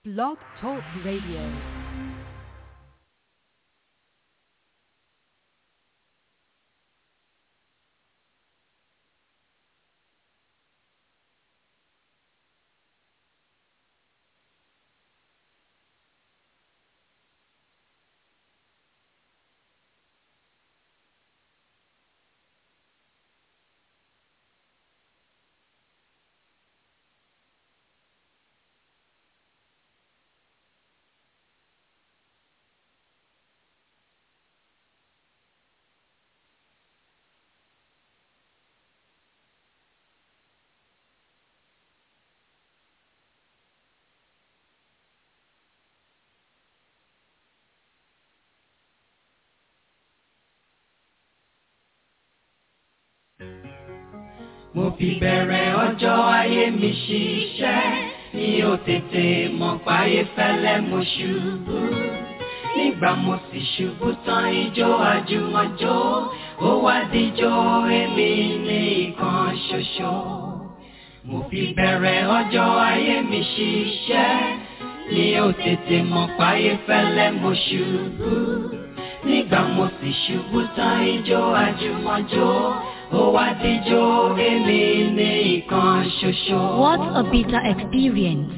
Blog Talk Radio. mo fi bẹ̀rẹ̀ ọjọ́ ayé mi ṣiṣẹ́ mi ò tètè mọ̀ páyé fẹ́lẹ́ mo ṣubú nígbà mo sì ṣubú tán ijó àjùmọ̀jó ó wá díjó èmi ní ìkan ṣoṣo mo fi bẹ̀rẹ̀ ọjọ́ ayé mi ṣiṣẹ́ mi ò tètè mọ̀ páyé fẹ́lẹ́ mo ṣubú nígbà mo sì ṣubú tán ijó àjùmọ̀jó ó wá díjó èmi ní ìkan ṣoṣo. What a bitter experience.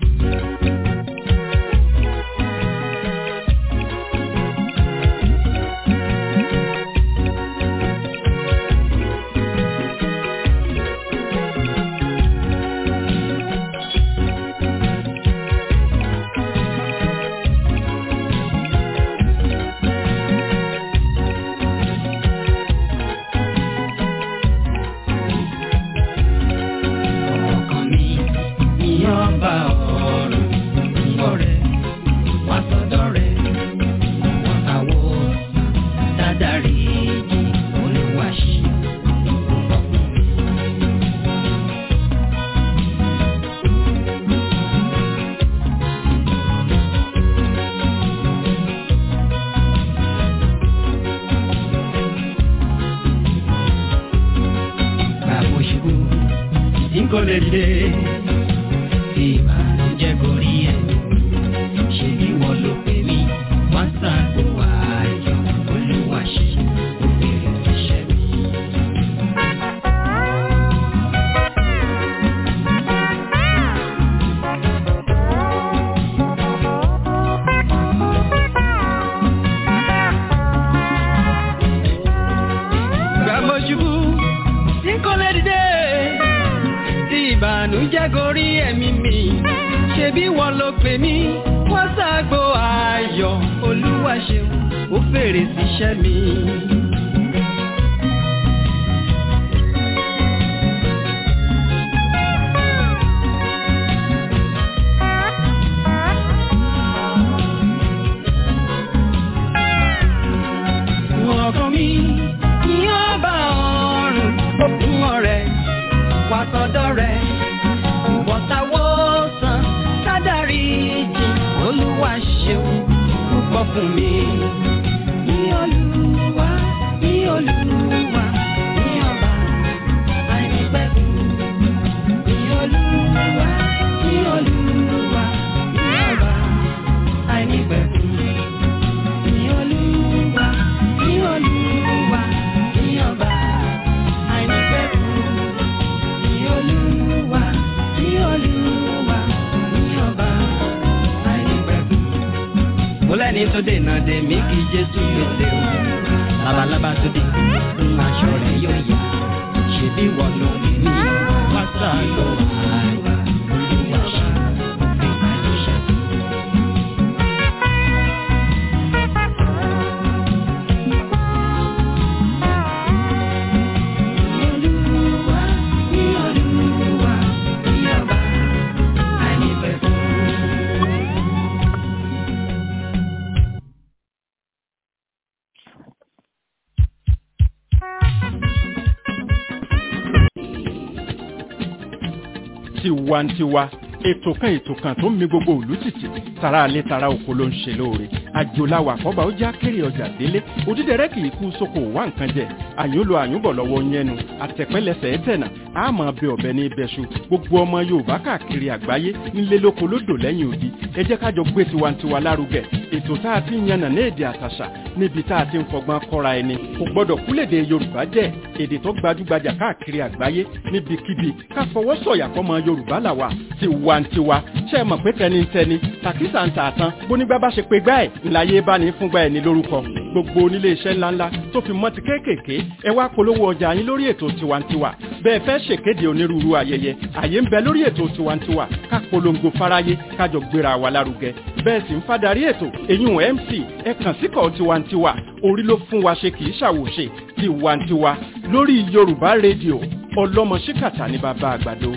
ọkàn mi ní ọba ọ̀run ọ̀rẹ́ wá sọ́dọ̀ rẹ̀ wọ́n àwọ̀ dáadáa olùwàṣí ọkùnrin mi. Bàbá òṣùwò tí kò lè dé tí ìbànújẹ́ kò rí ẹ̀. Ṣé bí wọ́n ló pè mí? Wọ́n ṣàgbọ́ ayọ̀ olúwa ṣe òfin ìṣẹ́ mi. Bàbá òṣùwò tí kò lè dé tí ìbànújẹ́ gorí ẹ̀mí mi ṣe bí wọ́n ló pè mí wọ́n ṣàgbo ayọ̀ olúwa ṣeun ó fèrè síṣẹ́ mi. ọkàn mi ní ọba ọ̀run òkun ọ̀rẹ́ wá sọ́dọ̀ rẹ̀ ìwọ̀ntàwọ̀ sàn sádàrí jì olúwa ṣeun púpọ̀ fún mi. Ní olúwa ní olúwa ní ọba àìnípẹ̀kun. Ní olúwa ní olúwa ní ọba àìnípẹ̀kun. Ní olúwa ní olúwa ní ọba àìnípẹ̀kun ní olúwa ní olúwa ní ọba àìnípẹ̀kun. mo lẹ́ni tó dènà dè mí kí jésù gbèsè o labalábá tó dé ń aṣọ rẹ̀ yóò yá ṣe bí wọ́n ló ní ní pásá ló wà olúwa ṣe òfin àìníṣẹ́. Olúwa ní olúwa ní ọba àìnípẹ̀kun. tiwantiwa ètò kan ètò kan tó ń mi gbogbo òlú tìtì tara alẹ́ tara oko ló ń ṣe lóore àjòláwà àkọ́bà ó já kéré ọjà délé òdídẹrẹ́ kì í kú sóko wá nǹkan jẹ àyúnlò àyúnbọ̀ lọ́wọ́ yẹnu àtẹ̀pẹ́lẹsẹ̀ ẹ̀tẹ̀nà àmọ́ bẹ ọ̀bẹ ní ibẹ̀ṣu gbogbo ọmọ yorùbá káàkiri àgbáyé nílé lóko lódò lẹ́yìn odi ẹ jẹ́ kájọ gbé tiwantiwa lárugẹ ètò tá a ti ń yànnà ní èdè àtàṣà níbi tá a ti ń fọgbọ́n kọ́ra ẹni kò gbọ́dọ̀ kúlèdè yorùbá jẹ́ èdè tó gbajúgbajà káàkiri àgbáyé níbikíbi ká fọwọ́ sọ̀yà fọmọ yorùbá làwà tiwantiwa ṣe é mọ̀ pé tẹnitẹni tàkísà ń tà tán bónígbà bá ṣe pé gbá ẹ̀ ńláyé bá ní fúngbà ẹ̀ ní lórúkọ gbogbo onílé iṣẹ́ ńláńlá tó fi mọ́ ti kéékèèké ẹ wá polówó ọjà yín lórí ètò tiwantiwa bẹ́ẹ̀ fẹ́ ṣèkéde onírúurú ayẹyẹ àyè ń bẹ lórí ètò tiwantiwa ká polongo fáráyé kájọ gbéra wa lárugẹ bẹ́ẹ̀ sì ń fadarí ètò èyún mc ẹ kàn síkọ̀ tiwantiwa orí ló fún wa ṣe kì í ṣàwòṣe tiwantiwa lórí yorùbá rédíò ọlọ́mọ ṣíkàtà ní bàbá àgbàdo.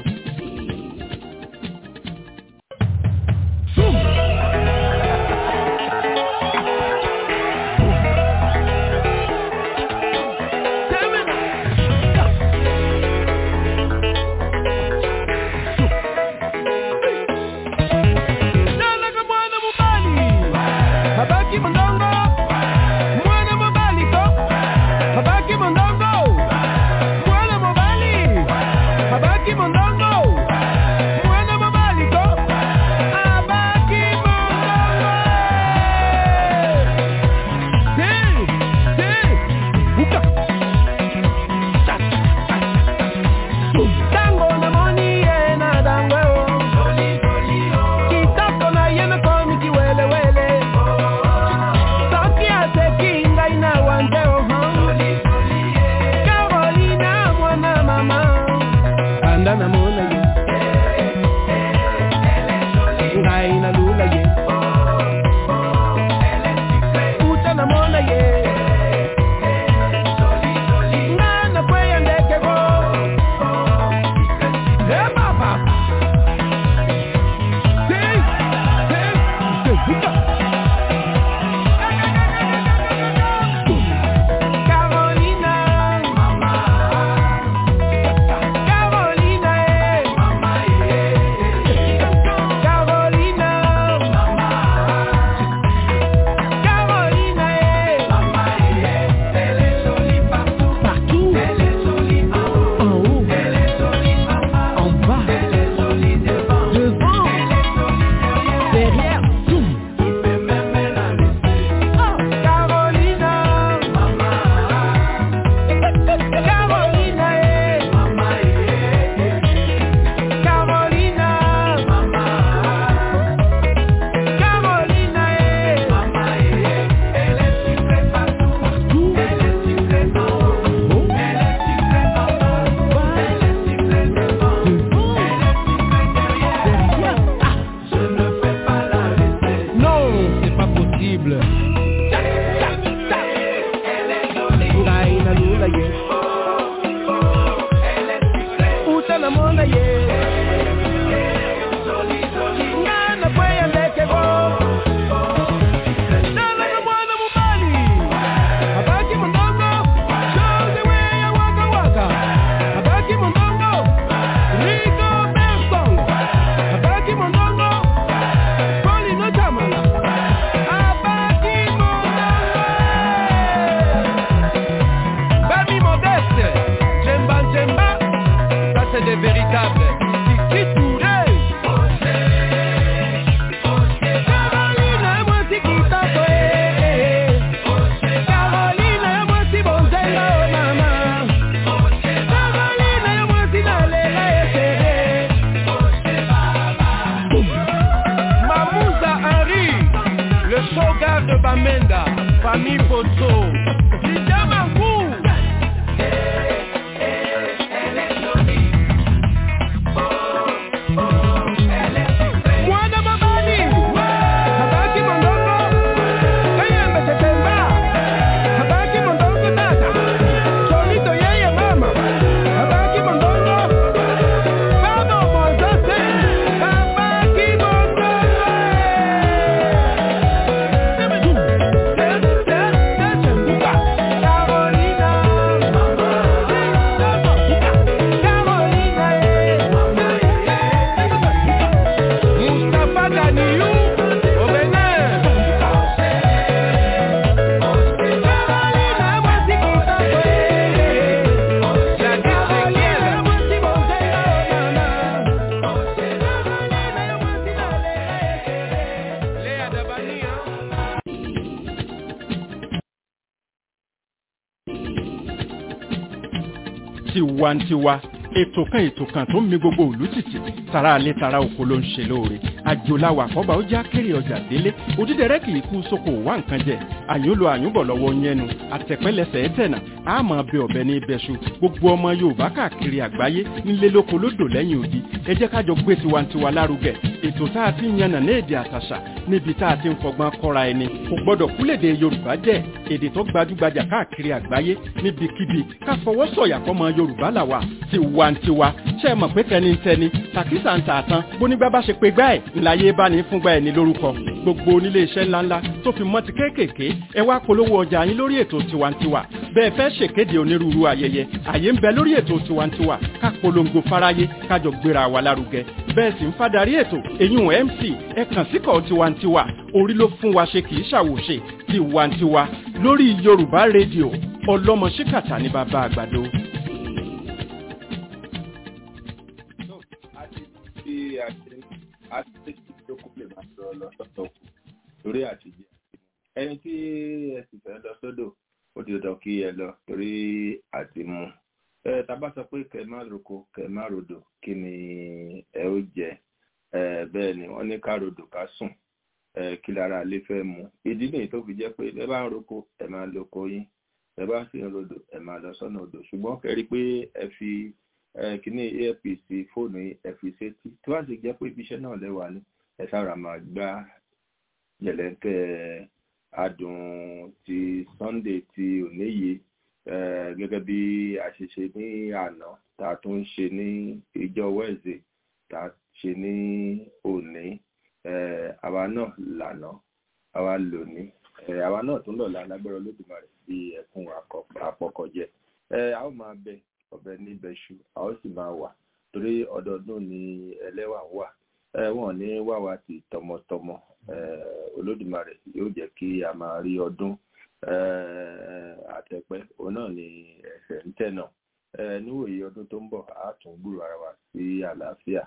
Baba Ganiyu Obele. Léa Dabania. tiwantiwa ètò kan ètò kan tó ń mi gbogbo òlú tìtì tara alẹ́ tara oko ló ń ṣe lóore àjòláwà àkọ́bà ó já kéré ọjà délé òdídẹrẹ́ kì í kú sóko wá nǹkan jẹ àyúnlò àyúnbọ̀ lọ́wọ́ yẹnu àtẹ̀pẹ́lẹsẹ̀ ẹ̀tẹ̀nà àmọ́ bẹ ọ̀bẹ ní ibẹ̀ṣu gbogbo ọmọ yorùbá káàkiri àgbáyé nílé lóko lódò lẹ́yìn odi ẹ jẹ́ kájọ gbé tiwantiwa lárugẹ ètò tá a ti ń yànnà ní èdè àtàṣà níbi tá a ti ń fọgbọ́n kọ́ra ẹni kò gbọ́dọ̀ kúlèdè yorùbá jẹ́ èdè tó gbajúgbajà káàkiri àgbáyé níbikíbi ká fọwọ́ sọ̀yà fọmọ yorùbá làwà tiwantiwa ṣe é mọ̀ pé tẹnitẹni tàkísà ń tà tán bónígbà bá ṣe pé gbá ẹ̀ ńláyé bá ní fúngbà ẹ̀ ní lórúkọ gbogbo onílé iṣẹ́ ńláńlá tó fi mọ́ ti kéékèèké ẹ wá polówó ọjà yín lórí ètò tiwantiwa bẹ́ẹ̀ fẹ́ ṣèkéde onírúurú ayẹyẹ àyè ń bẹ lórí ètò tiwantiwa ká polongo fáráyé kájọ gbéra wa lárugẹ bẹ́ẹ̀ sì ń fadarí ètò èyún mc ẹ kàn síkọ̀ tiwantiwa orí ló fún wa ṣe kì í ṣàwòṣe tiwantiwa lórí yorùbá rédíò ọlọ́mọ ṣíkàtà ní bàbá àgbàdo. àti tí a ṣe àti tí tó kú lè máa sọ lọ sọ́tọ̀ kù torí àtijọ́ ẹni tí ẹ sì fẹ́ lọ sódò ó ti dọ̀ kí ẹ lọ torí àti mu ẹ tàbá sọ pé kẹ má roko kẹ má rodò kí ni ẹ ó jẹ ẹ bẹ́ẹ̀ ni wọ́n ní ká rodò ká sùn ẹ kí lára ilé fẹ́ mu ìdí nìyí tó fi jẹ́ pé ẹ bá ń roko ẹ máa lóko yín ẹ bá sì ń rodò ẹ máa lọ sọ́nà odò ṣùgbọ́n kẹrí pé ẹ fi kíní apc fóònù yìí ẹ fi sétí tí wọ́n sì jẹ́ pé ibiṣẹ́ náà lẹ́wà ní ẹ sára máa gbá jẹ̀lẹ́kẹ́ adùn ti sunday ti òní yìí gẹ́gẹ́ bí a ṣe ṣe ní àná tá a tún ṣe ní ìjọ wednesday tá a ṣe ní òní àwa náà lànà àwa lónìí àwa náà tún lọ́la lágbára olódùmarè bí ẹkún àpọ̀kọ̀jẹ a ó máa bẹ ọbẹ̀ níbẹ̀ ṣu a ó sì máa wà torí ọdọọdún ni ẹlẹ́wà wà wọn ní wàwá ti tọmọtọmọ olódùmarè yóò jẹ́ kí a máa rí ọdún àtẹ̀pẹ́ òun náà ni ẹsẹ̀ ń tẹ̀nà níwòye ọdún tó ń bọ̀ á tún gbúrò ara wa sí àlàáfíà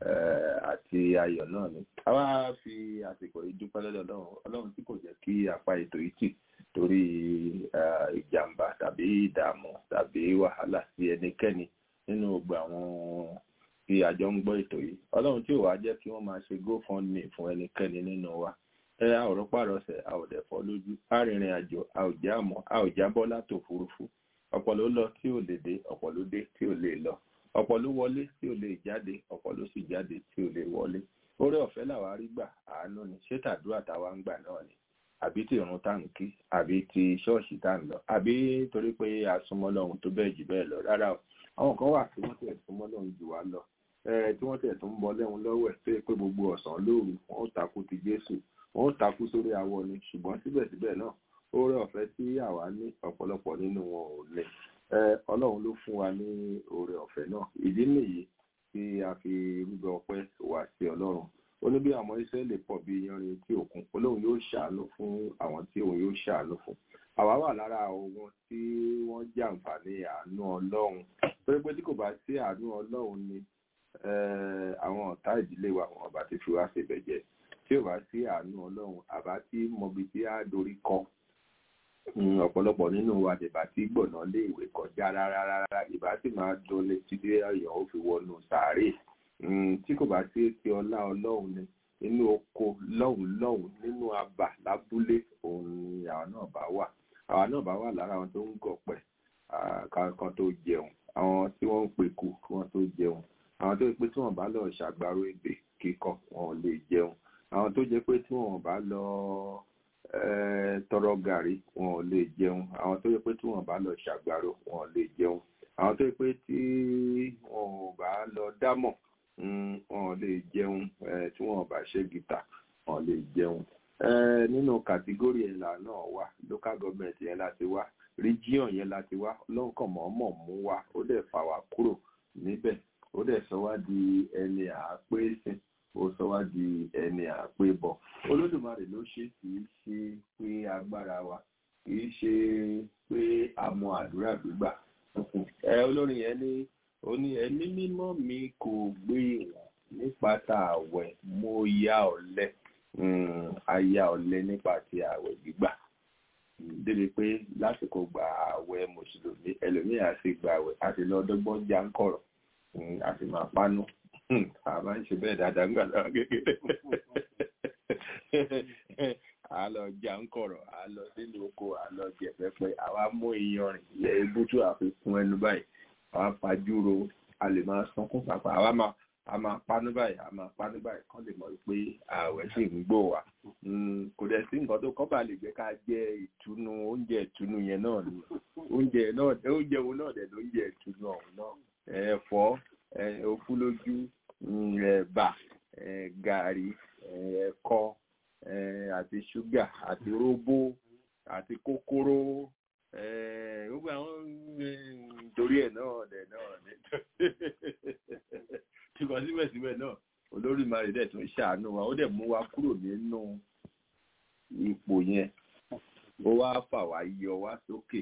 àti ayọ̀ náà ni a wá fi àsìkò yìí dúpẹ́ lọ́dọ̀ ọlọ́run ọlọ́run tí kò jẹ́ kí apá ètò yìí tì torí ìjàmbá tàbí ìdààmú tàbí wàhálà sí ẹnikẹ́ni nínú gbogbo àwọn tí àjọ ń gbọ́ ètò yìí ọlọ́run tí ò wá jẹ́ kí wọ́n máa ṣe gofundme fún ẹnikẹ́ni nínú wa ẹ a ò rọpárọsẹ̀ a ò dẹ̀ fọ́ lójú a rìnrìn àjò a ò já mọ́ a ò jábọ́ látò òfurufú ọ̀pọ̀ ló lọ tí ò lè dé ọ̀pọ̀ ló dé tí ò lè lọ ọ̀pọ̀ ló wọlé tí ò lè jáde ọ̀pọ̀ ló sì jáde tí ò lè wọlé oore ọ̀fẹ́ làwa rí gbà àánú ni ṣé tàdúrà táwa ń gbà náà ni àbí tí ìrun tá ń kí àbí tí ṣọ́ọ̀ṣì tá ń lọ àbí torí pé a súnmọ́ lọ́hun tó bẹ́ẹ̀ jù bẹ́ẹ̀ lọ rárá o àwọn kan wà tí wọ́n tẹ̀ súnmọ́ lọ́hun jù wá lọ tí wọ́n tẹ̀ tó ń bọ lẹ́hun lọ́wọ́ ẹ̀ tó yẹ pé gbogbo ọ̀sán lóru wọn ó takú ti Jésù wọn ó takú sórí awọ ni ṣùgbọ́n síbẹ̀síbẹ̀ náà oore ọ̀fẹ́ tí àwa ní ọ̀pọ̀lọpọ̀ nínú wọn ò ní Ọlọ́run ló fún wa ní oore ọ̀fẹ́ náà ìdí nìyí tí a fi rúbọ ọpẹ́ wá sí Ọlọ́run ó ní bí àwọn Ísírẹ́lì pọ̀ bí iyanrìn etí òkun Ọlọ́run yóò ṣàánú fún àwọn tí òun yóò ṣàánú fún àwa wà lára àwọn tí wọ́n jàǹfààní àánú Ọlọ́run torí pé tí kò bá sí àánú Ọlọ́run ni àwọn ọ̀tá ìdílé wa wọn bá ti fi wá ṣe bẹ̀jẹ̀ tí ò bá sí àánú Ọlọ́run àbá tí mọbi tí á dorí kọ ọ̀pọ̀lọpọ̀ nínú wa dìbà tí gbọ̀nà lé ìwé kọjá rárá rárá ìbá sì máa dole títí ọ̀yàn ó fi wọnú sàárè tí kò bá sí ti ọlá Ọlọ́run ni inú oko lọ́hùn lọ́hùn nínú abà lábúlé òun ni àwọn náà bá wà àwọn náà bá wà lára àwọn tó ń gọ̀pẹ̀ kan tó jẹun àwọn tí wọ́n ń peku kí wọ́n tó jẹun àwọn tó yẹ pé tí wọ́n bá lọ ṣàgbárò ebè kíkọ wọn ò lè jẹun àwọn tó jẹ́ pé tí wọ́n bá lọ tọrọ gàrí wọn ò lè jẹun àwọn tó yẹ pé tí wọ́n bá lọ ṣàgbárò wọn ò lè jẹun àwọn tó yẹ pé tí wọn ò bá lọ dámọ̀ wọn ò lè jẹun tí wọn bá ṣe gìtà wọn ò lè jẹun nínú kàtígórì ẹ̀là náà wà local government yẹn láti wá region yẹn láti wá lọ́nkàn mọ̀ọ́mọ̀ mú wa ó dẹ̀ fà wá kúrò níbẹ̀ ó dẹ̀ sọ wá di ẹni àápèsìn ó sọ wá di ẹni àpébọ olódùmarè ló ṣe kì í ṣe pé agbára wa kì í ṣe pé àmọ́ àdúrà gbígbà ẹ olórin yẹn ní ó ní ẹ̀mí mímọ́ mi kò gbé ìwọ̀n nípa tá àwẹ̀ mo ya ọ̀lẹ aya ọ̀lẹ nípa ti àwẹ̀ gbígbà débi pé lásìkò gba àwẹ̀ mùsùlùmí ẹlòmíì àti gba àwẹ̀ àti lọ́dọ́gbọ́n já ń kọ̀rọ̀ àti máa pánú a máa ń ṣe bẹ́ẹ̀ dáadáa nígbà náà kékeré a lọ já ń kọ̀rọ̀ a lọ sínú oko a lọ jẹ pẹpẹ àwa mú iyanrìn yẹ ebútú àfikún ẹnu báyìí àwa fajúro a lè máa sunkún pàpà àwa máa a máa pánú báyìí a máa pánú báyìí kán lè mọ̀ pé ààwẹ̀ sì ń gbò wá kò dẹ̀ sí nǹkan tó kọ́ bá lè jẹ́ ká jẹ ìtùnú oúnjẹ ìtùnú yẹn náà ni oúnjẹ náà oúnjẹ wo náà dẹ̀ lóúnjẹ ìtùnú ọ̀hún náà ẹ̀fọ́ òfúlójú ẹ̀bà gàrí ẹ̀kọ àti ṣúgà àti róbó àti kókóró gbogbo àwọn torí ẹ̀ náà dẹ̀ náà dẹ̀ ṣùgbọ́n síbẹ̀síbẹ̀ náà olórí mari dẹ̀ tún ṣàánú wa ó dẹ̀ mú wa kúrò nínú ipò yẹn ó wá fà wá yọ wá sókè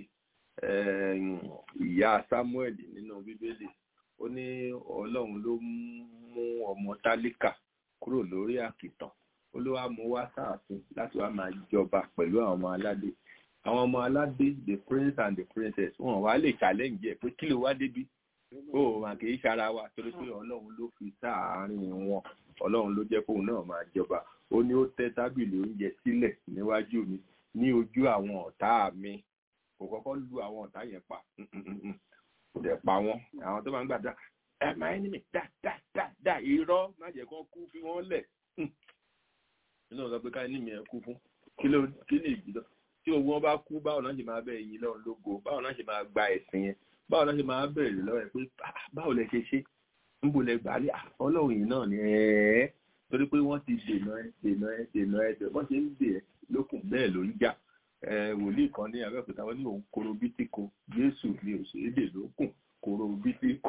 ìyá Samuel nínú bíbélì ó ní ọlọ́run ló mú ọmọ tálíkà kúrò lórí àkìtàn ó ló wá mú wá sáàfin láti wá máa jọba pẹ̀lú àwọn ọmọ aládé àwọn ọmọ aládé the prince and the princess wọn wá lè challenge ẹ pé kí ló wá débi ó mà kì í ṣara wa torí pé ọlọ́run ló fi sáàárín wọn ọlọ́run ló jẹ́ kóun náà máa jọba ó ní ó tẹ́ tábìlì oúnjẹ sílẹ̀ níwájú mi ní ojú àwọn ọ̀tá mi kò kọ́kọ́ lu àwọn ọ̀tá yẹn pa kò dẹ̀ pa wọ́n àwọn tó máa ń gbàdá ẹ máa ń ní mi dá dá dá dá irọ́ má jẹ́ kó kú fi wọ́n lẹ̀ nínú ọ̀sán pé ká ní mi ẹ kú fún kí ló kí lè jù lọ tí owó wọn bá kú báwo náà ṣe máa bẹ ẹ̀yin lọ́run lógo báwo náà ṣe máa gba ẹ̀sìn yẹn báwo náà ṣe máa bẹ̀rẹ̀ lọ́wọ́ ẹ̀ pé báwo lẹ ṣe ṣe ń bo lẹ gbà lé ọlọ́run yìí náà ni ẹ̀ẹ́ torí pé wọ́n ti dènà ẹ dènà ẹ dènà ẹ tẹ̀ wọ́n ṣe ń dè ẹ lókun bẹ́ẹ̀ ló ń jà wòlíì kan ní abẹ́òkúta wọn ní òun koro bítíko jésù ni òṣèré lókun koro bítíko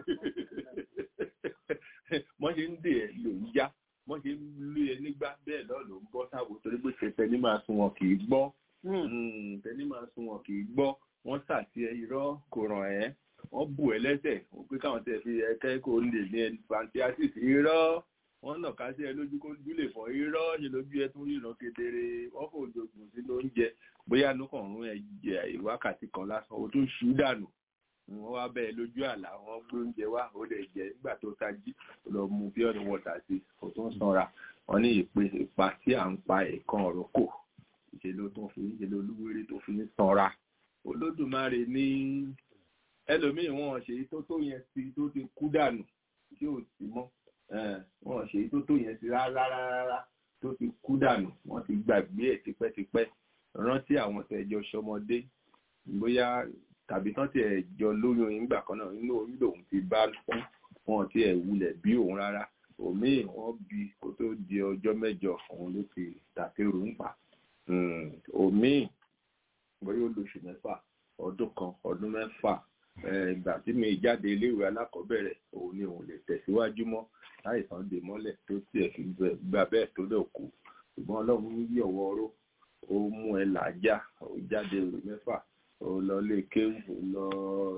wọ́n ṣe ń dè ẹ ló ń já wọ́n ṣe ń lé ẹ nígbà bẹ́ẹ̀ náà ló ń bọ́ sáwò torí pé tẹ̀tẹ̀ ní máa sun wọn kì í gbọ́ tẹ̀ní máa sun wọn kì í gbọ́ wọ́n sàtì ẹ irọ́ kò ràn ẹ́ wọ́n bù ẹ lẹ́sẹ̀ wọ́n pé káwọn tẹ̀ fi ẹ̀kẹ́ kò lè ní ẹni fantiasis irọ́ wọ́n nà ká sí ẹ lójú kó dúlè fọ́ irọ́ ṣe lójú ẹ tún ríran kedere wọ́n fò dògùn sínú oúnjẹ bóyá inú kàn rún ẹ jẹ wákàtí kan lásán o tún ṣú dànù wọ́n wá bẹ́ẹ̀ lójú àlá wọ́n gbé oúnjẹ wá ó lè jẹ nígbà tó tají lọ mu pure water sí kò tún sanra wọ́n ní ìpè ìpa tí à ń pa ẹ̀kan ọ̀rọ̀ kò ìṣe ló tún fi ìṣe ló lúwéré tó fi ń sanra olódùmarè ní ẹlòmíì wọn ṣe tó tó yẹn sí tó ti kú dànù tí ò sí mọ́ wọn ṣe tó tó yẹn sí rárá rárá tó ti kú dànù wọ́n ti gbàgbé ẹ̀ tipẹ́tipẹ́ rántí àwọn tẹ̀jọ ṣọmọdé bóyá tàbí tán tí ẹ jọ lóyún ìgbà kan náà inú orí lòun ti bá fún wọn tí ẹ wulẹ̀ bí òun rárá òmíì wọ́n bí kó tó di ọjọ́ mẹ́jọ òun ló ti tàkérò ń pa òmíì bóyá ó lóṣù mẹ́fà ọdún kan ọdún mẹ́fà ìgbà tí mi jáde iléèwé alákọ̀ọ́bẹ̀rẹ̀ òun ni òun lè tẹ̀síwájú mọ́ láìsàn dè mọ́lẹ̀ tó tiẹ̀ fi gbà bẹ́ẹ̀ tó lè kú ṣùgbọ́n ọlọ́run yí ọ̀wọ́ ọ̀rọ̀ ó mú ẹ làájá ó jáde ìwé mẹ́fà ó lọ lé kéwù ó lọ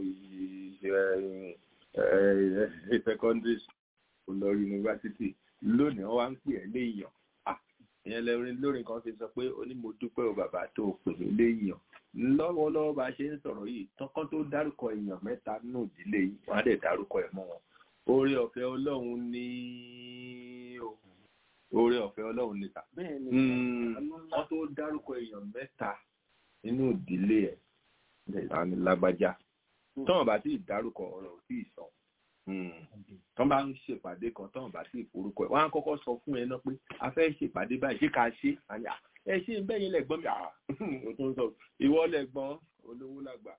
secondary ó lọ yunifásitì lónìí wọ́n wá ń pè ẹ́ léèyàn ìyẹn lẹ́rìn lórí kan fi sọ pé ó ní mo dúpẹ́ o bàbá tó o pè mí léèyàn lọ́wọ́lọ́wọ́ bá a ṣe ń sọ̀rọ̀ yìí tọ́kọ́ tó dárúkọ èèyàn mẹ́ta nínú ìdílé yìí wọ́n á dẹ̀ dárúkọ ẹ̀ mọ́ wọn oore ọ̀fẹ́ ọlọ́run ní o oore ọ̀fẹ́ ọlọ́run ní ta wọ́n tó dárúkọ èèyàn mẹ́ta nínú ìdílé ẹ̀ lẹ́yìn lágbájá tọ́wọ́n bá tí ì dárúkọ ọ̀rọ̀ ò tí ì sọ tọ́ bá ń ṣèpàdé kan tọ́wọ́n bá tí ì forúkọ ẹ̀ wọ́n á kọ́kọ́ sọ fún ẹ náà pé a fẹ́ ṣèpàdé báyìí ṣé ká ṣe àyà ẹ ṣe ń bẹ́yìn lẹ́gbọ́n mi ò tó ń sọ ìwọ lẹ́gbọ́n olówó làgbà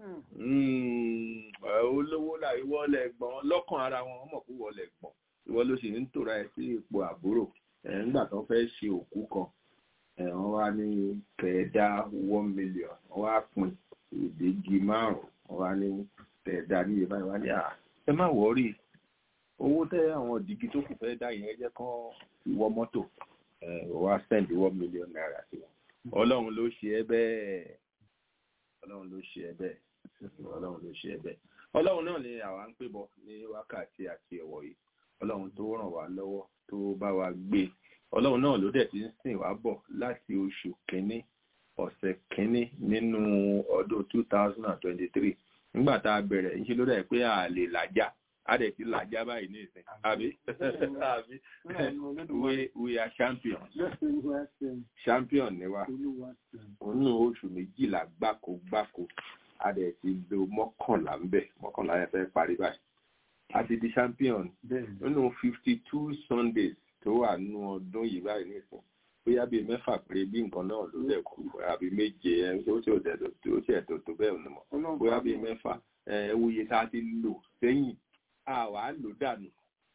olówó là ìwọ lẹ́gbọ́n lọ́kàn ara wọn wọ́n mọ̀ pé ìwọ lẹ́gbọ́n ìwọ ló sì ń tòra ẹ sí ipò àbúrò nígbà tó fẹ́ ṣe òkú kan wọ́n wá ní kẹ̀ẹ́dá one million wọ́n wá pín ìdígi márùn-ún wọ́n wá ní kẹ̀ẹ́dá ní ìbá ìwá ní à ẹ má wọ́rí owó tẹ àwọn dìgí tó kù fẹ́ dá yẹn jẹ́ kán ìwọ mọ́tò wá send one million naira sí wọn ọlọ́run ló ṣe ẹ́ bẹ́ẹ̀ ọlọ́run ló ṣe ẹ́ bẹ́ẹ̀ ọlọ́run ló ṣe ẹ́ bẹ́ẹ̀ ọlọ́run náà ni àwa ń pè bọ̀ ní wákàtí àti ẹ̀wọ̀ yìí ọlọ́run tó ràn wá lọ́wọ́ tó bá wa gbé ọlọ́run náà ló dẹ̀ ti ń sìn wá bọ̀ láti oṣù kínní ọ̀sẹ̀ kínní nínú ọdún two thousand and twenty-three nígbà tá a bẹ̀rẹ̀ ń ṣe ló dẹ̀ pé a lè làjà a dẹ̀ ti làjà báyìí ní ìsìn àbí àbí we we are champions champion ni wa nínú oṣù méjìlá gbáko gbáko a dẹ̀ ti lo mọ́kànlá ń bẹ̀ mọ́kànlá yẹn fẹ́ parí báyìí a ti di champion nínú fifty two sundays tó wà nínú ọdún yìí báyìí nìsín bóyá bíi mẹ́fà péré bí nǹkan náà ló lẹ̀ kú àbí méje ẹ̀ ó ṣe òtẹ̀ tó ṣe ẹ̀tọ́ tó bẹ́ẹ̀ ni mọ̀ bóyá bíi mẹ́fà ẹ̀ wuye tá a ti lò sẹ́yìn a wà á lò dànù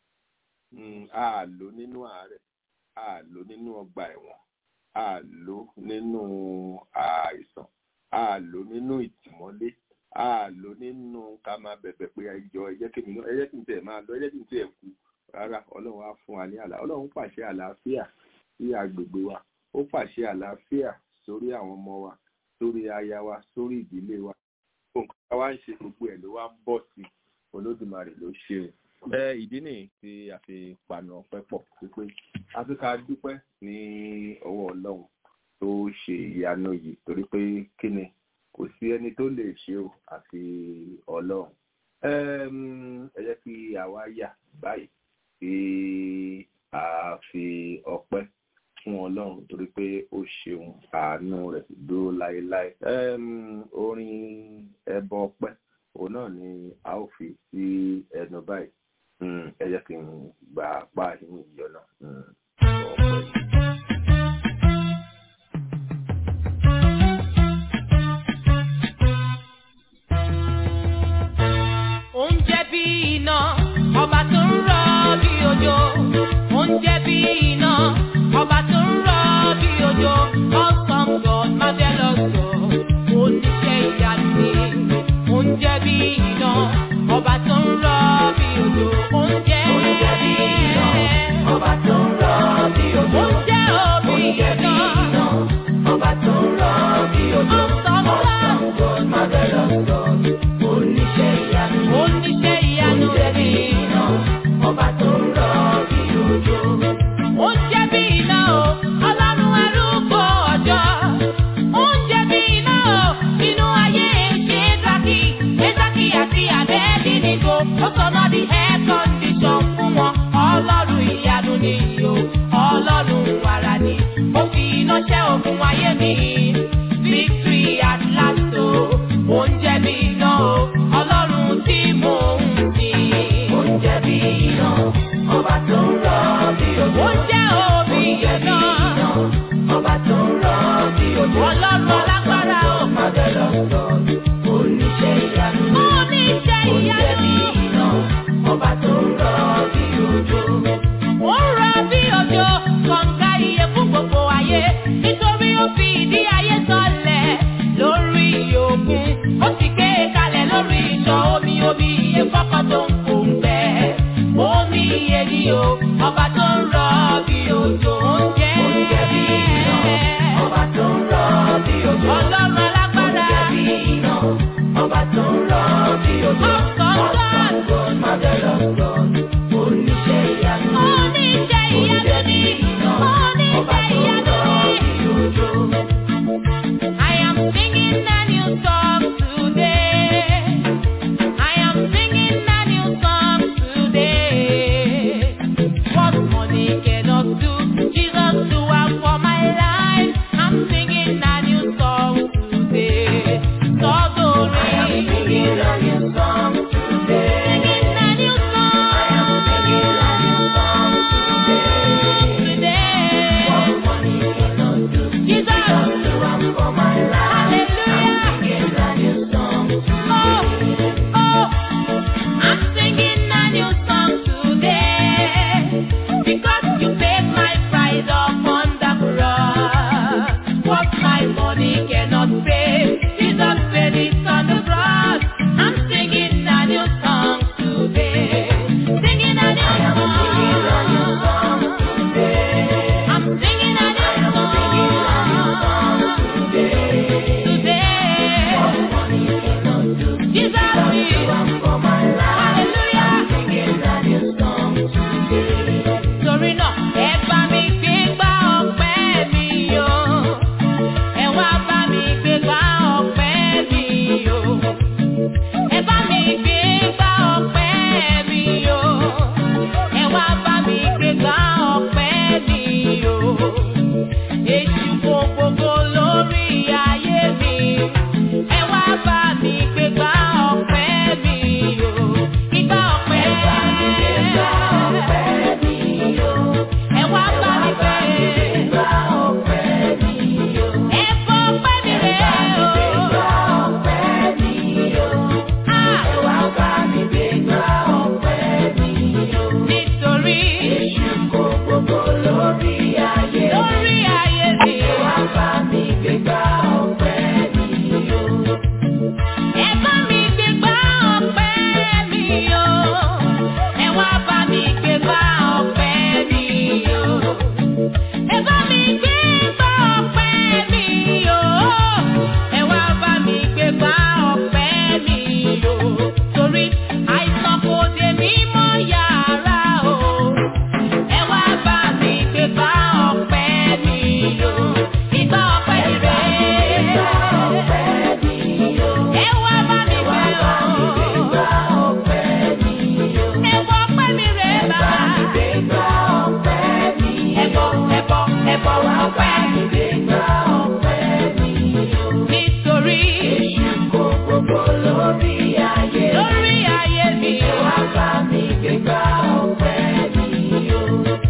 a lò nínú àárẹ̀ a lò nínú ọgbà ẹ̀wọ̀n a lò nínú àìsàn a lò nínú ìtìmọ́lé a lò nínú ká máa bẹ̀bẹ̀ pé ẹjọ́ ẹjẹ́ kí mi náà ẹjẹ́ kí n tẹ̀ máa lọ ẹjẹ́ kí n tẹ̀ kú rárá ọlọ́run á fún wa ní àlá ọlọ́run pàṣẹ àlàáfíà sí agbègbè wa ó pàṣẹ àlàáfíà sórí àwọn ọmọ wa sórí aya wa sórí ìdílé wa nǹkan tá a wá ń ṣe gbogbo ẹ̀ ló wá ń bọ̀ sí olódùmarè ló ṣe o ẹ ìdí nìyí tí a fi pàna ọpẹ́ pọ̀ wípé a fi ká dúpẹ́ ní ọwọ́ ọlọ́run tó ṣe ìyanu yìí torí pé kí ni kò sí ẹni tó lè ṣe o àfi ọlọ́run ẹ jẹ́ kí àwa yà báyìí kí a fi ọpẹ́ fún ọlọ́run torí pé ó ṣeun àánú rẹ̀ dúró láéláé orin ẹbọ ọpẹ́ òun náà ni a ó fi sí ẹnu báyìí ẹ jẹ́ kí n gbà apá yín ìyọ̀nà ọpẹ́. Oúnjẹ bí iná, ọba tó ń rọ bí òjò. Oúnjẹ bí iná, ọba tó ń rọ bí òjò. Awesome God, marvelous God, oníṣẹ́ ìyanu ni. Oúnjẹ bí iná, ọba tó ń rọ bí òjò. Oúnjẹ Oúnjẹ bí iná, ọba tó ń rọ bí òjò. Oúnjẹ òbí iná, ọba tó ń rọ bí òjò. Awesome God, marvelous God, oníṣẹ́ ìyanu ni. Oníṣẹ́ ìyanu Oúnjẹ bí iná, ọba tó ń rọ bí òjò. Oúnjẹ bí iná o, ọlọ́run arúgbó ọjọ́. Oúnjẹ bí iná o, inú ayé Ṣéṣákì, Ṣéṣákì àti Àbẹ́bí nìgò. Ó sọ̀nà di air condition fún wọn. Ọlọ́run ìyanu ni o, ọlọ́run wàrà ni. Ó fi iná ṣẹ́ ogun ayé mi. Victory at last o, oúnjẹ bí iná o, ọlọ́run tí mò ń sìn. Oúnjẹ bí iná, ọba tó ń rọ bí òjò. Oúnjẹ òbí iná, ọba tó ń rọ bí òjò. Ọlọ́run alágbára o. Marvelous God, oníṣẹ́ ìyanu. Oníṣẹ́ ìyanu. Oúnjẹ bí iná, ọba tó ń rọ bí òjò. Ó ń rọ bí òjò, kọ̀ǹga iye fún gbogbo ayé. Nítorí ó fi ìdí ẹ̀bọ̀ wa ọpẹ́ ìgbéga ọpẹ́ mi o. Nítorí èṣù kò gbogbo lórí ayé. Lórí ayé mi o. Ẹ wá bá mi gbéga ọpẹ́ mi o.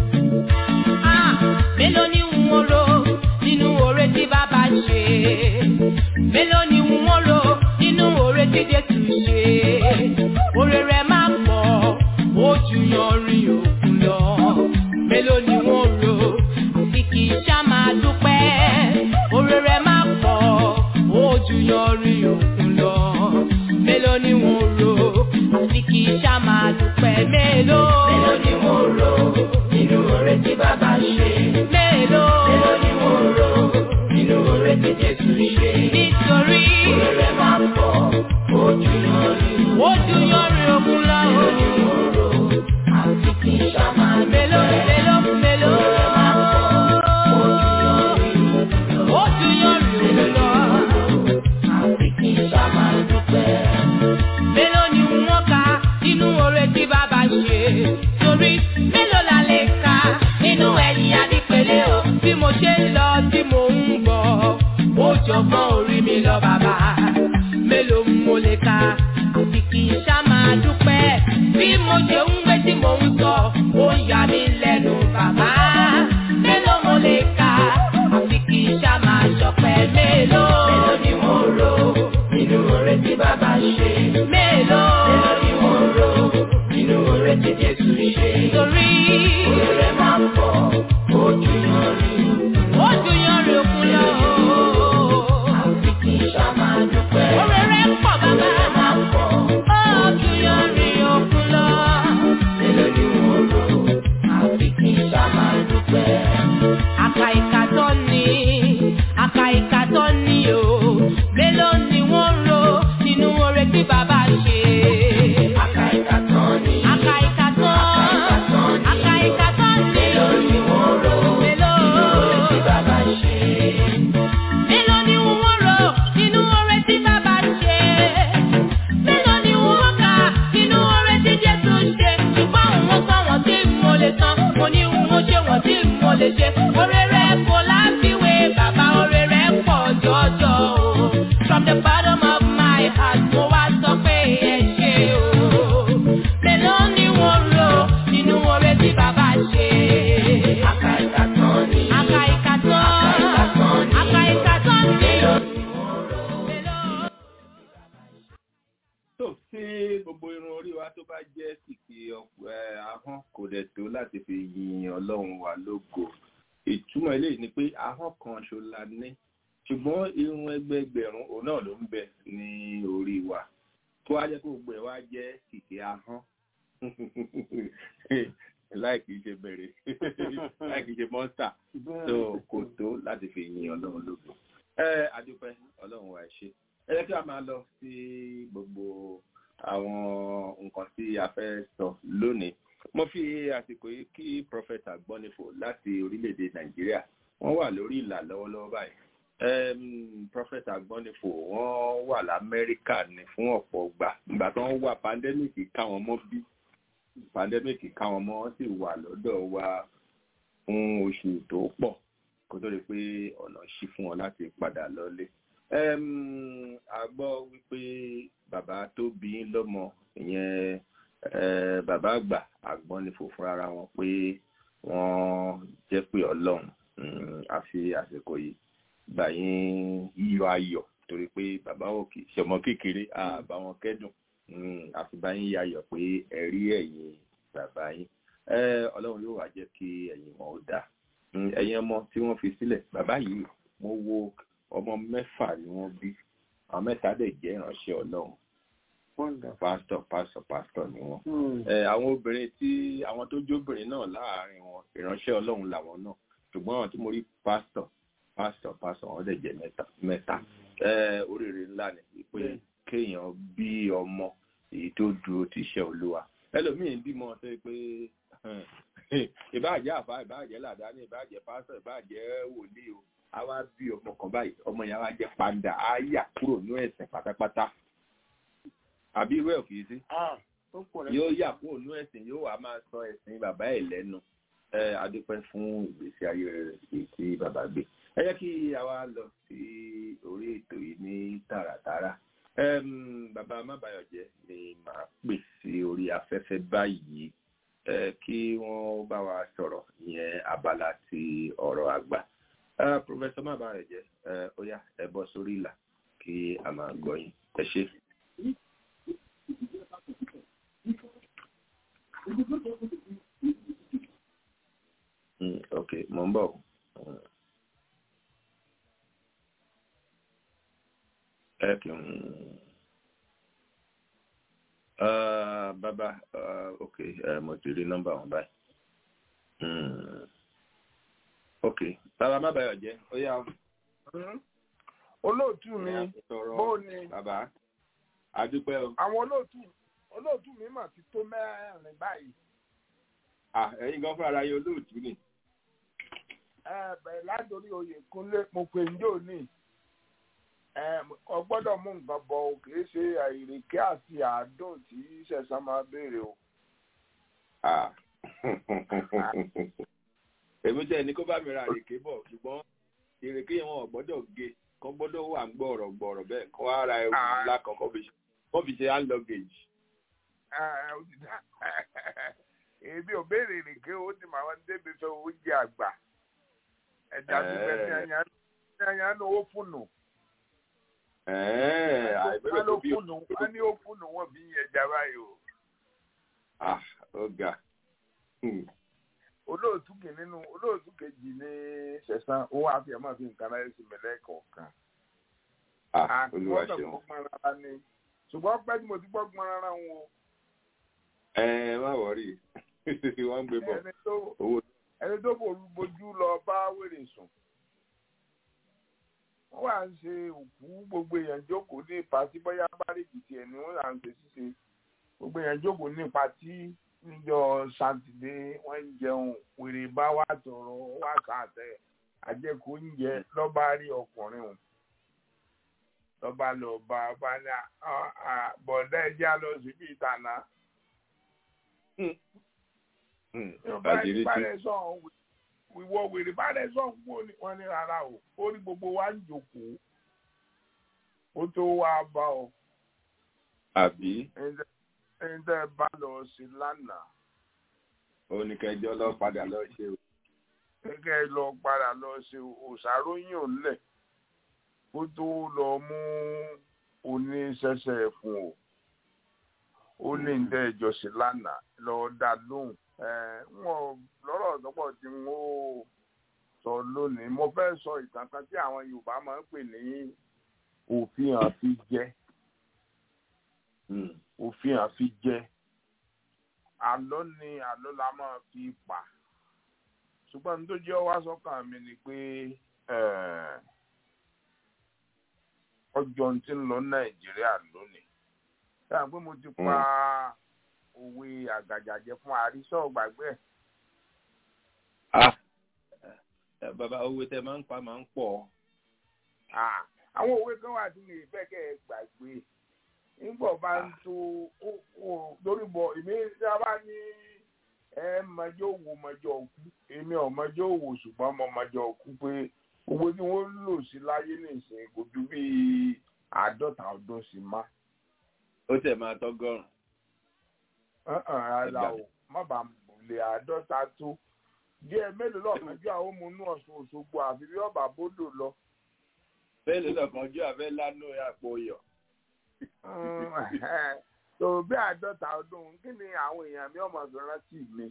Ah, mélòó ni n ó rò nínú oore tí bàbá ṣe? Mélòó ni n ó rò nínú oore tí Jésù ṣe? Oore rẹ̀ máa pọ̀, ó ju yanrìn òkun lọ. Mélòó ni n ó rò àfi kì í ṣá máa dúpẹ́? Oore rẹ̀ máa pọ̀, ó ju yanrìn òkun lọ. Mélòó ni n ó rò àfi kì í ṣá máa dúpẹ́? Mélòó? Mélòó ni n ó rò nínú oore tí bàbá ṣe? Mélòó? Mélòó ni n ó rò nínú oore tí Jésù ṣe? Nítorí oore rẹ̀ máa pọ̀, ó ju yanrìn ó ju yanrìn òkun lọ. Mélòó ni n ó rò àfi kì í ṣá máa dúpẹ́? Mélòó mélòó mélòó? Oore rẹ̀ máa pọ̀, ó ju yanrìn òkun lọ. Ó ju yanrìn òkun lọ. Àfi kì í ṣá máa dúpẹ́ mélòó ni wọ́n kà nínú oore tí bàbá ṣe torí mélòó la lè kà nínú ẹ̀yìn adípele o bí mo ṣe ń lọ tí mo ń bọ̀ ó jọgbọ́n orí mi lọ bàbá mélòó mo lè kà àfi kì í ṣá máa dúpẹ́ bí mo ṣe ń gbé tí mo ń sọ ó yà mí lẹ́nu bàbá mélòó mo lè kà àfi kì í ṣá máa ṣọpẹ́ mélòó mélòó ni mo rò nínú oore tí bàbá ṣe. Mélòó mélòó ni mo rò nínú oore tí Jésù ṣe. Torí oore rẹ̀ máa ń pọ̀, ó ju yanrìn. Ó ju yanrìn òkun lọ. Àfi kì í ṣá máa dúpẹ́. Oore rẹ̀ pọ̀ bàbá. Oore rẹ̀ máa ń pọ̀, ó ju yanrìn òkun lọ. Mélòó ni mo rò àfi kì í ṣá máa dúpẹ́. Àkà ìkà tó ní, àkà ìkà tó ní o, mélòó ni wọ́n rò nínú oore tí bàbá ṣe. Àkà ìkà tó ní, àkà ìkà tó, àkà ìkà tó ní, mélòó ni wọ́n rò nínú oore tí bàbá ṣe. Mélòó ni wọ́n rò nínú oore tí bàbá ṣe. Mélòó ni wọ́n kà nínú oore tí Jésù ṣe. Ṣùgbọ́n òun sọ wọ́n tí mo lè san, mo ní òun ṣe wọ́n tí mo lè ṣe. Oore rẹ̀ kò láfiwé, bàbá oore rẹ̀ pọ̀ jọjọ o. From the bottom of my heart, mo wá sọ pé ẹ ṣé o. Mélòó ni wọ́n rò nínú oore tí bàbá ṣe? Àkà ìkà tán ni. Àkà ìkà tán. Àkà ìkà tán ni. Mélòó ni wọ́n rò? Mélòó? tó tí gbogbo irun orí wa tó bá jẹ́ kìkì ọ̀pọ̀ ẹ̀, ahọ́n kò dẹ̀ tó láti fi yin ọlọ́run wa lógo ìtumọ̀ eléyìí ni pé ahọ́n kan ṣo la ní ṣùgbọ́n irun ẹgbẹẹgbẹ̀rún òun náà ló ń bẹ ní orí wa tó wá jẹ́ kó gbogbo ẹ̀ wá jẹ́ kìkì ahọ́n láì kìí ṣe bẹ̀rẹ̀ láì kìí ṣe mọ́ńtà tó kò tó láti fi yin ọlọ́run lógo ẹ adúpẹ́ ọlọ́run wa ẹ ṣé ẹ jẹ́ kí a máa lọ sí gbogbo àwọn nǹkan tí a fẹ́ sọ lónìí mo fi àsìkò yìí kí prọfẹ̀tà gbọ́nifò láti orílẹ̀-èdè nàìjíríà wọ́n wà lórí ìlà lọ́wọ́lọ́wọ́ báyìí um, prọfẹ̀tà gbọ́nifò wọ́n wà lamẹ́ríkà ní fún ọ̀pọ̀ gbà ìgbà tó ń wà pandẹ́mìkì káwọn mọ́ bí pandẹ́mìkì káwọn mọ́ wọ́n sì wà lọ́dọ̀ wa fún oṣù tó pọ̀ kó tó di pé ọ̀nà ṣí fún wọn láti padà lọ́lé um, a gbọ́ wípé bàbá tó bí yín lọ́mọ ìyẹn eh, bàbá àgbà àgbọ́nifò fúnra wọn pé wọ́n jẹ́ pé ọlọ́run um, a fi àsìkò yìí gbà yín yíyọ ayọ̀ torí pé bàbá òkè ṣọmọ kékeré àbá wọn kẹ́dùn um, àfi bá yín yayọ̀ pé ẹ̀rí ẹ̀yìn bàbá yín Eh, ọlọ́run yóò wá jẹ́ kí ẹ̀yìn wọn ó dáa Um, ẹ̀yin ọmọ tí wọ́n fi sílẹ̀ bàbá yìí mo wo ọmọ mẹ́fà ni wọ́n bí àwọn mẹ́ta dẹ̀ jẹ́ ìránṣẹ́ ọlọ́run pásítọ̀ pásítọ̀ pásítọ̀ ni wọ́n. ẹ àwọn obìnrin tí àwọn tó jóbìnrin náà láàárín wọn ìránṣẹ́ ọlọ́run làwọn náà ṣùgbọ́n àwọn tí mo rí pásítọ̀ pásítọ̀ pásítọ̀ wọn dẹ̀ jẹ́ mẹ́ta mẹ́ta. ẹ oríire ńlá ni pé kéèyàn bí ọmọ èyí tó dúró ti iṣẹ́ olúwa ẹlòmíín bímọ tó yẹ pé ìbáàjẹ́ àfa ìbáàjẹ́ làdáni ìbáàjẹ́ pásítọ̀ ìbáàjẹ́ wòlíì o a wá bí ọmọ kan báyìí ọmọ yẹn wá jẹ́ pàǹdà á yà kúrò ní ẹ̀sìn pátápátá àbí irú ẹ̀ kìí sí yóò yà kúrò ní ẹ̀sìn yóò wá máa sọ ẹ̀sìn bàbá ẹ̀ lẹ́nu ẹ adúpẹ́ fún ìgbésí ayé rere èyí tí bàbá gbé ẹ jẹ́ kí a wá lọ sí orí ètò yìí ní tààràtàrà Em, bàbá mábàyọ̀jẹ́ ni màá pè sí orí afẹ́fẹ́ báyìí ẹ kí wọ́n bá wa sọ̀rọ̀ ìyẹn abala ti ọ̀rọ̀ àgbà Eh, Professor mábàyọ̀jẹ́ ẹ ó yá ẹ bọ́ sórí ìlà kí a máa gbọ́ yín ẹ ṣé. Mm, ok mo ń bọ̀ Mm. ẹ kì ń Ah, bàbá ah, ok eh, mo ti rí nọ́mbà wọn báyìí Mm. ok bàbá má bàyọ̀ jẹ́ ó yá olóòtú mi sọ̀rọ̀ bó ni bàbá adúpẹ́ o àwọn olóòtú olóòtú mi mà ti tó mẹ́rin báyìí Ah, ẹ̀yin gan fúnra yín olóòtú ni ẹ bẹ̀rẹ̀ látòrí oyè kúnlé mo pè ń jò ní ẹ ọ gbọ́dọ̀ mú nǹkan bọ̀ o kì í ṣe àìrèké àti àádùn tí ṣẹ̀ṣán máa béèrè o. Ah. èmi tẹ́ ní kó bá mi ra ìrèké bọ̀ ṣùgbọ́n ìrèké yẹn wọn ò gbọ́dọ̀ gé kọ́ gbọ́dọ̀ wà ń gbọ̀rọ̀ gbọ̀rọ̀ bẹ́ẹ̀ kọ́ ara ẹrù Ah. ńlá kan kọ́ fi ṣe kọ́ fi ṣe hand luggage. Ẹ, ẹ, ó ti dá. èmi ò béèrè ìrèké o ó ti máa ń débi sọ oúnjẹ àgbà ẹ̀dá Ẹ. bíbẹ́ ní ẹ̀yàn ní owó fúnù Ẹ̀ẹ́, àìbẹ̀rẹ̀ wọ́n ló tó bí fúnù wọ́n ní ó fúnù wọ́n bí ẹja báyìí o. Ah, ó ga. Hmm. olóòtú kì nínú olóòtú kejì ní ṣẹ̀sán ó wá fi ẹ̀mọ́ fi nǹkan láyé sí mẹ́lẹ́ kọ̀ọ̀kan. Ah, olúwa Àgbọ̀dọ̀ ṣeun. gbọ́gbọ́n rárá ni ṣùgbọ́n pẹ́ tí mo ti gbọ́gbọ́n rárá wọn o. Ẹ má wọrí. Wọ́n ń gbé bọ̀. ẹni tó Owó ẹni tó forú bojú lọ bá wèrè sùn. wọ́n wá ń ṣe òkú gbogbo èèyàn jókòó ní pàtí bóyá bárèkì tiẹ̀ ni wọ́n là ń ṣe ṣíṣe gbogbo èèyàn jókòó ní pàtí níjọ́ sátidé wọ́n ń jẹun wèrè bá wà tọrọ wà sàtẹ àjẹkù oúnjẹ lọ́ba rí ọkùnrin o lọ́ba lọ bá bá ní à- à- bọ̀dá ẹja lọ síbi ìtànà Hmm. bá Àdìrí tí. rẹ sọ ìwọ wèrè bá rẹ sọ fún òní wọn ní rárá o ó ní gbogbo wa ń jókòó ó tó wá bá ọ Àbí ẹni tẹ́ ẹ bá lọ sí lánàá oníkẹjọ lọ padà lọ ṣe o. gẹ́gẹ́ lọ padà lọ ṣe òṣàróyìn òǹlẹ̀ kó tó lọ mú oníṣẹ́ṣẹ́ fún o ó ní ní tẹ́ ẹ jọ sí lánàá lọ dá lóhùn ẹ wọn lọ́rọ̀ lọ́pọ̀ tí n ó sọ lónìí mo fẹ́ sọ ìtàn kan tí àwọn Yorùbá máa ń pè ní òfin àfi jẹ Hmm. òfin àfi jẹ àlọ́ ni àlọ́ la máa fi pa ṣùgbọ́n ní tó jẹ́ wá sọ́kàn mi ni pé eh, ọjọ́ tí ń lọ Nàìjíríà lónìí sáà pé mo ti pa òwe àgàjàjẹ fún àrísọ́ gbàgbé ẹ̀ Ah. Ẹ, Bàbá owó tẹ máa ń pa máa ń pọ̀. Ah, àwọn òwe kan wà tí mi ì fẹ́ kẹ́ ẹ gbàgbé nígbà bá ń tó ó- ó- lórí bọ èmi tí a bá ní ẹ mọjọ òwò mọjọ òkú èmi ò mọjọ òwò ṣùgbọ́n mo mọjọ òkú pé owó tí wọ́n lò sí láyé nìsín kò ju bí àádọ́ta ọdún sí má. Ó tẹ̀ máa tọ́gọ́rùn. Ọ̀hún, ara o má bàa lè àádọ́ta tó díẹ̀ mélòó lọ́kànjú àwọn ọmọ inú Ọ̀ṣun Òṣogbo àfi bí ọba bódò lọ. Bẹ́ẹ̀ ló lọ́kàn ojú àfẹ́ lánú àpò iyọ̀. tó bí àádọ́ta ọdún kí ni àwọn èèyàn mi ọmọ fi rántí mi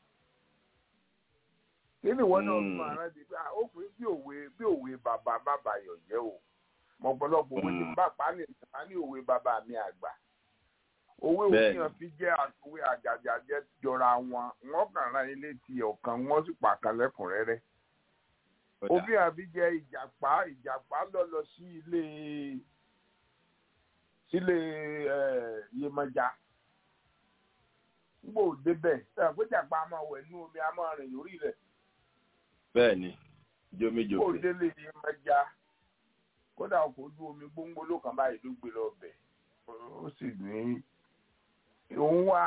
kí ni ìwọ náà fi máa rántí pé ah, ó fi bí òwe bí òwe bàbá bàbá yọ̀ jẹ́ o mọ̀pọ̀lọpọ̀ òwe tí bá pa ní ìtàn ní òwe bàbá mi àgbà òwe Bẹ́ẹ̀ni. òfin fi jẹ́ àtòwe àjàjàjẹ́ jọra wọn wọ́n kàn rán ilé ti ọ̀kan wọ́n sì pàkan lẹ́kùnrẹ́rẹ́ Ó dà. òfin àfi jẹ́ ìjàpá ìjàpá lọ lọ sí ilé sílé ẹ Yemọja nígbà òde bẹ́ẹ̀ ẹ pé ìjàpá a máa wẹ̀ nú omi a máa rìn lórí rẹ̀ Bẹ́ẹ̀ ni, nígbà jómijòkè. òde lè Yemọja kódà ọkọ̀ ojú omi gbóngbó ló kàn báyìí ló gbé lọ bẹ̀ ó sì ní òun wá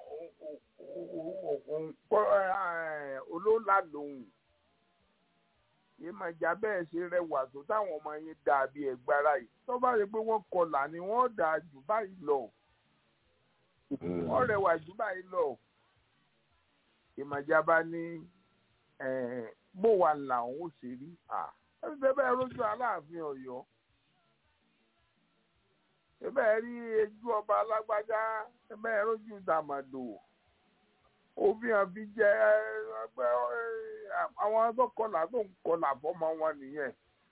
olóńlá lòun ìmọ̀jà bẹ́ẹ̀ ṣe rẹwà tó táwọn ọmọ yẹn dàbí ẹ̀gbára yìí tó bá rí i pé wọ́n kọlà ni wọ́n dà jù báyìí lọ wọ́n rẹwà jù báyìí lọ ìmọ̀jà bá ní bó wà làwọn ò ṣe rí ẹ bẹ́ẹ̀ rójú aláàfin ọ̀yọ́ ẹ bẹ́ẹ̀ rí ejú ọba alágbájá ẹ bẹ́ẹ̀ rójú dàmàdò òfin àfi jẹ ẹgbẹ́ àwọn tó kọlà tó ń kọlà fọmọ wọn nìyẹn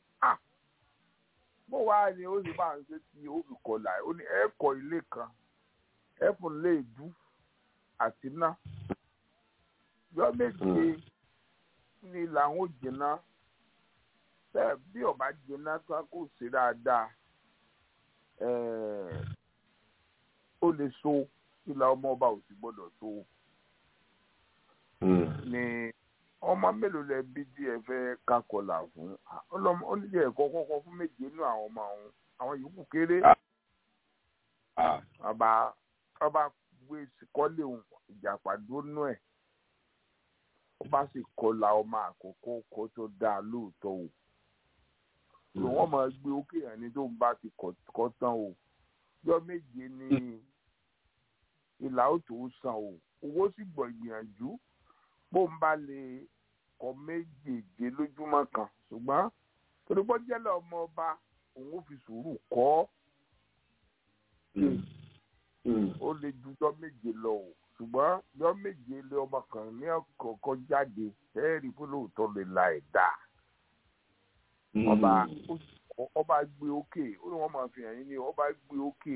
bó wàá ní ó sì máa ń ṣe tí ó fi kọlà ó ní ẹ kọ́ ilé kan ẹ fún lé ìdú àti ná yọ méje ní làwọn ò jìnnà bẹ́ẹ̀ bí ọba jìnnà tán kò sí dáadáa ó lè so ìlà ọmọ ọba ò sì gbọ́dọ̀ so ni ọmọ mélòó lẹ bí díẹ̀ fẹ́ kakọlà fún ọlọmọ onídìí ẹ̀kọ́ kọ́kọ́ fún méje nínú àwọn ọmọ àwọn àwọn yòókù kéré ọba ọba gbé kọ́lé ìjàpá dúnú ẹ̀ ọba sì kọlà ọmọ àkọ́kọ́ kó tó dáa lóòótọ́ o lò wọ́n máa gbé ókè yẹn ní tó ń bá ti kọ́ tán o yọ méje ní ìlà òtò san o owó sì gbọ́ ìgbìyànjú bó ń bá lè kọ méjèèjì lójúmọ́ kan ṣùgbọ́n torí bọ́ jẹ́lẹ̀ ọmọ ọba òun ò fi sùúrù kọ́ ó lè jujọ́ méje lọ o ṣùgbọ́n yọ méje lé ọmọ kan ní ọ̀kọ̀ọ̀kan jáde ẹ̀ẹ́rì fún lóòótọ́ lè la ẹ̀dá ọba ọba gbé òkè ó ní wọ́n máa fi hàn yín ní ọba gbé òkè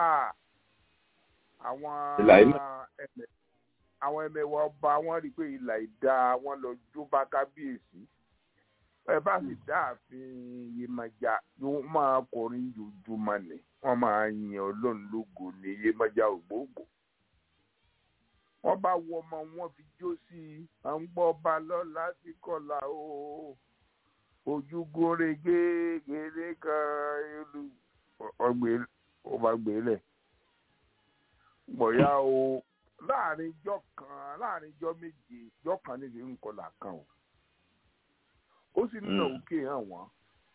àwọn ẹ̀mẹ̀ àwọn ẹmẹ̀wà ọba wọn rí i pé ìlà ìdá wọn lọ jó bá kábíyèsí ẹ bá sì dá ààfin Yemọja yóò máa kọrin jòjúmọ́ ni wọ́n máa yin Ọlọ́run lógo ní Yemọja ògbógbò wọ́n bá wọ ọmọ wọn fi jó sí i à ń gbọ́ ọba lọ́la sí kọlà o ojúgun rege gèrè kan ìlú ọgbẹ ọba gbélé gbọ̀yà o láàrin ijọ́ kan láàrin ijọ́ méje ijọ́ kan níbi ńkọlà kan o ó sì ń nà òkè hàn wọ́n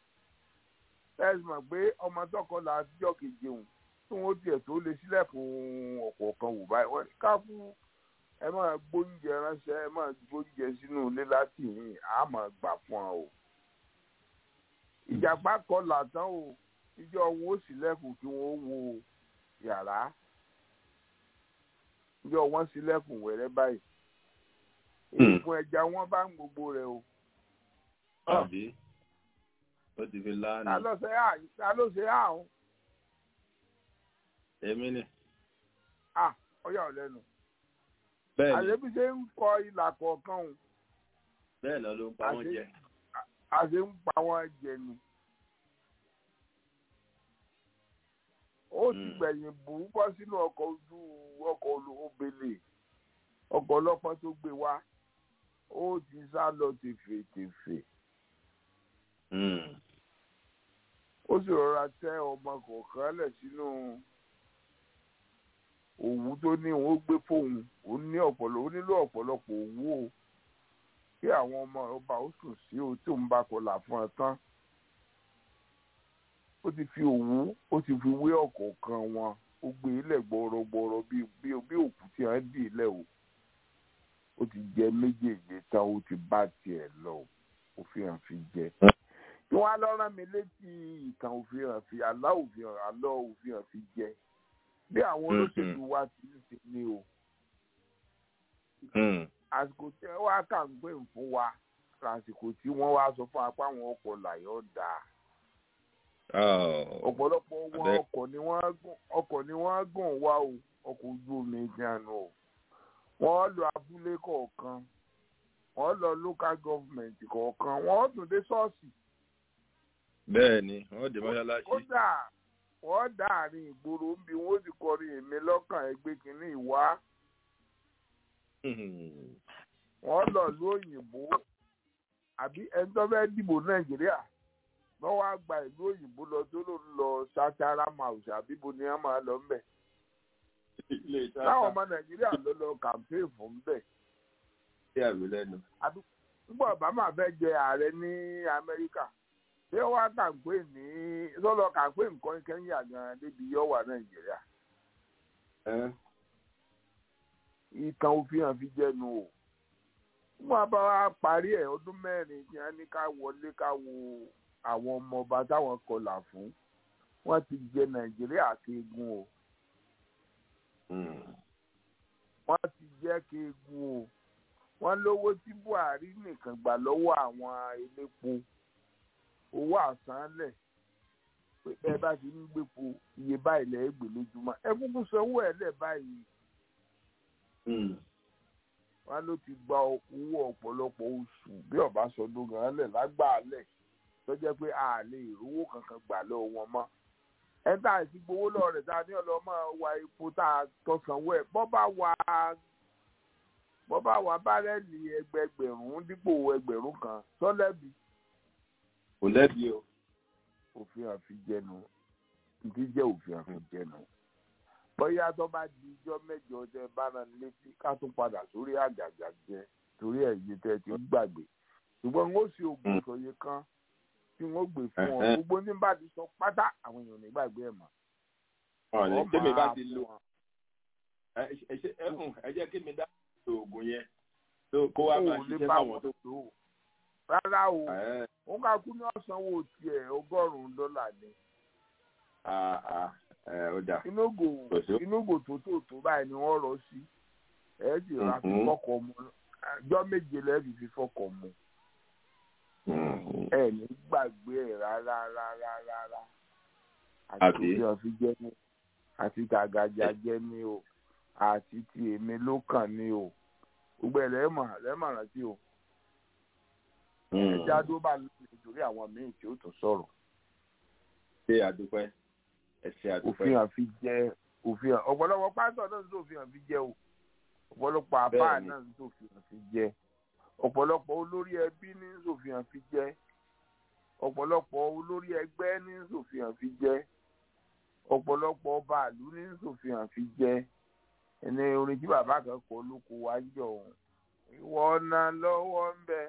ẹ mọ̀ pé ọmọ tọkọlà àtijọ́ keje òun tí wọ́n tiẹ̀ tó lè sílẹ̀kùn ọ̀kọ̀ọ̀kan wò báyìí wọ́n ká fún ẹ máa gbóúnjẹ ránṣẹ́ ẹ máa gbóúnjẹ sínú ilé láti yìn á máa gbà fún ọ o ìjàpá kọlà tán o ìjọ wọn ó sílẹ̀kùn kí wọ́n wo yàrá yọ wọn sílẹ̀kùn wẹ̀rẹ̀ báyìí ìfún ẹja wọn bá ń gbogbo rẹ o. àbí ó ti fi láàánú. ta ló ṣe à ta ló ṣe à o. èmi ni. à ọyà ò lẹ́nu. bẹ́ẹ̀ni àṣebí ṣe ń kọ ìlà kọ̀ọ̀kan o. bẹ́ẹ̀ náà ló ń pa wọ́n jẹ. àṣe ń pa wọ́n jẹ ni. ó ti gbẹ̀yìn bù ú bọ́ sínú ọkọ̀ ojú ọkọ̀ olóbele ọkọ̀ ọlọ́pàá tó gbé wá ó ti sá lọ tèfètèfè. ó sì rọra tẹ ọmọ kọ̀ọ̀kan lẹ̀ sínú òwú tó ní òun ó gbé fóun ó ní ọ̀pọ̀lọpọ̀ ó nílò ọ̀pọ̀lọpọ̀ òwú o kí àwọn ọmọ ọba ó sùn sí o tí òun bá kọlà fún ẹ tán ó ti fi òwú ó ti fi wé ọ̀kọ̀ọ̀kan wọn ó gbé ilẹ̀ gbọ́rọ̀gbọ́rọ̀ bí bí bí òkú tí wọ́n dì ilẹ̀ o ó ti jẹ méjèèjì tán ó ti bá tiẹ̀ lọ ó fi hàn fi jẹ. tí wọ́n á lọ rán mi létí ìtàn òfin hàn fi àlá òfin hàn àlọ́ òfin hàn fi jẹ bí àwọn olóṣèlú wa ti ń ṣe ni o. àsìkò tí wọ́n wá kà ń pè fún wa lásìkò tí wọ́n wá sọ fún apá àwọn ọkọ̀ làyọ̀ dáa ọ̀pọ̀lọpọ̀ wọn ọkọ̀ ni wọ́n gùn ọkọ̀ ni wọ́n gùn wá o ọkọ̀ ojú omi ìjánu o wọ́n lọ abúlé kọ̀ọ̀kan wọ́n lọ local government kọ̀ọ̀kan wọ́n tún dé ṣọ́ọ̀ṣì. bẹ́ẹ̀ ni wọ́n dé mọ́ṣáláṣí. kódà wọ́n dá àárín ìgboro ń bi wọ́n sì kọrin èmi lọ́kàn ẹgbẹ́ kínní ìwá. wọ́n lọ lú òyìnbó àbí ẹni tó fẹ́ dìbò nàìjíríà wọ́n wá gba ìlú òyìnbó lọ tó ló ń lọ sátara mouse àbíbo ni wọ́n máa lọ ńbẹ̀. ilé iṣẹ́ táwọn ọmọ nàìjíríà ló lọ campaign fún bẹ́ẹ̀ àti àmì lẹ́nu. nígbà obama fẹ́ jẹ ààrẹ ní amẹ́ríkà ṣé wàá campaign ní sọ́lọ́ campaign nǹkan kẹ́ńyà gan-an débi yọ̀wà nàìjíríà Ẹ́, ìtàn òfin hàn fi jẹnu o nígbà bá wa parí ẹ̀ ọdún mẹ́rin tí wọ́n ní ká wọlé ká wo àwọn ọmọọba táwọn kọlà fún wọ́n ti jẹ nàìjíríà kéegun o mm, wọ́n ti jẹ́ kéegun o wọ́n lówó tí buhari nìkan gbà lọ́wọ́ àwọn elépo owó àsánlẹ̀ pé ẹ bá ti ń gbépo iye báyìí lẹ́ẹ̀ gbé lójúmọ́ ẹ kúkú sanwó ẹ̀ lẹ̀ báyìí mm, wọn ló ti gba owó ọ̀pọ̀lọpọ̀ oṣù bí ọ̀básọdún gan lẹ̀ lágbàálẹ̀ tó jẹ́ pé a lè rówó kankan gbà lọ́wọ́ wọn mọ́ ẹ tá à ti gbowó lọ́wọ́ rẹ̀ tá a ní ọlọ́mọ wa epo tá a tọ̀sánwó ẹ̀ bọ́ bá wa bọ́ bá wa bárẹ́ẹ̀lì ẹgbẹgbẹ̀rún dípò ẹgbẹ̀rún kan sọ́lẹ́bì kò lẹ́bi o. òfin àfijẹnu ìdí jẹ́ òfin àfijẹnu bóyá tó bá di ijọ́ mẹ́jọ tẹ bá rán ni létí ká tún padà sórí àjàjà jẹ torí ẹ̀yìn tẹ ti ń gbàgbé ṣùgbọ́n n ó ṣe oògùn ìsọyẹ kan tí wọ́n gbé fún ọ Ẹ̀hẹ́. gbogbo ní bá ti sọ pátá àwọn èèyàn ò ní gbàgbé ẹ̀ mọ́. ọ̀nà Wọ́n tẹ́mi bá máa ti fún lo wọn. ẹ ẹ ṣe ẹ hùn ẹ jẹ́ kí mi dá oògùn yẹn tó kó wá o máa ò lè ṣiṣẹ́ bá fáwọn wọn tó. tó o rárá o Ẹ́, òun ká kú ní ọ̀sánwó tiẹ̀ ọgọ́rùn-ún dọ́là ni ah, ah, ẹ, ó dà. inúgò Kò sí. inúgò tó tó tó báyìí ni wọ́n rọ sí ẹ̀ sì ra fi Mhm. fọ́kọ̀ mu ọjọ́ méje lẹ́ẹ̀fì fi fọ́kọ̀ mu Mm, ẹ̀ ní gbàgbé ẹ̀ rárá rárá rárá àti Àbí? tí wọ́n fi jẹ́ ní àti tàgàjà jẹ́ ní o àti ti èmi ló kàn ní o gbogbo ẹ̀ lẹ́ẹ̀mọ̀ lẹ́ẹ̀mọ̀ rántí o mm. ẹ̀já tó bá lóye nítorí àwọn míì tí ó tún sọ̀rọ̀ ṣé àdúpẹ́ ẹ ṣe àdúpẹ́. òfin àfi jẹ òfin hàn ọ̀pọ̀lọpọ̀ pásítọ̀ náà ń sòfin hàn fi jẹ o ọ̀pọ̀lọpọ̀ àbá Bẹ́ẹ̀ni. náà ń sòfin hàn fi jẹ ọ̀pọ̀lọpọ̀ olórí ẹbí ní ń sòfin hàn fi jẹ ọ̀pọ̀lọpọ̀ olórí ẹgbẹ́ ní ń sòfin hàn fi jẹ ọ̀pọ̀lọpọ̀ bàálù ní ń sòfin hàn fi jẹ ẹni orin tí bàbá kan kọ lóko wá ń jọ òun ìwọ náà lọ́wọ́ ń bẹ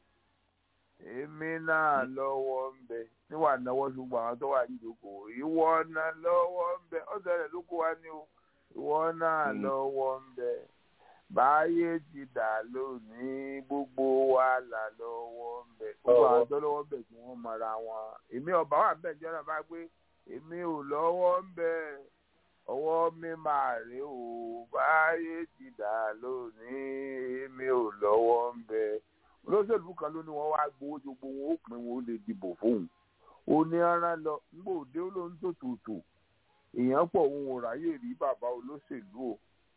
èmi náà lọ́wọ́ ń bẹ níwà náwó ṣùgbọ́n àwọn tó wà níjókòó ìwọ náà lọ́wọ́ ń bẹ ọ̀sẹ̀ rẹ̀ ló kó wa ní o ìwọ náà Mm. lọ́wọ́ ń bẹ báyé ti dà lónìí gbogbo wa là lọ́wọ́ ń bẹ gbogbo àwọn tó lọ́wọ́ ń bẹ tí wọ́n mọra wọn èmi ọba wà bẹ́ẹ̀ jẹ́ náà bá gbé èmi ò lọ́wọ́ ń bẹ ọwọ́ mi máa rè o báyé ti dà lónìí èmi ò lọ́wọ́ ń bẹ olóṣèlú kan ló ní wọn wá gbowó tó gbowó ó pin wọn ó lè dìbò fóun ó ní ara lọ nígbà òde ó ló ń tòtòtò èèyàn pọ̀ òun ò ráyè rí bàbá olóṣèlú o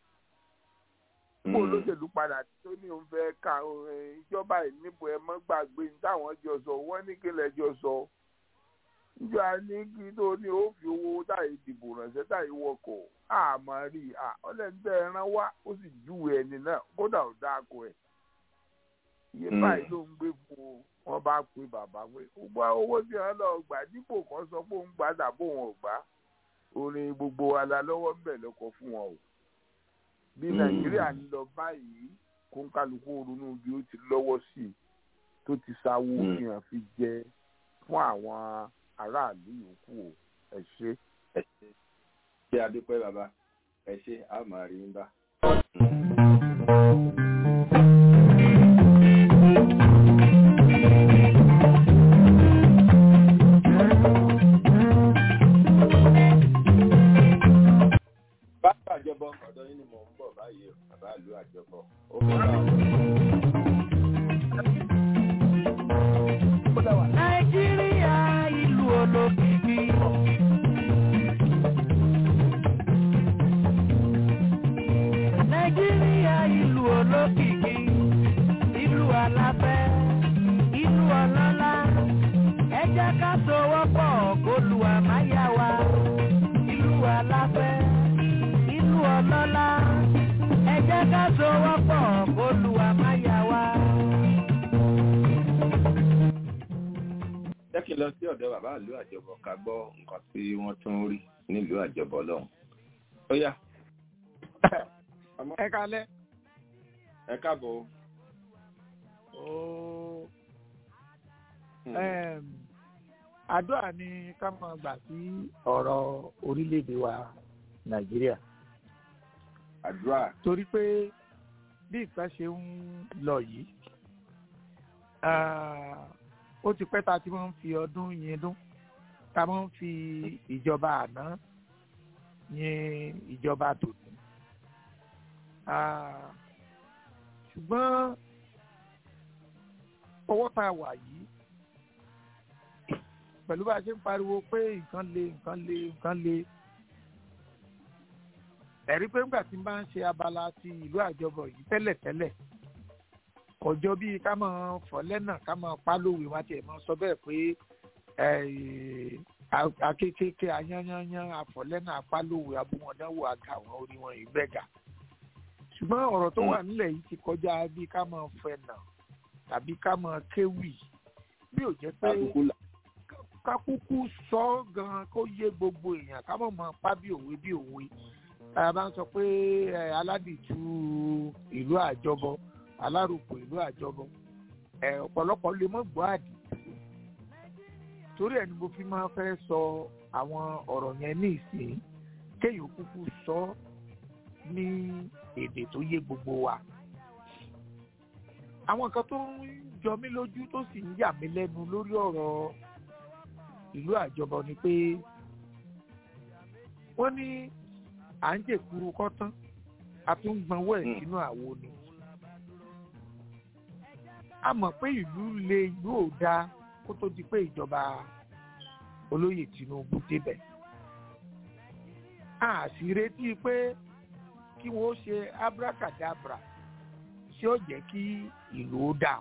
nígbà Mm. olóṣèlú padà tó ní òun fẹ́ ka eh, ìjọba ìníbo ẹ mọ́ gbàgbé ní táwọn jọ sọ wọ́n ní kí lẹ́jọ́ sọ níjọ́ ní kí tó ní ó fi owó táyé dìbò ránṣẹ́ táyé wọkọ̀ àmọ́ rí i ọlẹ́ńtẹ́ ẹran wá ó sì júwe ẹni náà kódà ó dáko ẹ̀ iye Mm. báyìí ló ń gbé fún o wọn bá pe bàbá pé gbogbo owó tí wọn lọ gbà dípò kan sọ pé òun gbà dàbò wọn ò gbà orin gbogbo wa la lọ́wọ́ ń bẹ̀ lọ́kọ̀ fún wọn o bí Mm. nàìjíríà ń lọ báyìí kó ń kálukú ronú bí ó ti lọ́wọ́ sí i tó ti sáwó Mm. fi hàn fi jẹ fún àwọn aráàlú yòókù o ẹ ṣe. ẹ ṣe ṣe àdúpẹ́ bàbá ẹ ṣe a máa rí ń bá. bàbá àjọbọ ọ̀dọ̀ yín ni mò ń bọ̀ báyìí o bàbá ìlú àjọbọ ó kọ́ bá wọn. nàìjíríà ìlú olókìkí. nàìjíríà ìlú olókìkí ìlú aláfẹ́ ìlú ọlọ́lá ẹ jẹ́ ká sowọ́pọ̀ kólúwa má yá wa ìlú aláfẹ́ ìlú ọlọ́lá ẹ jẹ́ ká sowọ́pọ̀ kólúwa má yá wa. jẹ́ kí n lọ sí ọ̀dọ̀ bàbá ìlú àjọbọ ká gbọ́ nǹkan tí wọ́n tún rí nílùú àjọbọ lọ́hùn. ó yá ẹ kalẹ́. ẹ káàbọ̀. ooo Em, àdúrà ni ká máa gbà sí ọ̀rọ̀ orílẹ̀-èdè wa nàìjíríà àdúrà torí pé bí nǹkan ṣe ń lọ yìí ah, ó ti pẹ́ ta tí wọ́n ń fi ọdún yẹn dún ta wọ́n ń fi ìjọba àná yẹn ìjọba tòní Ah, ṣùgbọ́n ọwọ́ tá a wà yìí pẹ̀lú bá a ṣe ń pariwo pé nǹkan le nǹkan le nǹkan le ẹ̀rí pé ńgbà tí n bá ń ṣe abala ti ìlú àjọbọ̀ yìí tẹ́lẹ̀tẹ́lẹ̀ kọjọ bíi ká máa fọ́ lẹ́nà ká máa pa lówe wá tiẹ̀ máa sọ bẹ́ẹ̀ pé eh, a- akékèké ayányányán afọ̀lẹ́nà apálòwe abúmọ̀dánwò àga àwọn orí wọn yìí bẹ́ẹ̀ ga ṣùgbọ́n ọ̀rọ̀ tó wà nílẹ̀ yìí ti kọjá bíi ká máa fẹ̀nà tàbí ká máa kéwì bí ò jẹ́ pé àkókò là kákúkú sọ ọ́ gan kó yé gbogbo èèyàn ká mọ̀ mọ́ pa bí òwe bí òwe a bá ń sọ pé ẹ, aládìtú ìlú àjọbọ alárùkù ìlú àjọbọ ẹ, ọ̀pọ̀lọpọ̀ lè mọ́ gbọ́ àdìtú torí ẹ̀ ni mo fi máa fẹ́ sọ àwọn ọ̀rọ̀ yẹn ní ìsìn kéèyàn kúkú sọ ọ́ ní èdè tó yé gbogbo wa àwọn nǹkan tó ń jọ mí lójú tó sì ń yà mí lẹ́nu lórí ọ̀rọ̀ ìlú àjọbọ ni pé wọ́n ní à ń jèkuru kọ́tán a tún ń gbọ́nwọ́ ẹ̀ Mm. sínú àwo ni a mọ̀ pé ìlú le ìlú ò dáa kó tó di pé ìjọba olóyè Tinubu débẹ̀ a sì retí pé kí wọ́n ṣe abracadabra ṣé ó jẹ́ kí ìlú ó dáa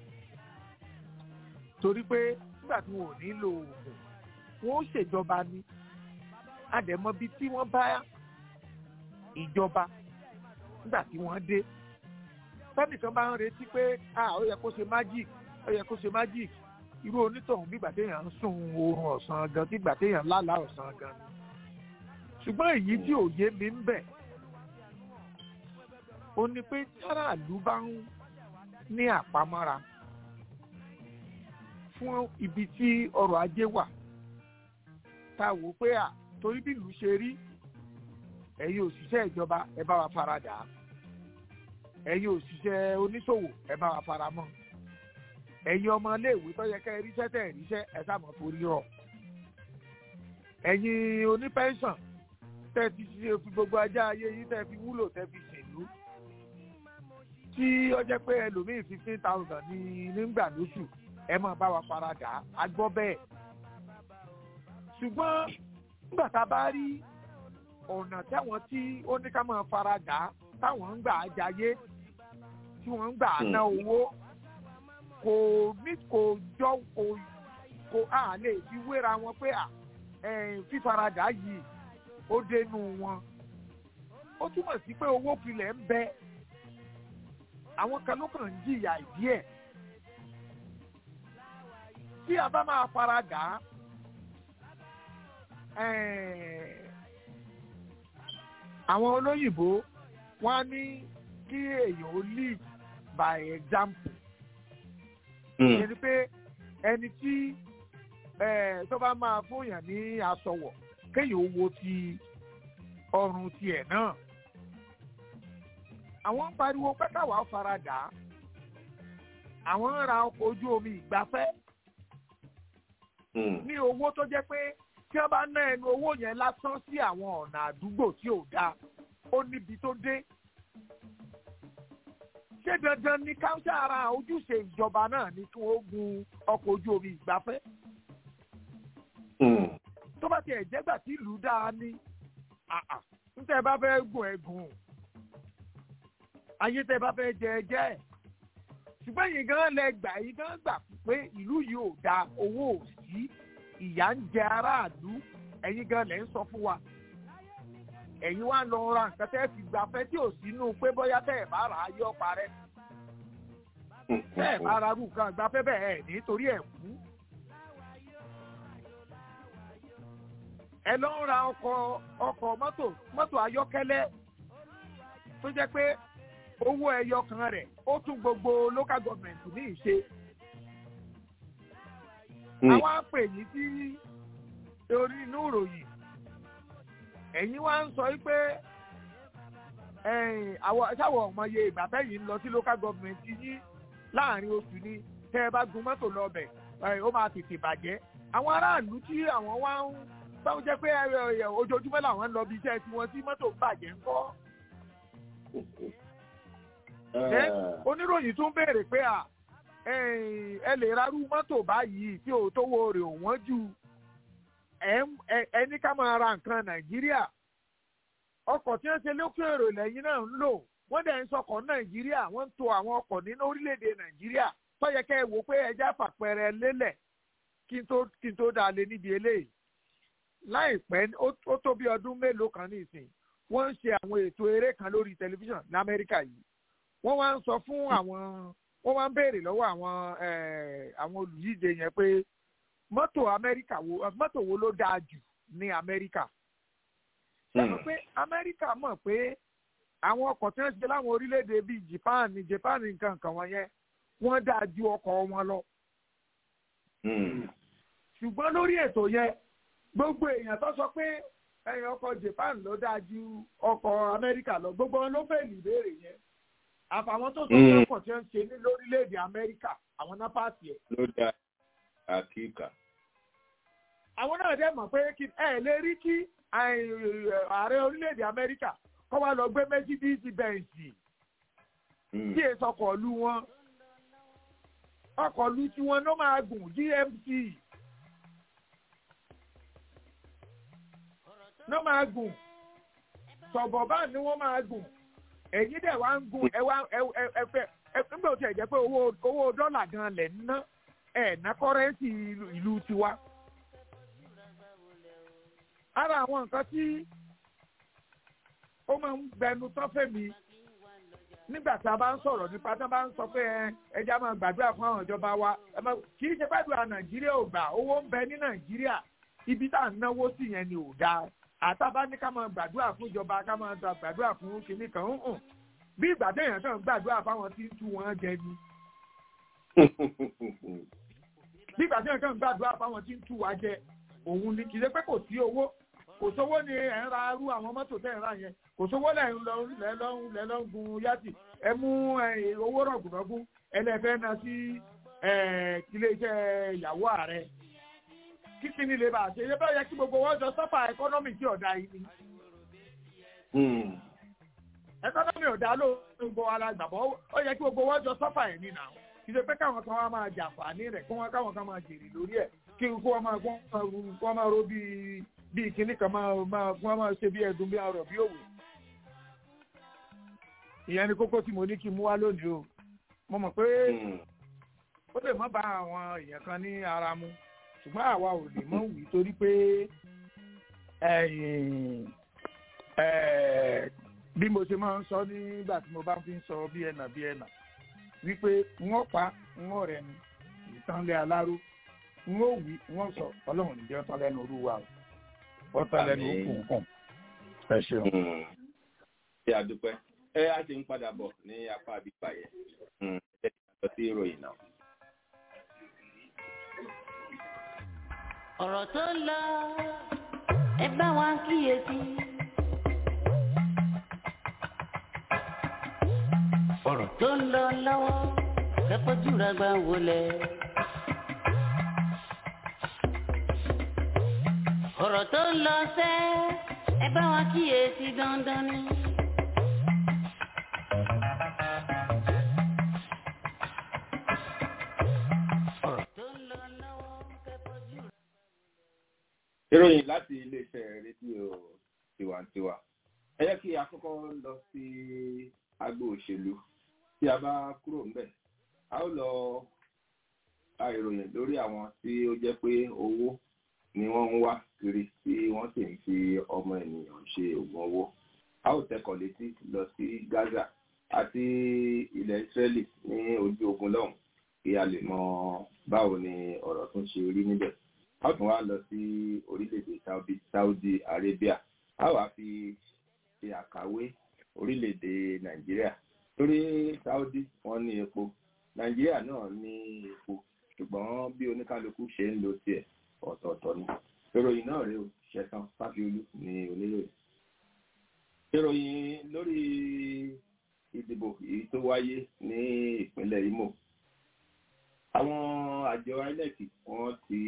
torí pé nígbà tí wọn ò nílò oògùn wọn ó ṣèjọba ni àdẹ̀mọ́bí tí wọ́n bá ìjọba nígbà tí wọ́n dé tẹ́nìkan bá ń retí pé ah ó yẹ kó ṣe magic ó yẹ kó ṣe magic irú onítọ̀hún bígbà téèyàn ń sùn oorun ọ̀sán gan bígbà téèyàn lálàá ọ̀sán gan ni ṣùgbọ́n èyí tí òye mi ń bẹ̀ ó ní pé aráàlú bá ń ní àpamọ́ra fún ibi tí ọrọ̀ ajé wà tá a wò pé à torí bí ìlú ṣe rí ẹ̀yin òṣìṣẹ́ ìjọba ẹ bá wa fara dà á ẹ̀yin òṣìṣẹ́ oníṣòwò ẹ bá wa fara mọ́ ẹ̀yin ọmọ iléèwé tó yẹ kẹ́ ẹ ríṣẹ́ tẹ̀ ẹ ríṣẹ́ ẹ sàmọ́ torí rọ̀ ẹ̀yin onípẹ́ńsàn tẹ́ ti ṣe fi gbogbo ajá ayé yìí tẹ́ fi wúlò tẹ́ fi ṣèlú tí ó jẹ́ pé ẹlòmíì fifteen thousand ní nígbà lóṣù ẹ máa bá wa fara dà á a gbọ́ bẹ́ẹ̀ ṣùgbọ́n nígbà tá a bá rí ọ̀nà táwọn tí ó ní ká máa fara dà á táwọn ń gbà á jayé tí wọ́n ń gbà á ná owó kò ní kò jọ kò kò á lè fi wéra wọn pé à ẹ̀, fífaradà yìí ó dénú wọn ó túmọ̀ sí pé owó filẹ̀ ń bẹ àwọn kan ló kàn ń jìyà ìdí ẹ̀ tí a bá máa fara dà á ẹ̀ẹ́, àwọn olóyìnbó wọ́n á ní kí èèyàn ó lead by example ìyẹn ni pé ẹni tí ẹ̀ẹ́, tó bá máa fúnyàn ní aṣọwọ̀ kéèyàn ó wo ti ọrùn tiẹ̀ náà àwọn ń pariwo pé káwa fara dà á àwọn ń ra ọkọ̀ ojú omi ìgbafẹ́ ní owó tó jẹ́ pé tí wọ́n bá ná ẹnu owó yẹn lásán sí àwọn ọ̀nà àdúgbò tí ò dáa ó níbi tó dé. ṣé dandan ni káńtà ara ojúṣe ìjọba náà ni kí wọ́n gun ọkọ̀ ojú omi ìgbafẹ́? tó bá tiẹ̀ jẹ́gbà tí ìlú dáa ní àà níta ẹ bá fẹ́ gùn ẹ gùn ayé tẹ bá fẹ́ jẹ ẹ jẹ́ ẹ̀ ṣùgbọ́n yìí gan lẹ gbà yìí gan gbà pé ìlú yìí ò da owó ò sí ìyà ń jẹ aráàlú ẹ̀yin gan lẹ ń sọ fún wa ẹ̀yin wá lọ ra nǹkan tẹ́ fi gbafẹ́ tí ò sínú pé bóyá tẹ́ ẹ̀ bá rà á yọ parẹ́ tẹ́ ẹ̀ bá ra rú nǹkan gbafẹ́ bẹ́ẹ̀ ẹ̀ nítorí ẹ̀ kú. ẹ lọ ń ra ọkọ̀ ọkọ̀ mọ́tò mọ́tò ayọ́kẹ́lẹ́ tó jẹ́ pé owó ẹyọ kan rẹ̀ ó tún gbogbo local government ní ìṣe àwọn àpè yìí tí orí inú ìròyìn ẹ̀yin wá ń sọ pé àwọn sáwọ ọmọye ìgbà bẹ́yìn ń lọ sí local government yín láàrin oṣù ni tẹ́ ẹ bá gun mọ́tò lọ bẹ̀ ó máa tètè bàjẹ́ àwọn aráàlú tí àwọn wá ń báwo jẹ́ pé ojoojúmọ́ làwọn ń lọ bí iṣẹ́ tiwọn tí mọ́tò ń bàjẹ́ ń kọ́. oníròyìn tún béèrè pé à ẹ lè rárú mọ́tò báyìí tí ò tówó rẹ̀ ò wọ́n jù ẹni ká máa ra nǹkan nàìjíríà ọkọ̀ tí wọ́n ṣe lókè èrò lẹ́yìn náà ń lò wọ́n dẹ̀ ń sọkọ̀ nàìjíríà wọ́n ń to àwọn ọkọ̀ nínú orílẹ̀-èdè nàìjíríà tó yẹ kẹ́ ẹ wò pé ẹja fàpẹẹrẹ lélẹ̀ kí n tó kí n tó dá lé níbi eléyìí láìpẹ́ ó tó bí ọdún mélòó kan nísìn wọ́n ń ṣe àwọn ètò eré kan lórí tẹlifíṣàn lamẹ́ríkà yìí wọ́n wá ń sọ fún àwọn wọ́n wá ń béèrè lọ́wọ́ àwọn àwọn olùyíje yẹn pé mọ́tò amẹ́ríkà wo mọ́tò wo ló dáa jù ní amẹ́ríkà ṣé mo pé amẹ́ríkà mọ̀ pé àwọn ọkọ̀ tí wọ́n ṣe láwọn orílẹ̀-èdè bíi japan ní japan nǹkan kan wọ̀nyẹn wọ́n dáa ju ọkọ̀ wọn lọ. ṣùgbọ́n lórí ètò yẹn gbogbo èèyàn tó sọ pé ẹ̀yìn ọkọ̀ japan ló dáa ju ọkọ̀ amẹ́ríkà lọ gbogbo wọn ló fẹ́ ìbéèrè yẹn àfàwọn tó sọ pé ọkọ̀ tí wọ́n ṣe ní lórílẹ̀‐èdè amẹ́ríkà àwọn náà pàṣẹ ẹ̀. ló dá àkíkà. àwọn náà dẹ́ mọ̀ pé ẹ lè rí kí ààrẹ orílẹ̀‐èdè amẹ́ríkà kọ́ wa lọ gbé mercedes benz tí èso ọkọ̀ lu wọn ọkọ̀ lu tiwọn ló máa gùn gmc ló máa gùn sọ̀bọ̀bá ni wọ́n máa gùn èyí dẹ̀ wá ń gun ẹ wá ẹ ẹ fẹ́ ẹ nígbà tí ẹ jẹ́ pé owó owó dọ́là gan lẹ̀ ń ná ẹ̀ ná kọ́rẹ́ǹsì ìlú tiwa. ara àwọn nǹkan tí ó máa ń gbẹnu tán fèmí nígbà tá a bá ń sọ̀rọ̀ nípa tá a bá ń sọ pé ẹja máa gbàdúrà fún àwọn ìjọba wa kì í ṣe gbàdúrà nàìjíríà ò gbà owó ń bẹ ní nàìjíríà ibi tá à ń náwó sí yẹn ni ò dáa àtàbá ní ká máa gbàdúrà fún ìjọba ká máa gbàdúrà fún kinní kan ń hàn bí ìgbà téèyàn kàn gbàdúrà fáwọn tí ń tú wọn jẹ ni. bí ìgbà téèyàn kàn gbàdúrà fáwọn tí ń tú wa jẹ òun ni kì í ṣe pé kò sí owó kò sówó ni ẹ̀ ń ra irú àwọn mọ́tò tẹ̀ ń ra yẹn kò sówó lẹ̀ ń lọ lẹ̀ lọ́n lẹ̀ lọ́n gun yàtì ẹ mú owó rọ̀gùnrọ̀gùn ẹlẹ́fẹ́ náà sí iléeṣẹ́ ìyàwó ààrẹ kíkí ni lè bá ṣe ṣe bẹ́ẹ̀ yẹ kí gbogbo wọn jọ sọ́fà ẹkọ́nọ́mì tí ọ̀dà yìí ni. ẹkọ́nọ́mì ọ̀dà ló ń gbọ́ alágbàbọ̀ ó yẹ kí gbogbo wọn jọ sọ́fà ẹ̀ nínà kì í ṣe pé káwọn kan wá máa jàǹfààní rẹ̀ kí wọ́n káwọn kan máa jèrè lórí ẹ̀ kí wọ́n máa kí wọ́n máa ro bíi bíi kinní kan máa máa kí wọ́n máa ṣe bí ẹ̀dùn bí ọ̀rọ̀ bí òwe. ìyẹn ni kókó tí mo ní kí n mú wá lónìí o mo mọ̀ pé ó lè má bá àwọn èèyàn kan ní ara mu ṣùgbọ́n àwa ò lè mọ̀ wí torí pé bí mo ṣe máa ń sọ nígbà tí mo bá fi ń sọ bí ẹnà bí ẹnà wípé wọ́n pa wọ́n rẹ̀ ni ìtànlẹ̀ aláró wọ́n wí wọ́n sọ ọlọ́run níjẹ́ ọ̀tán lẹ́nu olúwa ọ̀tán lẹ́nu òkú nǹkan ẹ ṣeun. ṣé a dúpẹ́ ẹ á ti ń padà bọ̀ ní apá àbíkà yẹn ẹ ti lọ sí ìròyìn náà. ọ̀rọ̀ tó ń lọ ẹ bá wa kíyèsí. ọ̀rọ̀ tó ń lọ lọ́wọ́ kẹ́kọ̀ọ́jú rẹ̀ gbà wọlé. ọ̀rọ̀ tó ń lọ sẹ́ ẹ bá wa kíyèsí dandan ni. ìròyìn láti iléeṣẹ́ rédíò tiwantiwa ẹ jẹ́ kí a kọ́kọ́ lọ sí agbo òṣèlú tí a bá kúrò ńbẹ̀ a ó lọ ka ìròyìn lórí àwọn tí ó jẹ́ pé owó ni wọ́n ń wá kiri tí wọ́n sì ń fi ọmọ ènìyàn ṣe oògùn owó a ó tẹkọ̀ létí lọ sí Gaza àti ilẹ̀ Israeli ní ojú ogun lọ́hùn kí a lè mọ báwo ni ọ̀rọ̀ tún ṣe rí níbẹ̀ a ó tún wá lọ sí orílẹ̀-èdè Saudi Arabia a wá fi ṣe àkàwé orílẹ̀-èdè nàìjíríà torí saudi wọ́n ní epo nàìjíríà náà ní epo ṣùgbọ́n bí oníkálukú ṣe ń lo tiẹ̀ ọ̀tọ̀ọ̀tọ̀ ni ìròyìn náà rèé o ṣẹ̀tàn fáfiolú ní oníròyìn ìròyìn lórí ìdìbò èyí tó wáyé ní ìpínlẹ̀ imo àwọn àjọ inec wọ́n ti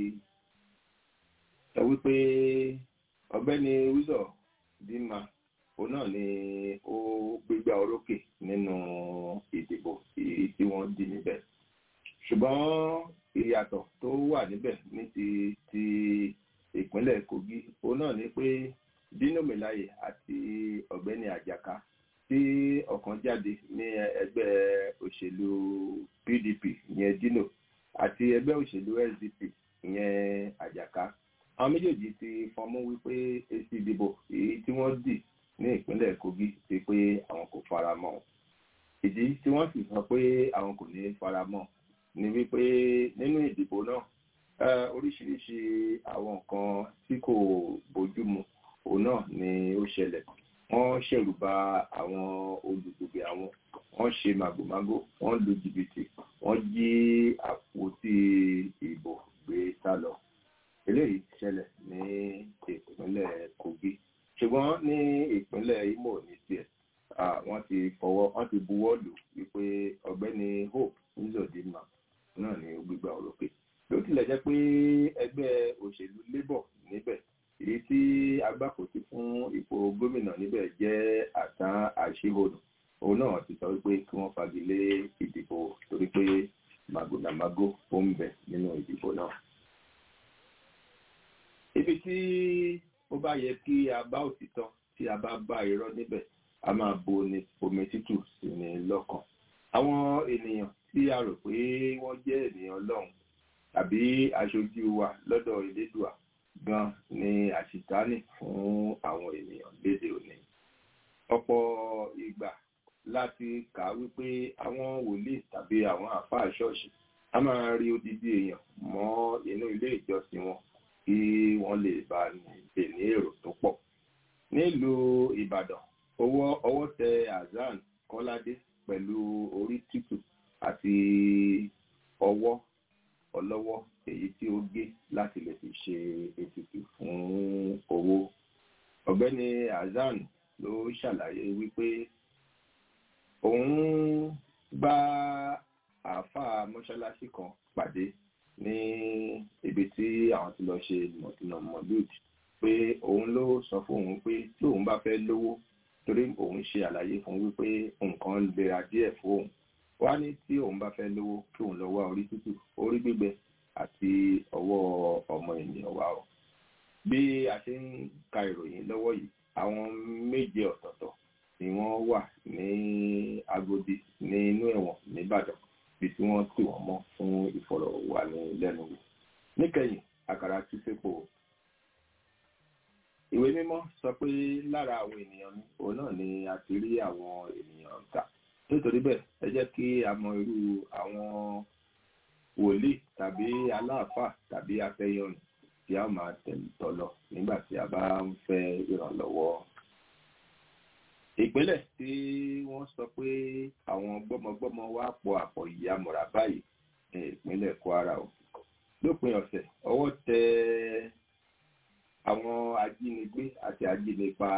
sọ wípé ọ̀gbẹ́ni wíṣọ dima òun náà ni ó gbégbá orókè nínú ìdìbò èyí tí wọ́n dì níbẹ̀ ṣùgbọ́n ìyàtọ̀ tó wà níbẹ̀ ní ti ti ìpínlẹ̀ kogi òun náà ni pé dino melaye àti ọ̀gbẹ́ni àjàká tí ọ̀kan jáde ní ẹgbẹ́ òṣèlú pdp ìyẹn dino àti ẹgbẹ́ òṣèlú sdp ìyẹn àjàká àwọn méjèèjì ti fọnmú wípé èsì ìdìbò èyí tí wọ́n dì ní ìpínlẹ̀ kogi ti pé àwọn kò fara mọ́ ìdí tí wọ́n sì sọ pé àwọn kò ní fara mọ́ ni wípé nínú ìdìbò náà oríṣiríṣi àwọn nǹkan tí kò bójúmu òun náà ni ó ṣẹlẹ̀ wọ́n ṣẹ̀rù bà àwọn olùdìbò àwọn wọ́n ṣe màgòmágó wọ́n lu jìbìtì wọ́n jí àpótí ìbò gbé sá lọ eléyìí ṣẹlẹ̀ ní ìpínlẹ̀ kogi ṣùgbọ́n ní ìpínlẹ̀ imo ní tiẹ̀ wọ́n ti fọwọ́ wọ́n ti buwọ́ lù wípé ọ̀gbẹ́ni hope nzọdínmà náà ni ó gbégbá orókè ló tilẹ̀ jẹ́ pé ẹgbẹ́ òṣèlú labour níbẹ̀ èyí tí agbákòtí fún ipò gómìnà níbẹ̀ jẹ́ àtàn àṣehòdù òun náà ti sọ wípé kí wọ́n fagilé ìdìbò torí pé màgòdàmágó ó ń bẹ nínú ìdìbò náà. ibi tí ó bá yẹ kí a bá òtítọ́ tí a bá bá irọ́ níbẹ̀ a máa bo ní omi tútù sí ni lọ́kàn. àwọn ènìyàn tí a rò pé wọ́n jẹ́ ènìyàn ọlọ́run tàbí aṣojú wa lọ́dọ̀ ìlédùà gan ni àṣìtánì fún àwọn ènìyàn léde òní. ọ̀pọ̀ ìgbà láti kà á wípé àwọn wòlíì tàbí àwọn àfáà ṣọ́ọ̀ṣì a máa rí odidi èèyàn mọ́ inú ilé ìjọsìn wọn kí wọ́n lè bá lè ní èrò tó pọ̀. nílùú ìbàdàn owó ọwọ́ tẹ azan kọ́ládé pẹ̀lú orí tútù àti ọwọ́ ọlọ́wọ́ èyí tí ó gé láti lè fi ṣe ètùtù fún owó. ọ̀gbẹ́ni azan ló ṣàlàyé wípé òun bá àáfàá mọ́ṣáláṣí kan pàdé ní ibi tí àwọn ti lọ ṣe mọ̀tìnà mọ̀lúùd pé òun ló sọ fún òun pé tí òun bá fẹ́ lówó torí òun ṣe àlàyé fún wípé nǹkan lera díẹ̀ fún òun wá ní tí òun bá fẹ́ lówó kí òun lọ wá orí tútù orí gbígbẹ àti ọwọ́ ọmọ ènìyàn wá o bí a ṣe ń ka ìròyìn lọ́wọ́ yìí àwọn méje ọ̀tọ̀ọ̀tọ̀ ni wọ́n wà ní agodi ní inú ẹ̀wọ̀n nìbàdàn bí tí wọ́n tì wọ́n mọ́ fún ìfọ̀rọ̀wánilẹ́nuwò níkẹyìn àkàrà tú sépo ìwé mímọ́ sọ pé lára àwọn ènìyàn ní òun náà ni a ti rí àwọn ènìyàn ta nítorí bẹ́ẹ̀ ẹ jẹ́ kí a mọ irú àwọn wòlíì tàbí aláàfáà tàbí afẹ́yọ̀rìn tí a máa tọ̀ lọ nígbà tí a bá ń fẹ́ ìrànlọ́wọ́ ìpínlẹ̀ tí wọ́n sọ pé àwọn gbọ́mọgbọ́mọ wá pọ̀ àpọ̀ ìyàmọ̀ra báyìí ní ìpínlẹ̀ kwara o lópin ọ̀sẹ̀ ọwọ́ tẹ àwọn ajínigbé àti ajínipa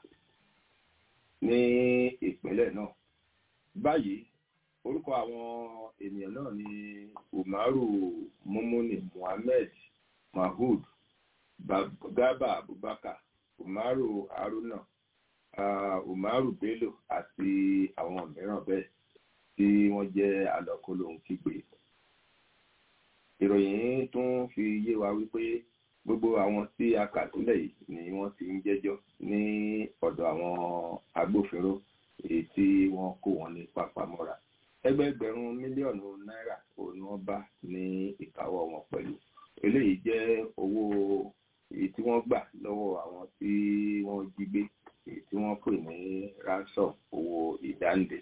ní ìpínlẹ̀ náà báyìí orúkọ àwọn ènìyàn náà ni umaru mumuni muhammed mahood gaba abubakar umaru haruna uh, umaru bello àti àwọn mìíràn bẹ́ẹ̀ tí wọ́n jẹ́ alọ́kólóhùn kígbe. ìròyìn tún fi yé wa wípé gbogbo àwọn tí a kà sílẹ̀ yìí ni wọ́n ti ń jẹ́jọ́ ní ọ̀dọ̀ àwọn agbófinró èyí tí wọ́n kó wọn ní pápámọ́ra. ẹgbẹẹgbẹ̀rún mílíọ̀nù náírà òun ni wọ́n bá ní ìkáwọ́ wọn pẹ̀lú. eléyìí jẹ́ owó èyí tí wọ́n gbà lọ́wọ́ àwọn tí wọ́n jí gbé èyí tí wọ́n pè ní ransom owó ìdáǹdè.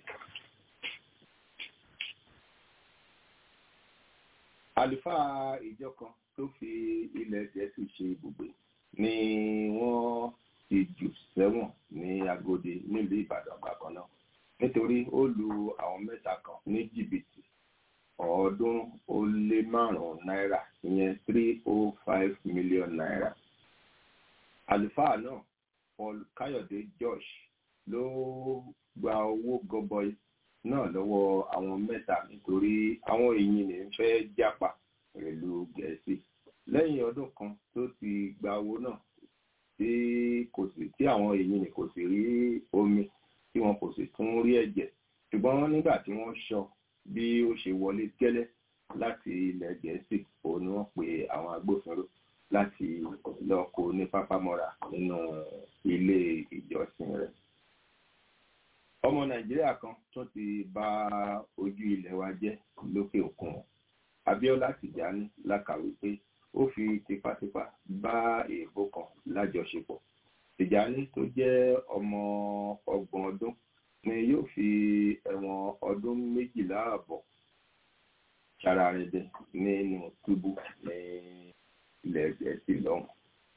àlùfáà ìjọ kan tó fi ilẹ̀ gẹ̀ẹ́sì ṣe ibùgbé ni wọ́n ti jù sẹ́wọ̀n ní Agodi nílùú Ìbàdàn bákan náà nítorí ó lu àwọn mẹ́ta kan ní jìbìtì ọ̀ọ́dúnrún ó lé márùn-ún náírà ìyẹn three oh five million naira. àlùfáà náà Paul Káyọ̀dé Josh ló gba owó gọbọi náà lọ́wọ́ àwọn mẹ́ta nítorí àwọn èyí ní fẹ́ jápa pẹ̀lú Gẹ̀ẹ́sì lẹ́yìn ọdún kan tó ti gba owó náà tí kò sí tí àwọn èyí ní kò sì rí omi tí wọn kò sì tún rí ẹ̀jẹ̀ ṣùgbọ́n nígbà tí wọ́n sọ bí ó ṣe wọlé gẹ́lẹ́ láti ilẹ̀ Gẹ̀ẹ́sì òun ni wọ́n pe àwọn agbófinró láti lọ kó ní pápámọ́ra nínú ilé ìjọsìn rẹ̀. ọmọ Nàìjíríà kan tó ti bà ojú ilẹ̀ wa jẹ́ lókè òkun Abíọ́lá Tìjání lákàwé pé ó fi tipátipá bá èèbó kan lájọṣepọ̀ Tìjání tó jẹ́ ọmọ ọgbọ̀n ọdún ni yóò fi ẹ̀wọ̀n ọdún méjìlá àbọ̀ ṣararẹ̀dẹ̀ nínú túbú ní ilẹ̀ Gẹ̀ẹ́sì lọ́hùn.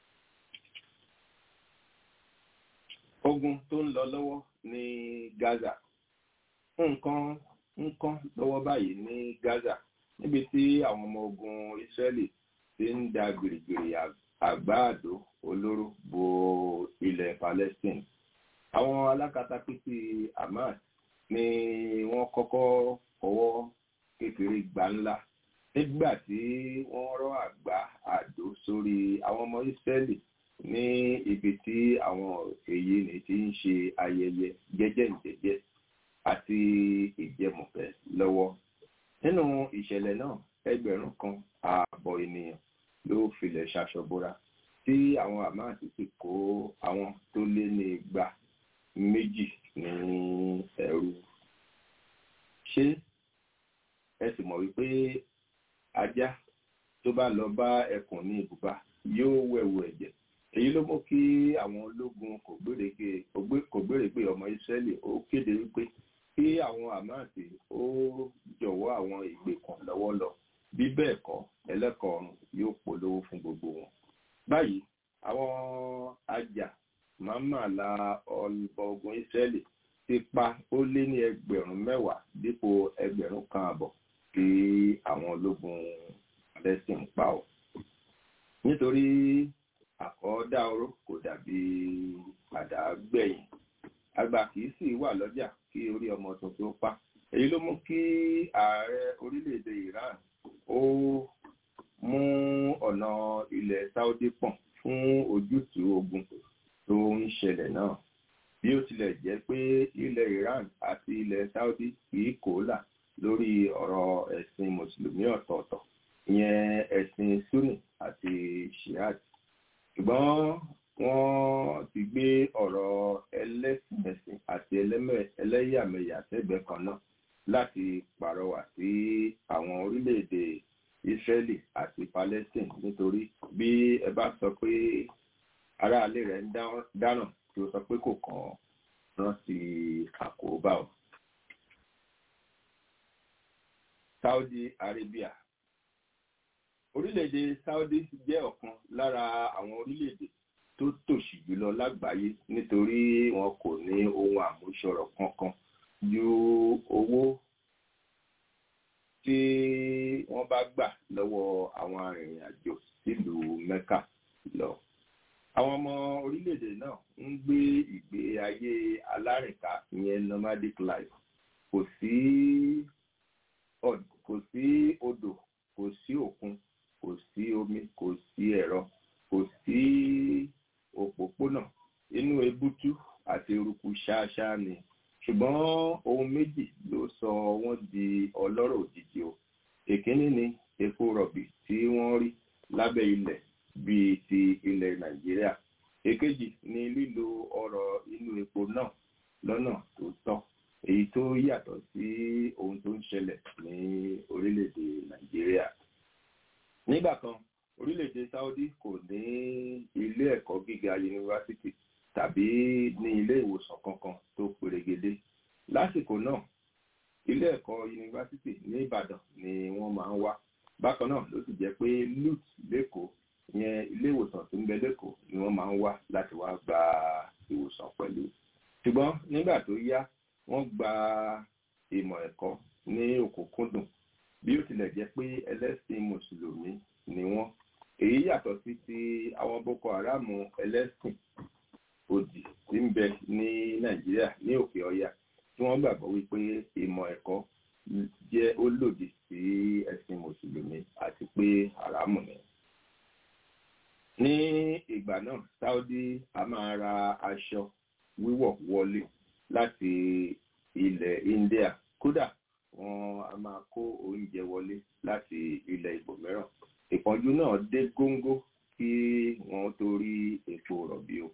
ogun tó ń lọ lọ́wọ́ ní Gaza nǹkan nǹkan lọ́wọ́ báyìí ní Gaza níbi tí àwọn ọmọ ogun Israeli ti ń da gbèrègbèrè àgbáàdó olóró bo ilẹ̀ Palestine àwọn alákatakítí Hamas ni wọ́n kọ́kọ́ fọwọ́ kékeré gbà ńlá nígbà tí wọ́n rọ́ àgbá àdó sórí àwọn ọmọ Ísírẹ́lì ní ibi tí àwọn èyí ni ti ń ṣe ayẹyẹ jẹ́jẹ́ǹjẹ́jẹ́ àti ìjẹmọ̀fẹ́ lọ́wọ́ nínú ìṣẹ̀lẹ̀ náà ẹgbẹ̀rún kan ààbọ̀ ènìyàn ló filẹ̀ ṣaṣọbora tí àwọn Hamas sì kó àwọn tó lé ní igba méjì ní ẹrú ṣé ẹ sì mọ̀ wípé ajá tó bá lọ bá ẹkùn ní ibùba yóò wẹ̀wù ẹ̀jẹ̀ èyí ló mú kí àwọn ológun kò gbèrègbè ọmọ Ísírẹ́lì ó kéde wípé kí àwọn àmáàtì ó jọ̀wọ́ àwọn ìgbèkùn lọ́wọ́ lọ bí bẹ́ẹ̀ kọ́ ẹlẹ́kọ̀ọ́rùn yóò polówó fún gbogbo wọn báyìí àwọn ajá màmá la ọlùbọ ogun Ísírẹ́lì ti pa ó lé ní ẹgbẹ̀rún mẹ́wàá dípò ẹgbẹ̀rún kan àbọ̀ tí àwọn ológun Palestine pa ọ́ nítorí àkọ́dá oró kò dàbí padà gbẹ̀yìn àgbà kìí sì wà lọ́jà kí orí ọmọ tuntun pa èyí ló mú kí ààrẹ orílẹ̀-èdè Iran ó mú ọ̀nà ilẹ̀ Saudi pọ̀n fún ojútùú ogun tó ń ṣẹlẹ̀ náà bí ó tilẹ̀ jẹ́ pé ilẹ̀ Iran àti ilẹ̀ Saudi kìí kó là lórí ọ̀rọ̀ ẹ̀sìn mùsùlùmí ọ̀tọ̀ọ̀tọ̀ ìyẹn ẹ̀sìn Sunni àti Shiite ṣùgbọ́n wọ́n ti gbé ọ̀rọ̀ ẹlẹ́sìn àti ẹlẹ́yàmẹ̀yà sẹ́gbẹ̀ẹ́ kan náà láti pàrọwà sí àwọn orílẹ̀-èdè Israeli àti Palestine nítorí bí ẹ bá sọ pé aráalé rẹ̀ ń dáná tí ó sọ pé kò kàn rántí àkóbá o. Saudi Arabia orílẹ̀-èdè Saudi jẹ́ ọ̀kan lára àwọn orílẹ̀-èdè tó tòṣì jùlọ lágbàáyé nítorí wọn kò ní ohun àmúṣọrọ̀ kankan ju owó tí wọ́n bá gbà lọ́wọ́ àwọn arìnrìn-àjò sílùú Mẹ́kà lọ. Àwọn ọmọ orílẹ̀-èdè náà ń gbé ìgbé ayé alárìnká ìyẹn nomadic life kò sí kò sí odò kò sí òkun kò sí omi kò sí ẹ̀rọ kò sí òpópónà inú ebútú àti eruku ṣáṣá ni ṣùgbọ́n ohun méjì ló sọ wọ́n di ọlọ́rọ̀ òjijì o èkíní ni epo rọ̀bì tí wọ́n rí lábẹ́ ilẹ̀ bíi ti ilẹ̀ nàìjíríà èkejì ni lílo ọrọ̀ inú epo náà lọ́nà tó tọ́ èyí tó yàtọ̀ sí ohun tó ń ṣẹlẹ̀ ní orílẹ̀-èdè nàìjíríà nígbà kan orílẹ̀-èdè Saudi kò ní ilé ẹ̀kọ́ gíga yunifásitì tàbí ní ilé ìwòsàn kankan tó perégedé lásìkò náà ilé ẹ̀kọ́ yunifásitì ní Ìbàdàn ni wọ́n máa ń wá bákan náà ló sì jẹ́ pé LUTH lẹ́kọ̀ọ́ ìyẹn ilé ìwòsàn tó ń bẹ lẹ́kọ̀ọ́ ni wọ́n máa ń wá láti wá gba nígbà tó yá wọ́n gba ìmọ̀ ẹ̀kọ́ ní òkúnkúndùn bí ó tilẹ̀ jẹ́ pé ẹlẹ́sìn mùsùlùmí ni wọ́n èyí yàtọ̀ sí ti àwọn boko haram ẹlẹ́sìn òdì tí ń bẹ ní nàìjíríà ní òkè ọya tí wọ́n gbàgbọ́ wípé ìmọ̀ ẹ̀kọ́ jẹ́ ó lòdì sí ẹ̀sìn mùsùlùmí àti pé haramu ni. ní ìgbà náà saudi a máa ra aṣọ wíwọ̀ wọlé láti ilẹ̀ india kódà wọn a máa kó oúnjẹ wọlé láti ilẹ̀ ibòmíràn ìpọ́njú náà dé góńgó kí wọ́n tó rí epo rọ̀bì o.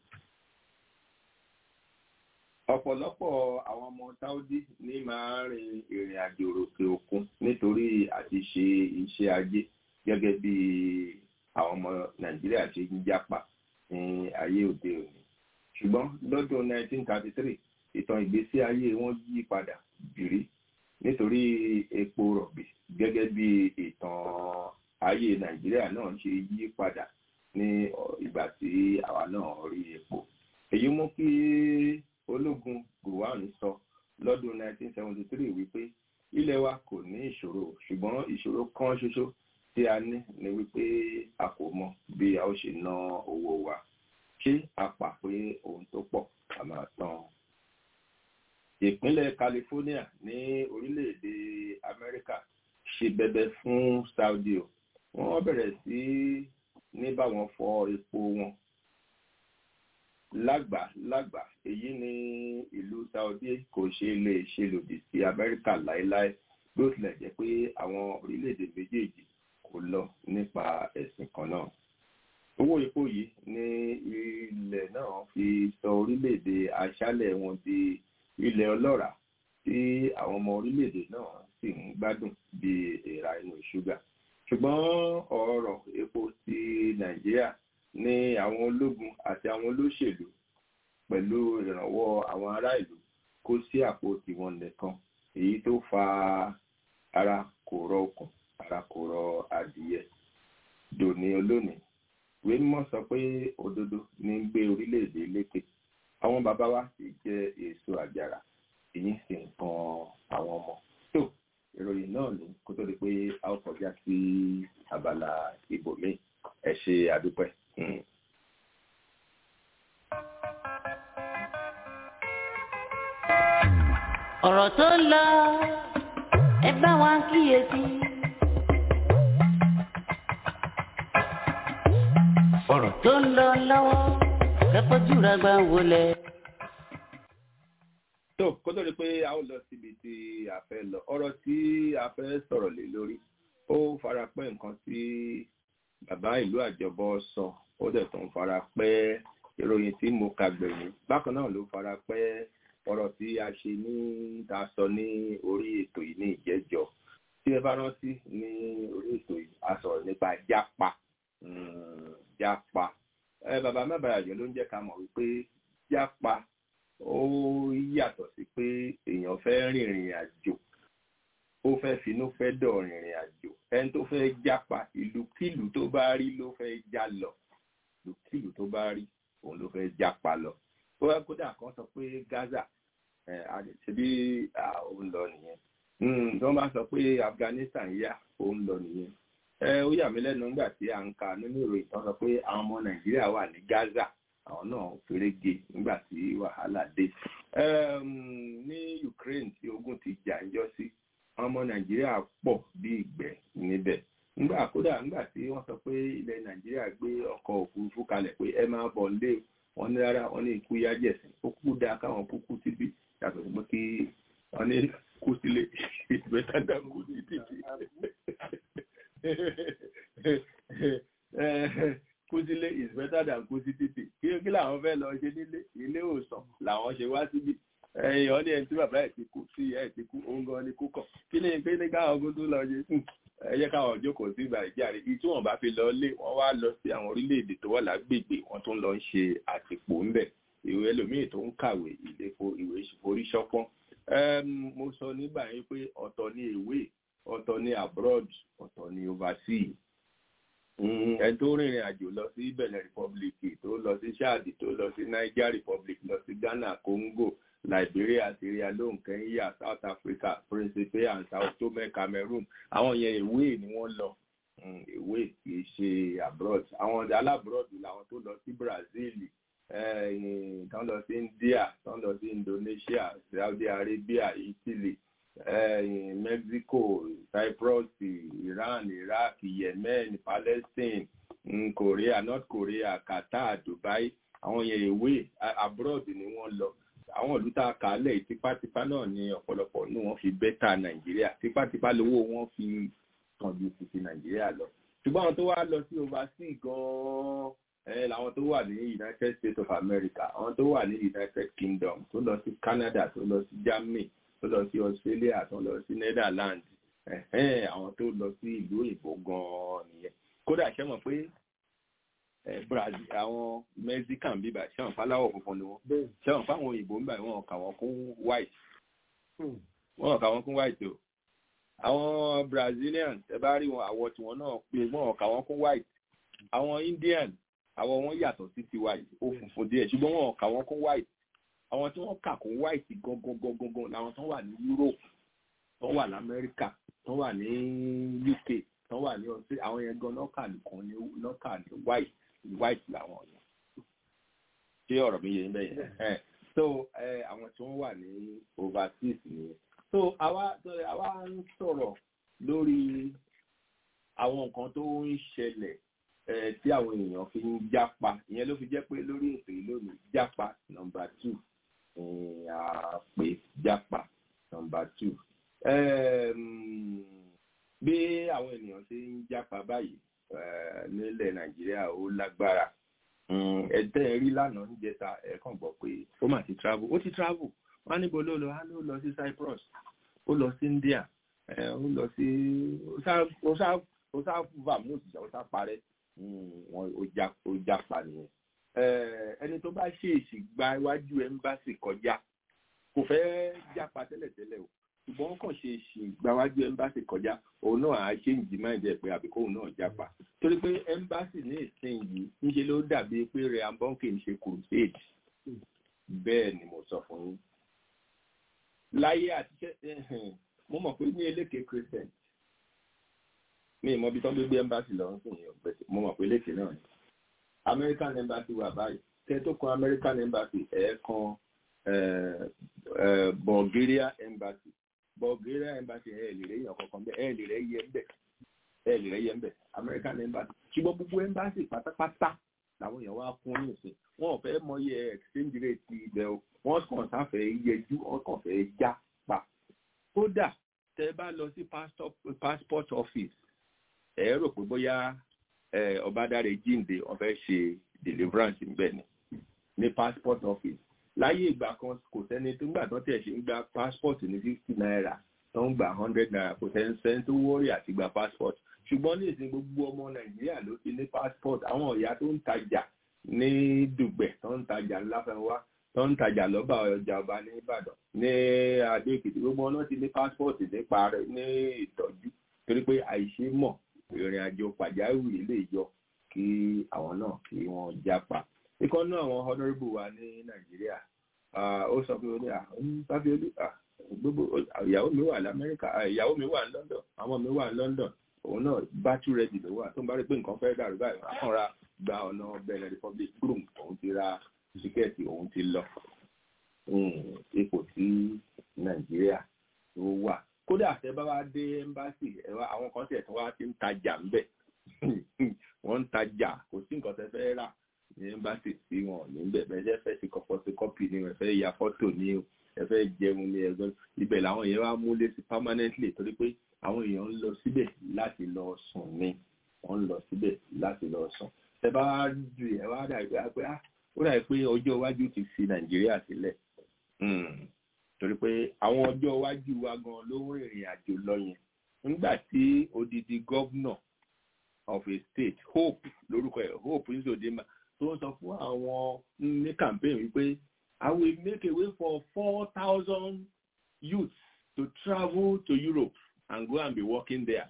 ọ̀pọ̀lọpọ̀ àwọn ọmọ saudi ní máa ń rin ìrìn àjò òkè òkun nítorí àti ṣe iṣẹ́ ajé gẹ́gẹ́ bí àwọn ọmọ nàìjíríà ṣe ń jápa ní ayé òde òní ṣùgbọ́n lọ́dún 1933 ìtàn ìgbésí ayé wọn yí padà bìrí nítorí epo rọ̀bì gẹ́gẹ́ bí ìtàn ayé nàìjíríà náà ṣe yí padà ní ìgbà tí àwa náà rí epo èyí mú kí ológun gowon sọ lọ́dún 1973 wípé ilẹ̀ wa kò ní ìṣòro ṣùgbọ́n ìṣòro kan ṣoṣo tí a ní ni wípé a kò mọ bí a ó ṣe ná owó wa ṣé a pà pé ohun tó pọ̀ a máa tán. ìpínlẹ̀ California ní orílẹ̀-èdè Amẹ́ríkà ṣe bẹ̀bẹ̀ fún Saudi o wọ́n bẹ̀rẹ̀ sí ní báwọn fọ epo wọn lágbà lágbà èyí ni ìlú Saudi kò ṣe lè ṣe lòdì sí Amẹ́ríkà láéláé bí ó tilẹ̀ jẹ́ pé àwọn orílẹ̀-èdè méjèèjì kò lọ nípa ẹ̀sìn kan náà owó epo yìí ní ilẹ̀ náà fi sọ orílẹ̀-èdè aṣálẹ̀ wọn di ilẹ̀ ọlọ́ràá tí àwọn ọmọ orílẹ̀-èdè náà sì ń gbádùn bí èèrà inú ṣúgà ṣùgbọ́n ọ̀rọ̀ epo ti nàìjíríà ní àwọn ológun àti àwọn olóṣèlú pẹ̀lú ìrànwọ́ àwọn ará ìlú kó sí àpò tiwọn nìkan èyí tó fa ara kò rọ okùn ara kò rọ adìyẹ dòní olónìí ìwé mímọ́ sọ pé òdodo ní ń gbé orílẹ̀-èdè lékè àwọn bàbá wa sì jẹ́ èso àjàrà èyí sì ń kan àwọn ọmọ tó ìròyìn náà ní kó tó di pé a ó kọjá sí abala ibòmíì ẹ ṣe àdúpẹ́. ọ̀rọ̀ tó ń lọ ẹ bá wa kíyèsí. ọ̀rọ̀ tó ń lọ lọ́wọ́ kẹ́kọ̀ọ́ jùlọ gbà wọlé. tó kó tó di pé a ó lọ síbi tí a fẹ́ lọ ọ̀rọ̀ tí a fẹ́ sọ̀rọ̀ lé lórí ó fara pẹ́ nǹkan tí bàbá ìlú àjọbọ sọ ó dẹ̀ tún fara pẹ́ ìròyìn tí mo kà gbẹ̀yìn bákan náà ló fara pẹ́ ọ̀rọ̀ tí a ṣe ní ta sọ ní orí ètò yìí ní ìjẹ́jọ́ tí ẹ bá rántí ní orí ètò yìí a sọ̀rọ̀ nípa jápa jápa ẹ bàbá mẹ́bàá ló ń jẹ́ ká mọ̀ wípé jápa ó yàtọ̀ sí pé èèyàn fẹ́ rìnrìn àjò ó fẹ́ finú fẹ́ dọ̀ rìnrìn àjò ẹni tó fẹ́ jápa ìlúkìlú tó bá rí ló fẹ́ já lọ ìlúkìlú tó bá rí òun ló fẹ́ jápa lọ ó wá kódà kan sọ pé Gaza ṣebí òun lọ nìyẹn tí wọ́n bá sọ pé Afghanistan yá òun lọ nìyẹn ó yà mí lẹ́nu nígbà tí à ń ka nínú ìròyìn tán sọ pé àwọn ọmọ Nàìjíríà wà ní Gaza àwọn náà fèrègé nígbà tí wàhálà dé ní Ukraine tí ogun ti jà ń jọ sí àwọn ọmọ Nàìjíríà pọ̀ bí ìgbẹ́ níbẹ̀ nígbà kódà nígbà tí wọ́n sọ pé ilẹ̀ Nàìjíríà gbé ọkọ̀ òfurufú kalẹ̀ pé ẹ máa bọ̀ lé wọ́n ní rárá wọ́n ní ikú yájẹ̀sìn ó kú dáa káwọn kúkú síbi yàtọ̀ sí pé kí wọ́n ní kú sílé ìgbẹ́ta dá kú sí títì kú sílé is better than kú sí títì kí kí làwọn fẹ́ lọ ṣe nílé ilé ìwòsàn làwọn ṣe wá síbi ẹ̀yàn ní ẹni tí bàbá ẹ̀ ti kú sí ẹ̀ ti kú òun gan ni kú kàn kí ni pé ní káwọn ogun tó lọ ṣe ẹ jẹ́ káwọn jókòó sí ìgbà ìjáre ìyí tí wọ́n bá fi lọ lé wọ́n wá lọ sí àwọn orílẹ̀-èdè tó wà lágbègbè wọ́n tún lọ ń ṣe àtìpó ńbẹ̀ ìwé ẹlòmíì tó ń kàwé ìlépo ìwé forí ṣọpọ́n mo sọ nígbà yẹn pé ọ̀tọ̀ ni ìwé ọ̀tọ̀ ni abroad ọ̀tọ̀ ni overseas ẹni tó rìnrìn àjò lọ sí Benin Republic tó lọ sí Chad tó lọ sí Niger Republic lọ sí Ghana Congo Liberia Sierra Leone Kenya South Africa Principe and Sao Tome Cameroon àwọn yẹn ìwé ni wọ́n lọ ìwé kì í ṣe abroad àwọn alábroad làwọn tó lọ sí Brazil tán lọ sí India tán lọ sí Indonesia Saudi Arabia Italy eh, Mexico Cyprus Iran Iraq Yemen Palestine mm, Korea North Korea Qatar Dubai àwọn yẹn ìwé abroad ni wọ́n lọ àwọn ìlú tá a kà á lẹ̀ tipátipá náà ni ọ̀pọ̀lọpọ̀ ní wọ́n fi bẹ́tà Nàìjíríà tipátipá lówó wọn fi kàn ju ti ti Nàìjíríà lọ ṣùgbọ́n àwọn tó wá lọ sí overseas gan-an làwọn tó wà ní United States of America àwọn tó wà ní United Kingdom tó lọ sí Canada tó lọ sí Germany tó lọ sí Australia tó lọ sí Netherlands àwọn tó lọ sí ìlú òyìnbó gan-an nìyẹn kódà ṣe mọ̀ pé Brazil àwọn Mexican bíbà ṣe wọn fáláwọ̀ funfun ni wọn ṣe wọn fáwọn òyìnbó ń bá wọn kà wọn kún white wọn kà wọn kún white o àwọn Brazilian ẹ bá rí wọn àwọ̀ tiwọn náà pé wọn kà wọn kún white àwọn Indian àwọ̀ wọn yàtọ̀ sí tiwa ó funfun díẹ̀ ṣùgbọ́n wọn kà wọn kún white àwọn tí wọ́n kà kún white gangan gangan làwọn tó wà ní Europe tó wà ní America tó wà ní UK tó wà ní ọsẹ àwọn yẹn gan lọ́kà nìkan ní lọ́kà ní white white làwọn yẹn ṣé ọ̀rọ̀ mi yé ń bẹ́yẹn ẹ̀ so àwọn tí wọ́n wà ní overseas nìyẹn so àwa àwa ń sọ̀rọ̀ lórí àwọn nǹkan tó ń ṣẹlẹ̀ tí àwọn èèyàn fi ń jápa ìyẹn ló fi jẹ́ pé lórí ètò yìí lónìí jápa nọ́mbà two àpè jápa nọ́mbà two bí àwọn ènìyàn ṣe ń jápa báyìí nílẹ̀ nàìjíríà ó lágbára ẹ̀tẹ́ rí lánàá níjẹta ẹ̀kan gbọ́ pé ó mà ti travel ó ti travel wọ́n á níbo ló lọ á ló lọ sí Cyprus ó lọ sí India ó lọ sí ó sá vamoose ó sá parẹ́ wọn ó jápa nìyẹn ẹni tó bá ṣèèṣì gba iwájú ẹmbásì kọjá kò fẹ́ jápa tẹ́lẹ̀tẹ́lẹ̀ o ṣùgbọ́n kàn ṣe ṣì gba iwájú ẹmbásì kọjá òun náà á ṣe ń jí máa ń jẹ pé àbíkó òun náà jápa torí pé ẹmbásì ní ìsìn yìí níṣe ló dàbí pé rẹ ambọ́ǹkì ń ṣe crusade bẹ́ẹ̀ ni mo sọ fún yín láyé àtijọ́ mo mọ̀ pé ní eléke christian mi ìmọ̀ bí tó ń gbé embassy lọ ń sìn yìí mo mọ̀ pé eléke náà ni american embassy wà báyìí tẹ́ tó kan american embassy ẹ̀ kan bulgaria embassy bulgaria embassy ẹ̀ lè rẹ̀ yàn kankan bẹ́ẹ̀ ẹ̀ lè rẹ̀ yẹ ń bẹ̀ ẹ̀ lè rẹ̀ yẹ ń bẹ̀ american embassy ṣùgbọ́n gbogbo embassy pátápátá làwọn èèyàn wá kún ní ìsìn wọn ò fẹ́ mọyẹ exchange rate ibẹ̀ o wọ́n kàn sáfẹ́ yẹjú wọ́n kàn fẹ́ já pa kódà tẹ́ bá lọ sí passport office ẹ rò pé bóyá ọbádàrẹ jíǹde wọ́n fẹ́ ṣe deliverance níbẹ̀ ni ní passport office láyé ìgbà kan kò sẹ́ni tó ń gbà tó tẹ̀ ṣe ń gba passport ní fifty naira tó ń gba hundred naira kò sẹ́ni sẹ́ni tó wọ́ọ̀rì àti gba passport ṣùgbọ́n ní ìsìn gbogbo ọmọ nàìjíríà ló ti ní passport àwọn ìyá tó ń tajà ní dùgbẹ̀ tó ń tajà ńláfẹ́wá tó ń tajà lọ́ba ọjà ọba ní ìbàdàn ní adó èkìtì gbogbo ọ̀nà ti ní passport nípa rẹ̀ ní ìtọ́jú torí pé àìṣe mọ̀ ìrìn àjò pàjáwìrì lè yọ kí àwọn náà kí wọ́n jápa ikọ́ náà àwọn honourable wa ní nàìjíríà ó sọ pé ó ní sáfíolú gbogbo ìyàwó mi wà lamẹ́ríkà ìyàwó mi wà ní london àwọn mi wà ní london òun náà battery ready ló wà tó ń bá rí pé nǹkan fẹ́ dàrú báyìí wọ́n kàn ra gba ọ̀nà benin republic groom òun ti ra tíkẹ́ẹ̀tì òun ti lọ ipò tí nàìjíríà tó wà kódà tẹ bá wá dé ẹ́mbáàsì àwọn kan tẹ̀ tí wọ́n ti ń tajà ńbẹ̀ wọ́n ń tajà kò sí nǹkan tẹ fẹ́ rà ní ẹ́mbáàsì tí wọ́n ní bẹ̀ bẹ́ẹ̀ fẹ́ sí kọ́pọ́sí kọ́pì ni ẹ fẹ́ ya fọ́tò ní o ẹ fẹ́ jẹun ní ẹgbẹ́ ibẹ̀ làwọn èèyàn wá múlé sí permanently torí pé àwọn èèyàn ń lọ síbẹ̀ láti lọ sùn ni wọ́n ń lọ síbẹ̀ láti lọ sùn tẹ bá wá ju ẹ wá dà pé ó dà pé ọjọ́ iwájú ti fi nàìjíríà sílẹ̀ torí pé àwọn ọjọ́ iwájú wa gan ló ń rìnrìn àjò lọ yẹn nígbà tí odidi governor of a state hope lórúkọ ẹ̀ hope nzodima tó ń sọ fún àwọn ní campaign wípé i will make a way for four thousand youths to travel to europe and go and be working there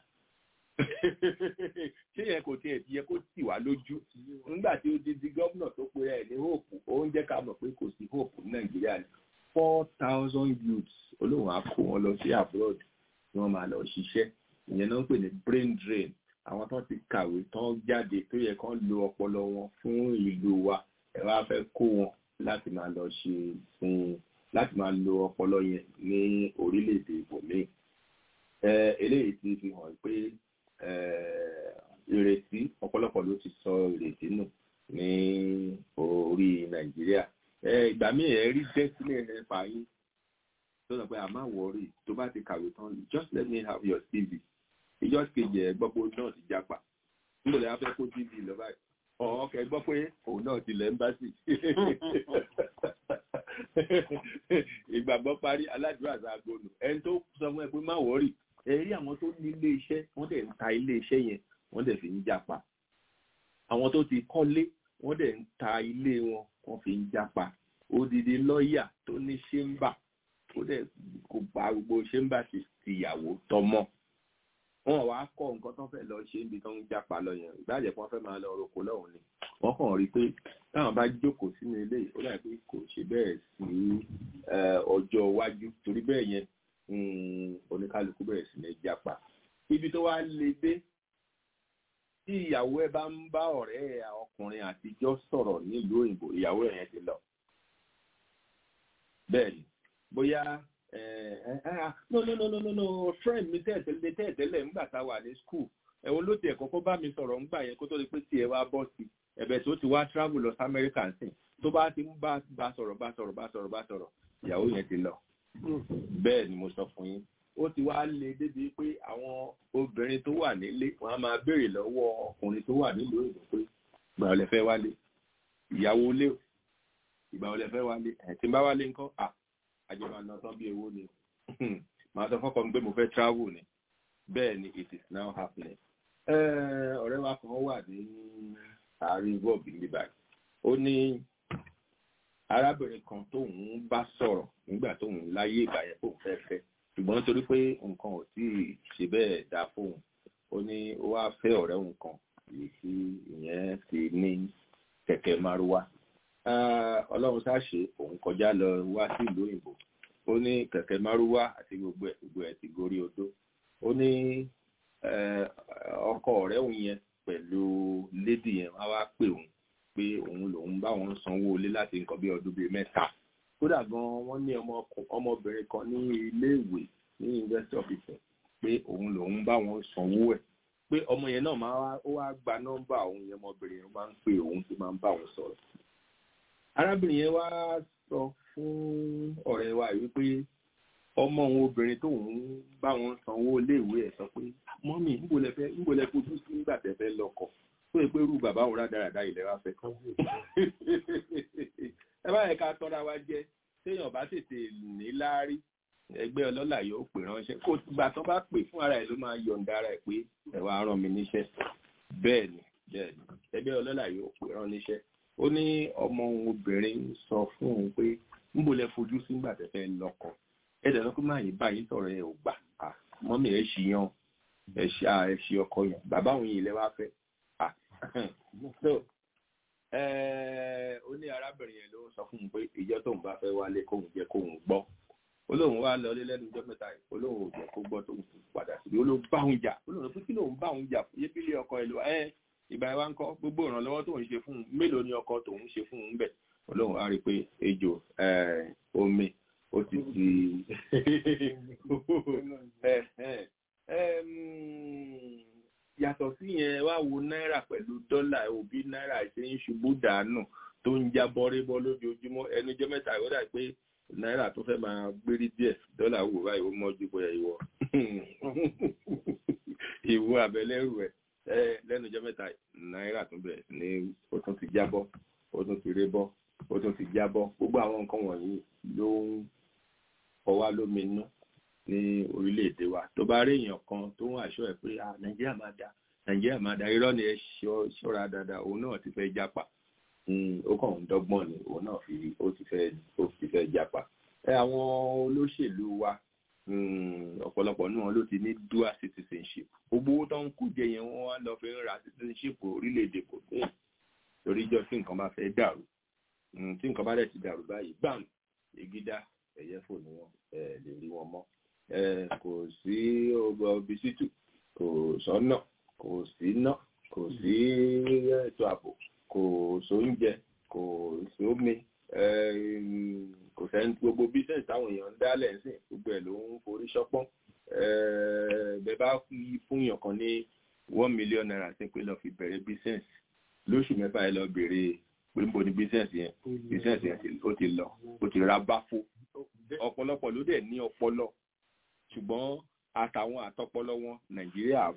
ṣé yẹn kò tiẹ̀ yẹ kó tì wá lójú nígbà tí odidi governor tó pe ẹ̀ ní hope ó ń jẹ́ ká mọ̀ pé kò sí hope ní nàìjíríà ni four thousand youths olóhùn á kó wọn lọ sí abroad tí wọ́n máa lọ ṣiṣẹ́ ìyẹn náà ń pè ní brain drain àwọn tó ti kàwé tán jáde tó yẹ kán lo ọpọlọ wọn fún ìlú wa ẹ wá fẹ́ kó wọn láti máa lọ ṣe fún láti máa lo ọpọlọ yẹn ní orílẹ̀-èdè ibòmíì ẹ eléyìí ti fi hàn pé ẹ ìrètí ọ̀pọ̀lọpọ̀ ló ti sọ ìrètí nù ní orí nàìjíríà ẹ ìgbà míì ẹ rí dẹ́sílẹ̀ ẹ fà yín tó sọ pé àmà wọ̀ọ́rì tó bá ti kàwé tán just let me have your cv ìjọ kejì ẹ gbọ́ pé òun náà ti jápa níbo lè fẹ́ kó tv lọ báyìí ọ̀ọ́kẹ́ gbọ́ pé òun náà ti lẹ́ ń bá sí ìgbàgbọ́ parí aládùúrà sàgbónù ẹni tó sọ fún ẹ pé má wọ́ọ̀rì ẹ rí àwọn tó ní ilé iṣẹ́ wọ́n dẹ̀ ń ta ilé iṣẹ́ yẹn wọ́n dẹ̀ fi ń jápa àwọn tó ti kọ́lé wọ́n dẹ̀ ń ta ilé wọn wọ́n fi ń jápa odidi lọ́ọ̀yà tó ní ṣéńbà ó dẹ̀ kò bá gbogbo ṣéńbà ti tìyàwó tọmọ wọn wàá kọ nǹkan tó fẹ́ lọ ṣe níbi tó ń jápa lọ yẹn ìbáàjẹ́ pé wọ́n fẹ́ máa lọ roko lọ́hùn ni wọ́n kàn rí i pé táwọn bá jókòó sínú ilé ó dà pé kò ṣe bẹ́ẹ̀ sí ọjọ́ iwájú torí bẹ́ẹ̀ yẹn oníkálukú bẹ̀rẹ̀ sí ní jápa ibi tó wá le dé tí ìyàwó ẹ bá ń bá ọ̀rẹ́ ẹ ọkùnrin àtijọ́ sọ̀rọ̀ nílùú òyìnbó ìyàwó ẹ yẹn ti lọ bẹ́ẹ̀ ni bóyá no no no no no no friend mi tẹ́ẹ̀tẹ́lẹ̀ tẹ́ẹ̀tẹ́lẹ̀ ńgbà tá a wà ní school ẹ̀wọ̀n ló tiẹ̀ kọ́kọ́ bá mi sọ̀rọ̀ ńgbà yẹn kó tó di pé tiẹ̀ wá bọ́ sí ẹ̀bẹ̀ tó ti wá travel lọ sí America sìn tó bá ti ń bá bá sọ̀rọ̀ bá sọ̀rọ̀ bá sọ̀rọ̀ bá sọ̀rọ̀ ìyàwó yẹn ti lọ bẹ́ẹ̀ ni mo sọ fún yín ó ti wá le débi pé àwọn obìnrin tó wà nílé wọn á máa béèrè lọ́wọ́ ọkùnrin tó wà nílùú òyìnbó pé ìgbà wo lẹ fẹ́ wálé ìyàwó lé ìgbà wo lẹ fẹ́ wálé ẹ̀ tí ń bá wálé ńkọ́ à àjọba náà tán bí owó ni màá sọ fọ́kàn pé mo fẹ́ travel ni bẹ́ẹ̀ ni it is now happening. ọ̀rẹ́ wa kan wà ní àárín bọ́ọ̀bù níbà ó ní arábìnrin kan tóun bá sọ̀rọ̀ nígbà tóun láyé ìgbà yẹn kóun fẹ́ fẹ́ ṣùgbọ́n torí pé nǹkan ò tí ì ṣe bẹ́ẹ̀ dá fóun ó ní ó wá fẹ́ ọ̀rẹ́ òun kan èyí tí ìyẹn ti ní kẹ̀kẹ́ márúwá ọlọ́run ṣáṣe òun kọjá lọ wá sí ìlú òyìnbó ó ní kẹ̀kẹ́ márúwá àti gbogbo ẹ̀ gbogbo ẹ̀ ti gorí odó ó ní ọkọ ọ̀rẹ́ òun yẹn pẹ̀lú lédì yẹn wá wá pè òun pé òun lòun bá wọn sanwó ilé láti nǹkan bí ọdún bíi mẹ́ta kódà gan wọ́n ní ọmọbìnrin kan ní iléèwé ní university of Ife pé òun lòun bá wọn sanwó ẹ̀ pé ọmọ yẹn náà máa ó wá gba nọ́mbà òun yẹn ọmọbìnrin yẹn máa ń pè òun tó máa ń bá òun sọ̀rọ̀ arábìnrin yẹn wá sọ fún ọ̀rẹ́ wa wípé ọmọ òun obìnrin tóun bá wọn sanwó iléèwé ẹ̀ sọ pé mọ́mì níbo lẹ fẹ́ níbo lẹ fojú sí nígbà tẹ́ fẹ́ lọ́kọ tó yẹ pé irú bàbá òun rádaràda ilẹ̀ wa fẹ́ kọ́ ẹ bá yẹ ká tọ́ra wa jẹ téèyàn bá tètè ní láárí ẹgbẹ́ ọlọ́lá yóò pè ránṣẹ́ kó gbà tó bá pè fún ara ẹ̀ ló máa yọ̀ǹda ara ẹ̀ pé ẹ wá rán mi níṣẹ́ bẹ́ẹ̀ ni bẹ́ẹ̀ ni ẹgbẹ́ ọlọ́lá yóò pè rán níṣẹ́ ó ní ọmọ òun obìnrin sọ fún òun pé níbo lẹ fojú sí nígbà tẹ́ fẹ́ lọ́kọ ẹ dẹ̀ lọ́kọ́ máa yín báyìí sọ̀rọ̀ ẹ ò gbà á mọ́mí ẹ ṣì yan ẹ ṣe ẹ ṣe ọkọ yẹn bàbá òun yìí lẹ wá fẹ́ à so ó ní arábìnrin yẹn ló sọ fún un pé ìjọ tóun bá fẹ́ wálé kóun jẹ́ kóun gbọ́ olóhùn wa lọ lẹ́nu ọjọ́ mẹ́ta yìí olóhùn ò jẹ́ kó gbọ́ tóun fi padà sí olóhùn bá òun jà olóhùn pé kí lóun bá òun jà yé bílé ọkọ ẹ lọ ẹ ìgbà wa ń kọ́ gbogbo ìrànlọ́wọ́ tóun ṣe fún un mélòó ni ọkọ tóun ṣe fún un bẹ̀ olóhùn á rí i pé ejò omi ó ti di yàtọ̀ sí yẹn wá wo náírà pẹ̀lú dọ́là òbí náírà ṣe ń ṣubú dànù tó ń já bọ́rébọ́ lójoojúmọ́ ẹnujọ́ mẹ́ta ó dà pé náírà tó fẹ́ máa gbérí díẹ̀ dọ́là wò báyìí ó mọ́jú bóyá ìwọ ìwọ àbẹ̀lẹ́rù ẹ̀ lẹ́nujọ́ mẹ́ta náírà tún bẹ̀rẹ̀ sí ní ó tún ti jábọ́ ó tún ti rébọ́ ó tún ti jábọ́ gbogbo àwọn nǹkan wọ̀nyí ló ń fọwá lómi inú ní orílẹ̀-èdè wa tó bá rí èèyàn kan tó ń àṣọ ẹ̀ pé nàìjíríà máa da nàìjíríà máa da irọ́ ni ẹ ṣọ́ra dáadáa òun náà ti fẹ́ jápa ó kàn ń dọ́gbọ́n ni òun náà fi ó ti fẹ́ ó ti fẹ́ jápa ẹ àwọn olóṣèlú wa ọ̀pọ̀lọpọ̀ náà ló ti ní dual citizenship gbogbo owó tó ń kú jẹ yẹn wọ́n wá lọ fi ń ra citizenship orílẹ̀-èdè kò ní torí jọ tí nǹkan bá fẹ́ dàrú tí nǹkan bá dẹ̀ ti dàrú báyìí gbàm ìgídá ẹ̀yẹ fò ní wọn ẹ̀ lè rí wọn mọ́ kò sí ọbísítù kò sọ́nà kò sí ná kò sí ètò ààbò kò sóúnjẹ kò sómi kò sẹ́ni gbogbo bísẹ̀nsì táwọn èèyàn ń dálẹ̀ ń sìn gbogbo ẹ̀ ló ń forí ṣọpọ́n bẹ́ẹ̀ bá fún yàn kan ní one million naira sí pé lọ́ọ́ fi bẹ̀rẹ̀ bísẹ̀nsì lóṣù mẹ́fà ẹ lọ bèrè pé ń bo ni bísẹ̀nsì yẹn bísẹ̀nsì yẹn ó ti lọ ó ti ra báfó ọ̀pọ̀lọpọ̀ ló dẹ̀ ní ọpọlọ ṣùgbọ́n àtàwọn àtọpọlọ wọn nàìjíríà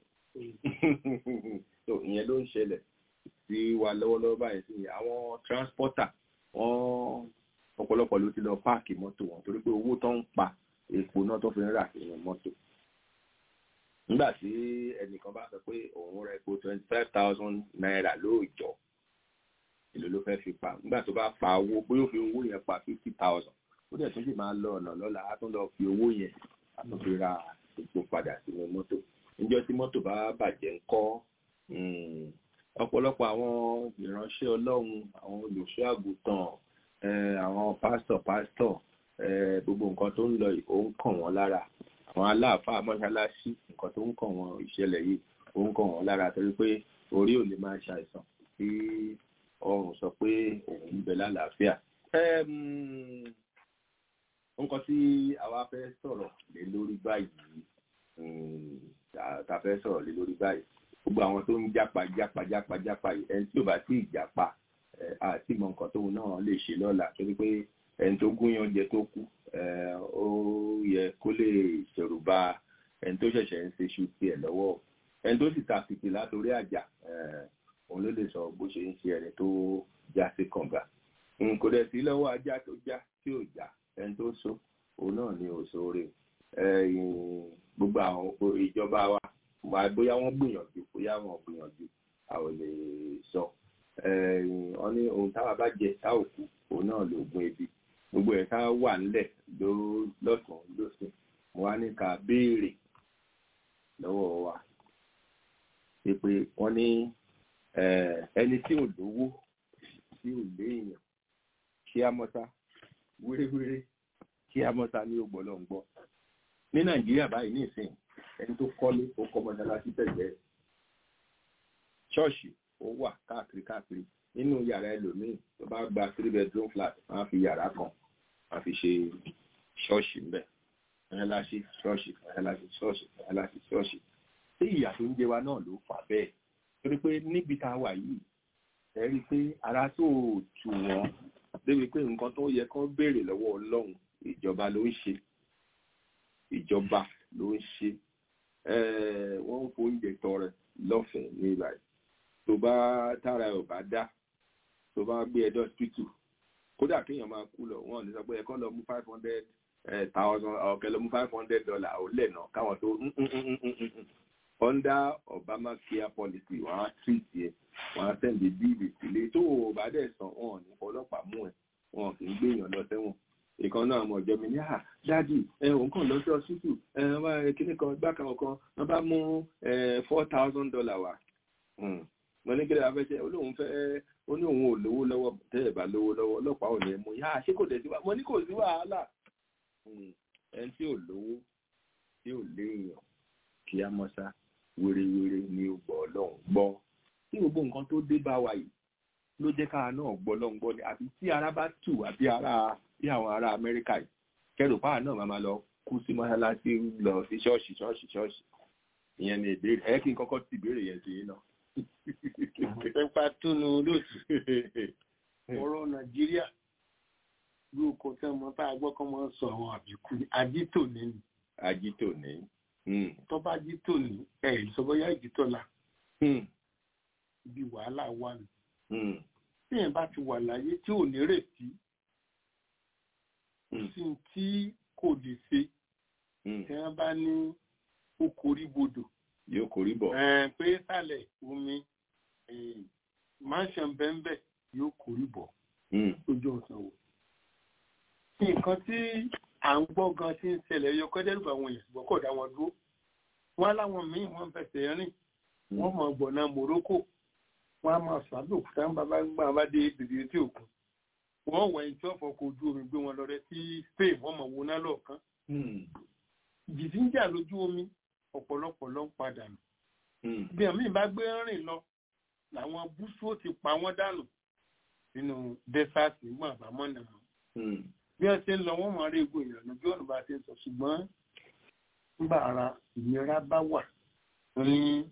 so ìyẹn ló ń ṣẹlẹ̀ sí wa lọ́wọ́lọ́wọ́ báyìí sí àwọn transporter wọ́n ọ̀pọ̀lọpọ̀ ló ti lọ páàkì mọ́tò wọn torí pé owó tó ń pa epo náà tó fi ń rà sínú mọ́tò nígbà tí ẹnìkan bá sọ pé òun ra epo twenty five thousand naira lóòjọ́ èlò ló fẹ́ fi pa nígbà tó bá pa owó pé ó fi owó yẹn pa fifty thousand ó dẹ̀ tún sì máa lọ ọ̀nà lọ́la á tún lọ fi owó yẹn á tún fi ra epo padà sínú mọ́tò níjọ́ tí mọ́tò bá bàjẹ́ ńkọ́ ọ̀pọ̀lọpọ̀ àwọn ìránṣẹ́ ọlọ́run àwọn olùṣọ́ àgùntàn àwọn pásítọ̀ pásítọ̀ gbogbo nǹkan tó ń lọ yìí ó ń kàn wọ́n lára àwọn aláàfáà mọ́ṣáláṣí nǹkan tó ń kàn wọ́n ìṣẹ̀lẹ̀ yìí ó ń kàn wọ́n lára torí pé orí ò lè máa ṣàìsàn tí ọrùn sọ pé òun ń bẹ lálàáfíà. nǹkan tí àwa fẹ́ sọ̀rọ̀ lé lórí báyìí ta fẹ́ sọ̀rọ̀ lé lórí báyìí gbogbo àwọn tó ń jápa jápa jápa jápa yìí ẹni tí ò bá tí ì jápa àti mọ nǹkan tóun náà lè ṣe lọ́la torí pé ẹni tó gúnyán jẹ tó kú ó yẹ kó lè ṣẹ̀rù bà ẹni tó ṣẹ̀ṣẹ̀ ń ṣe ṣu tiẹ̀ lọ́wọ́ ẹni tó sì ta fìtì látòrí àjà òun ló lè sọ bó ṣe ń ṣe ẹni tó já sí kànga kò dẹ̀ sí lọ́wọ́ ajá tó já tí ò já ẹni tó so òun náà ni òṣòre gbogbo àwọn ìjọba wa wà bóyá wọ́n gbìyànjú bóyá wọ́n gbìyànjú a ò lè sọ wọ́n ní ohun táwa bá jẹ tá ò kú òun náà lóògùn ebi gbogbo ẹ̀ ká wà nílẹ̀ lọ́sùn lọ́sùn mo wá ní ká béèrè lọ́wọ́ wa pé wọ́n ní ẹni tí ò lówó tí ò léèyàn kí á mọ́ta wéréwéré kí á mọ́ta ní ògbọ́lọ́ ń gbọ́ ní nàìjíríà báyìí ní ìsìn ẹni tó kọ́lé ó kọ́ mọ́ṣáláṣí tẹ̀lé ṣọ́ọ̀ṣì ó wà káàkiri káàkiri nínú yàrá ẹlòmíì tó bá gba three bedroom flat wọ́n á fi yàrá kan wọ́n á fi ṣe ṣọ́ọ̀ṣì ńbẹ̀ mọ́ṣáláṣí ṣọ́ọ̀ṣì mọ́ṣáláṣí ṣọ́ọ̀ṣì mọ́ṣáláṣí ṣọ́ọ̀ṣì tí ìyà tó ń jẹ wa náà ló fà bẹ́ẹ̀ torí pé níbi tá a wà yìí ẹ rí i pé ara tó tù wọ́n débi pé nǹkan tó yẹ kán béèrè lọ́wọ́ ọlọ́run ìjọba ló ń ṣe ìjọba ló ń ṣe wọ́n ń fóúnjẹ tọrẹ lọ́fẹ̀ẹ́ ní ìbàdàn tó bá tára ẹ̀ ò bá dá tó bá gbé ẹjọ́ tútù kódà kéèyàn máa kú lọ wọn ò ní sọ pé ẹ̀kọ́ lọ mú five hundred thousand ọ̀kẹ́ lọ mú five hundred dollar ò lẹ́nà káwọn tó under Obamacare policy wọ́n á treat yẹ wọ́n á sẹ́ndì bíìlì sílé tó o bá dẹ̀ sàn wọn ò ní ọlọ́pàá mú ẹ wọn kì í gbéyàn lọ sẹ́wọ̀n ìkan náà mọ̀ ọ̀jọ́ mi ní à dáàdì ẹ òun kàn lọ sí ọsítù ẹ wá kíní kan gbá kan kan wọ́n bá mú four thousand dollar wá mo ní kí lè fẹ́ ṣe olóhùn fẹ́ ó ní òun ò lówó lọ́wọ́ tẹ́ ẹ̀ bá lówó lọ́wọ́ ọlọ́pàá ò ní mú yá ṣé kò dé sí wa mo ní kò sí wàhálà ẹni tí ò lówó tí ò léèyàn kí á mọ́sá wérewére ni ó gbọ́ ọlọ́run gbọ́ tí gbogbo nǹkan tó dé bá wa yìí ló jẹ́ káà náà gbọ́ ọlọ́run gbọ́ ni àbí tí ara bá tù àbí ara bí àwọn ará amẹ́ríkà yìí kẹrù páà náà máa lọ kú sí mọ́ṣáláṣí lọ sí ṣọ́ọ̀ṣì ṣọ́ọ̀ṣì ṣọ́ọ̀ṣì ìyẹn ni ìbéèrè ẹ kí n kọ́kọ́ ti ìbéèrè yẹn sí yín náà. nípa túnú olóòtú ọ̀rọ̀ nàìjíríà bí oko tí wọ́n tá a gbọ́ kọ́ mọ́ sọ àwọn àbíkú ajítò ní ni. ajítò ní. tó bá ajítò ní ẹ̀ sọ bóyá ìjítò la. ibi wàhálà wà ní. tí yẹn bá ti wà láyé tí ò ní retí sí tí kò lè ṣe tí wọ́n bá ní ó korí bodò. yóò korí bọ̀. pé sálẹ̀ omi mansion bẹ́ńbẹ́ yóò korí bọ̀ lójú ọ̀sán wò. nǹkan tí à ń gbọ́ gan tí ń ṣẹlẹ̀ yọ kọ́jẹ́ lùbọ̀ àwọn èèyàn ṣùgbọ́n kò dá wọn dúró. wọ́n láwọn míì wọ́n fẹsẹ̀ rìn wọ́n mọ̀ gbọ̀nà Morocco wọ́n á máa sàdó òkúta ń bàbá gbà bá dé bèbè tí òkun wọ́n wọ ẹni tí wọ́n fọkọ̀ ojú omi gbé wọn lọ rẹ sí Spain wọ́n mọ̀ wọná lọ́ọ̀kan ìjì tí ń jà lójú omi ọ̀pọ̀lọpọ̀ ló ń padà nù bí àmì bá gbé rìn lọ làwọn búṣú ó ti pa wọ́n dànù nínú dẹ́sàtì mọ́ àbámọ́ nà mọ́ bí wọ́n ṣe ń lọ wọ́n mọ̀ rí egbò ìrànà bí ọ̀nà bá ṣe ń sọ ṣùgbọ́n nígbà ara ìnira bá wà ní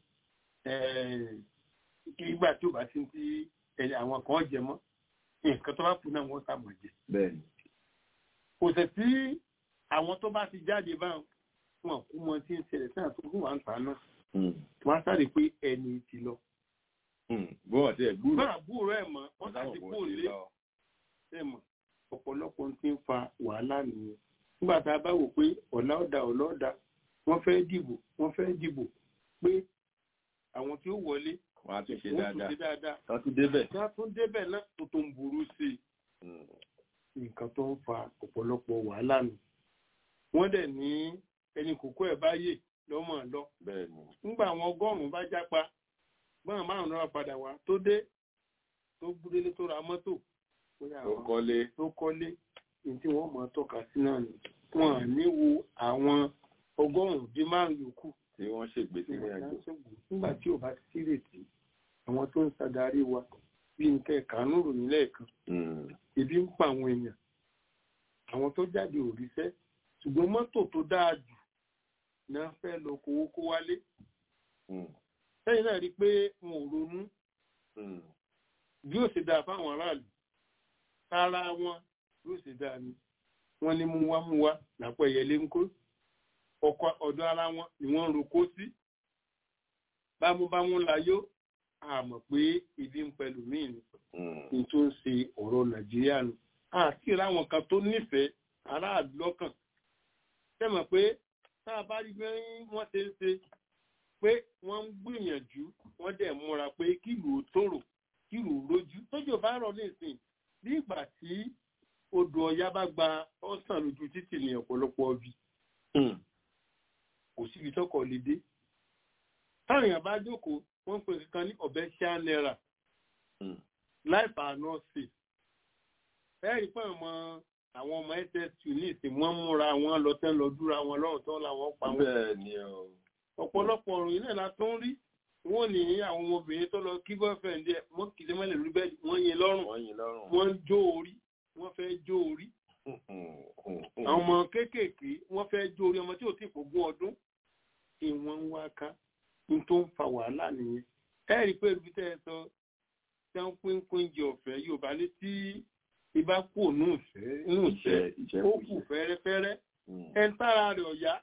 ìgbà tí ò bá ti ń tí àwọn kan jẹ mọ́ nǹkan tó bá kú náà wọ́n sàmọ̀ jẹ. kò sẹ̀ sí àwọn tó bá ti jáde báwọn wọn kú mọ tí ń ṣẹlẹ̀ sí àtúntò wà ń ta náà wọ́n sáré pé ẹni ti lọ. bọ́ọ̀ tí ẹ gbúrò. bọ́ọ̀ àbúrò ẹ̀ mọ́ wọ́n sáré kó lé ẹ̀ mọ́ ọ̀pọ̀lọpọ̀ ti ń fa wàhálà nìyẹn nígbà tá a bá wò pé ọ̀la ọ̀dà ọ̀la ọ̀dà wọ́n fẹ́ dìbò wọ́n fẹ́ dìbò pé àwọn tí ó wọlé wọ́n á tún ṣe wọ́n tún ṣe dáadáa dáadáa wọ́n tún débẹ̀. tí wọ́n tún débẹ̀ náà tó tó ń burú sí i nǹkan tó ń fa ọ̀pọ̀lọpọ̀ wàhálà nù wọ́n dẹ̀ ní ẹni kòkó ẹ̀ báyè lọ́mọ lọ bẹ́ẹ̀ni nígbà àwọn ọgọ́rùn-ún bá jápa bọ́n márùn-ún náà padà wá tó dé tó gbúdélé tó ra mọ́tò bóyá ó àwọn kọ́lé tó kọ́lé ní tí wọ́n mọ̀ tọ́ka sí náà ni wọn à ní wo àwọn ọgọ́rùn-ún dín márùn-ún yòókù tí wọ́n ṣègbè sínú àjò. nígbà tí ò bá ti sírètí àwọn tó ń ṣàdarí wa bí nǹkan ẹ̀kánú ròyìn lẹ́ẹ̀kan ebi ń pa àwọn èèyàn àwọn tó jáde òrìṣẹ́ ṣùgbọ́n mọ́tò tó dáa jù náà fẹ́ lọ kówó kó wálé lẹ́yìn náà rí i pé wọn ò ronú bí ó ṣe dáa fáwọn aráàlú kára wọn bí ó ṣe dáa ni wọ́n ní mú wá mú wá lápò ẹ̀yẹlé ń kó ọkọ ọ̀dọ̀ ara wọn ni wọ́n ń roko sí bámúbámú la yó àmọ̀ pé ibi ń pẹ̀lú míì ni ní tó ń ṣe ọ̀rọ̀ nàìjíríà nù àti ìráwọn kan tó nífẹ̀ẹ́ aráàlú lọ́kàn tẹ́mọ̀ pé tá a bá rí bí wọ́n ṣe ń ṣe pé wọ́n ń gbìyànjú wọ́n dẹ̀ múra pé kílù ó tòrò kílù ó rójú tójò bá rọ̀ nísìn bí ìgbà tí odò ọ̀yá bá gba ọ̀sán lójú títì ní ọ̀pọ̀lọpọ̀ ọbí kò síbi tọkọ̀ lè dé táwọn èèyàn bá jókòó wọ́n ń pè kankan ní ọ̀bẹ ṣáá náírà láìpẹ́ àná sí ẹ̀rí pé àwọn àwọn ọmọ ss ní ìsìn wọ́n múra wọn lọ tẹ́ lọ dúra wọn lọ́rùn tó làwọn pa wọn. bẹ́ẹ̀ ni o. ọ̀pọ̀lọpọ̀ ọ̀rùn yìí náà la tó ń rí wọ́n ní àwọn ọmọbìnrin tó lọ kí boyfriend ẹ̀ wọ́n kì í ṣe mọ́lẹ̀ lórí bẹ́ẹ̀ wọ́n yin lọ́rùn wọ́n yin lọ́rùn. wọ́n ń jó orí wọ́n fẹ́ jó orí. àwọn ọmọ kéékèèké wọ́n fẹ́ jó orí ọmọ tí ò tí ì pògún ọdún ìwọ̀n ń wá ká ní tó ń fa wàhálà nìyẹn. ẹ rí i pé ibi tẹ́ ẹ sọ tí wọ́n pín pín jẹ ọ̀fẹ́ Yorùbá ní tí ibà kú ònú ìfẹ́ inú ìfẹ́ ó kù fẹ́rẹ́fẹ́rẹ́ ẹ̀ ń tára rẹ̀ ọ̀yá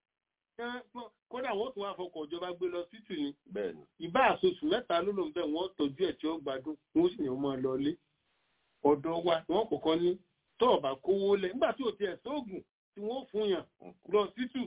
kódà wọ́n tún wá fọkọ̀ ìjọba gbé lọ títù ni ìbá àsosù mẹ́ta ló lòun bẹ́ẹ̀ wọ́n tọ́jú ẹ̀ tí ó gbádùn wọ́n sì yàn máa lọ lé ọ̀dọ̀ wa wọ́n kọ̀ọ̀kan ní tọ́ọ̀bà kówó lẹ̀ nígbà tí ò tiẹ̀ sóògùn tí wọ́n fún yàn lọ títù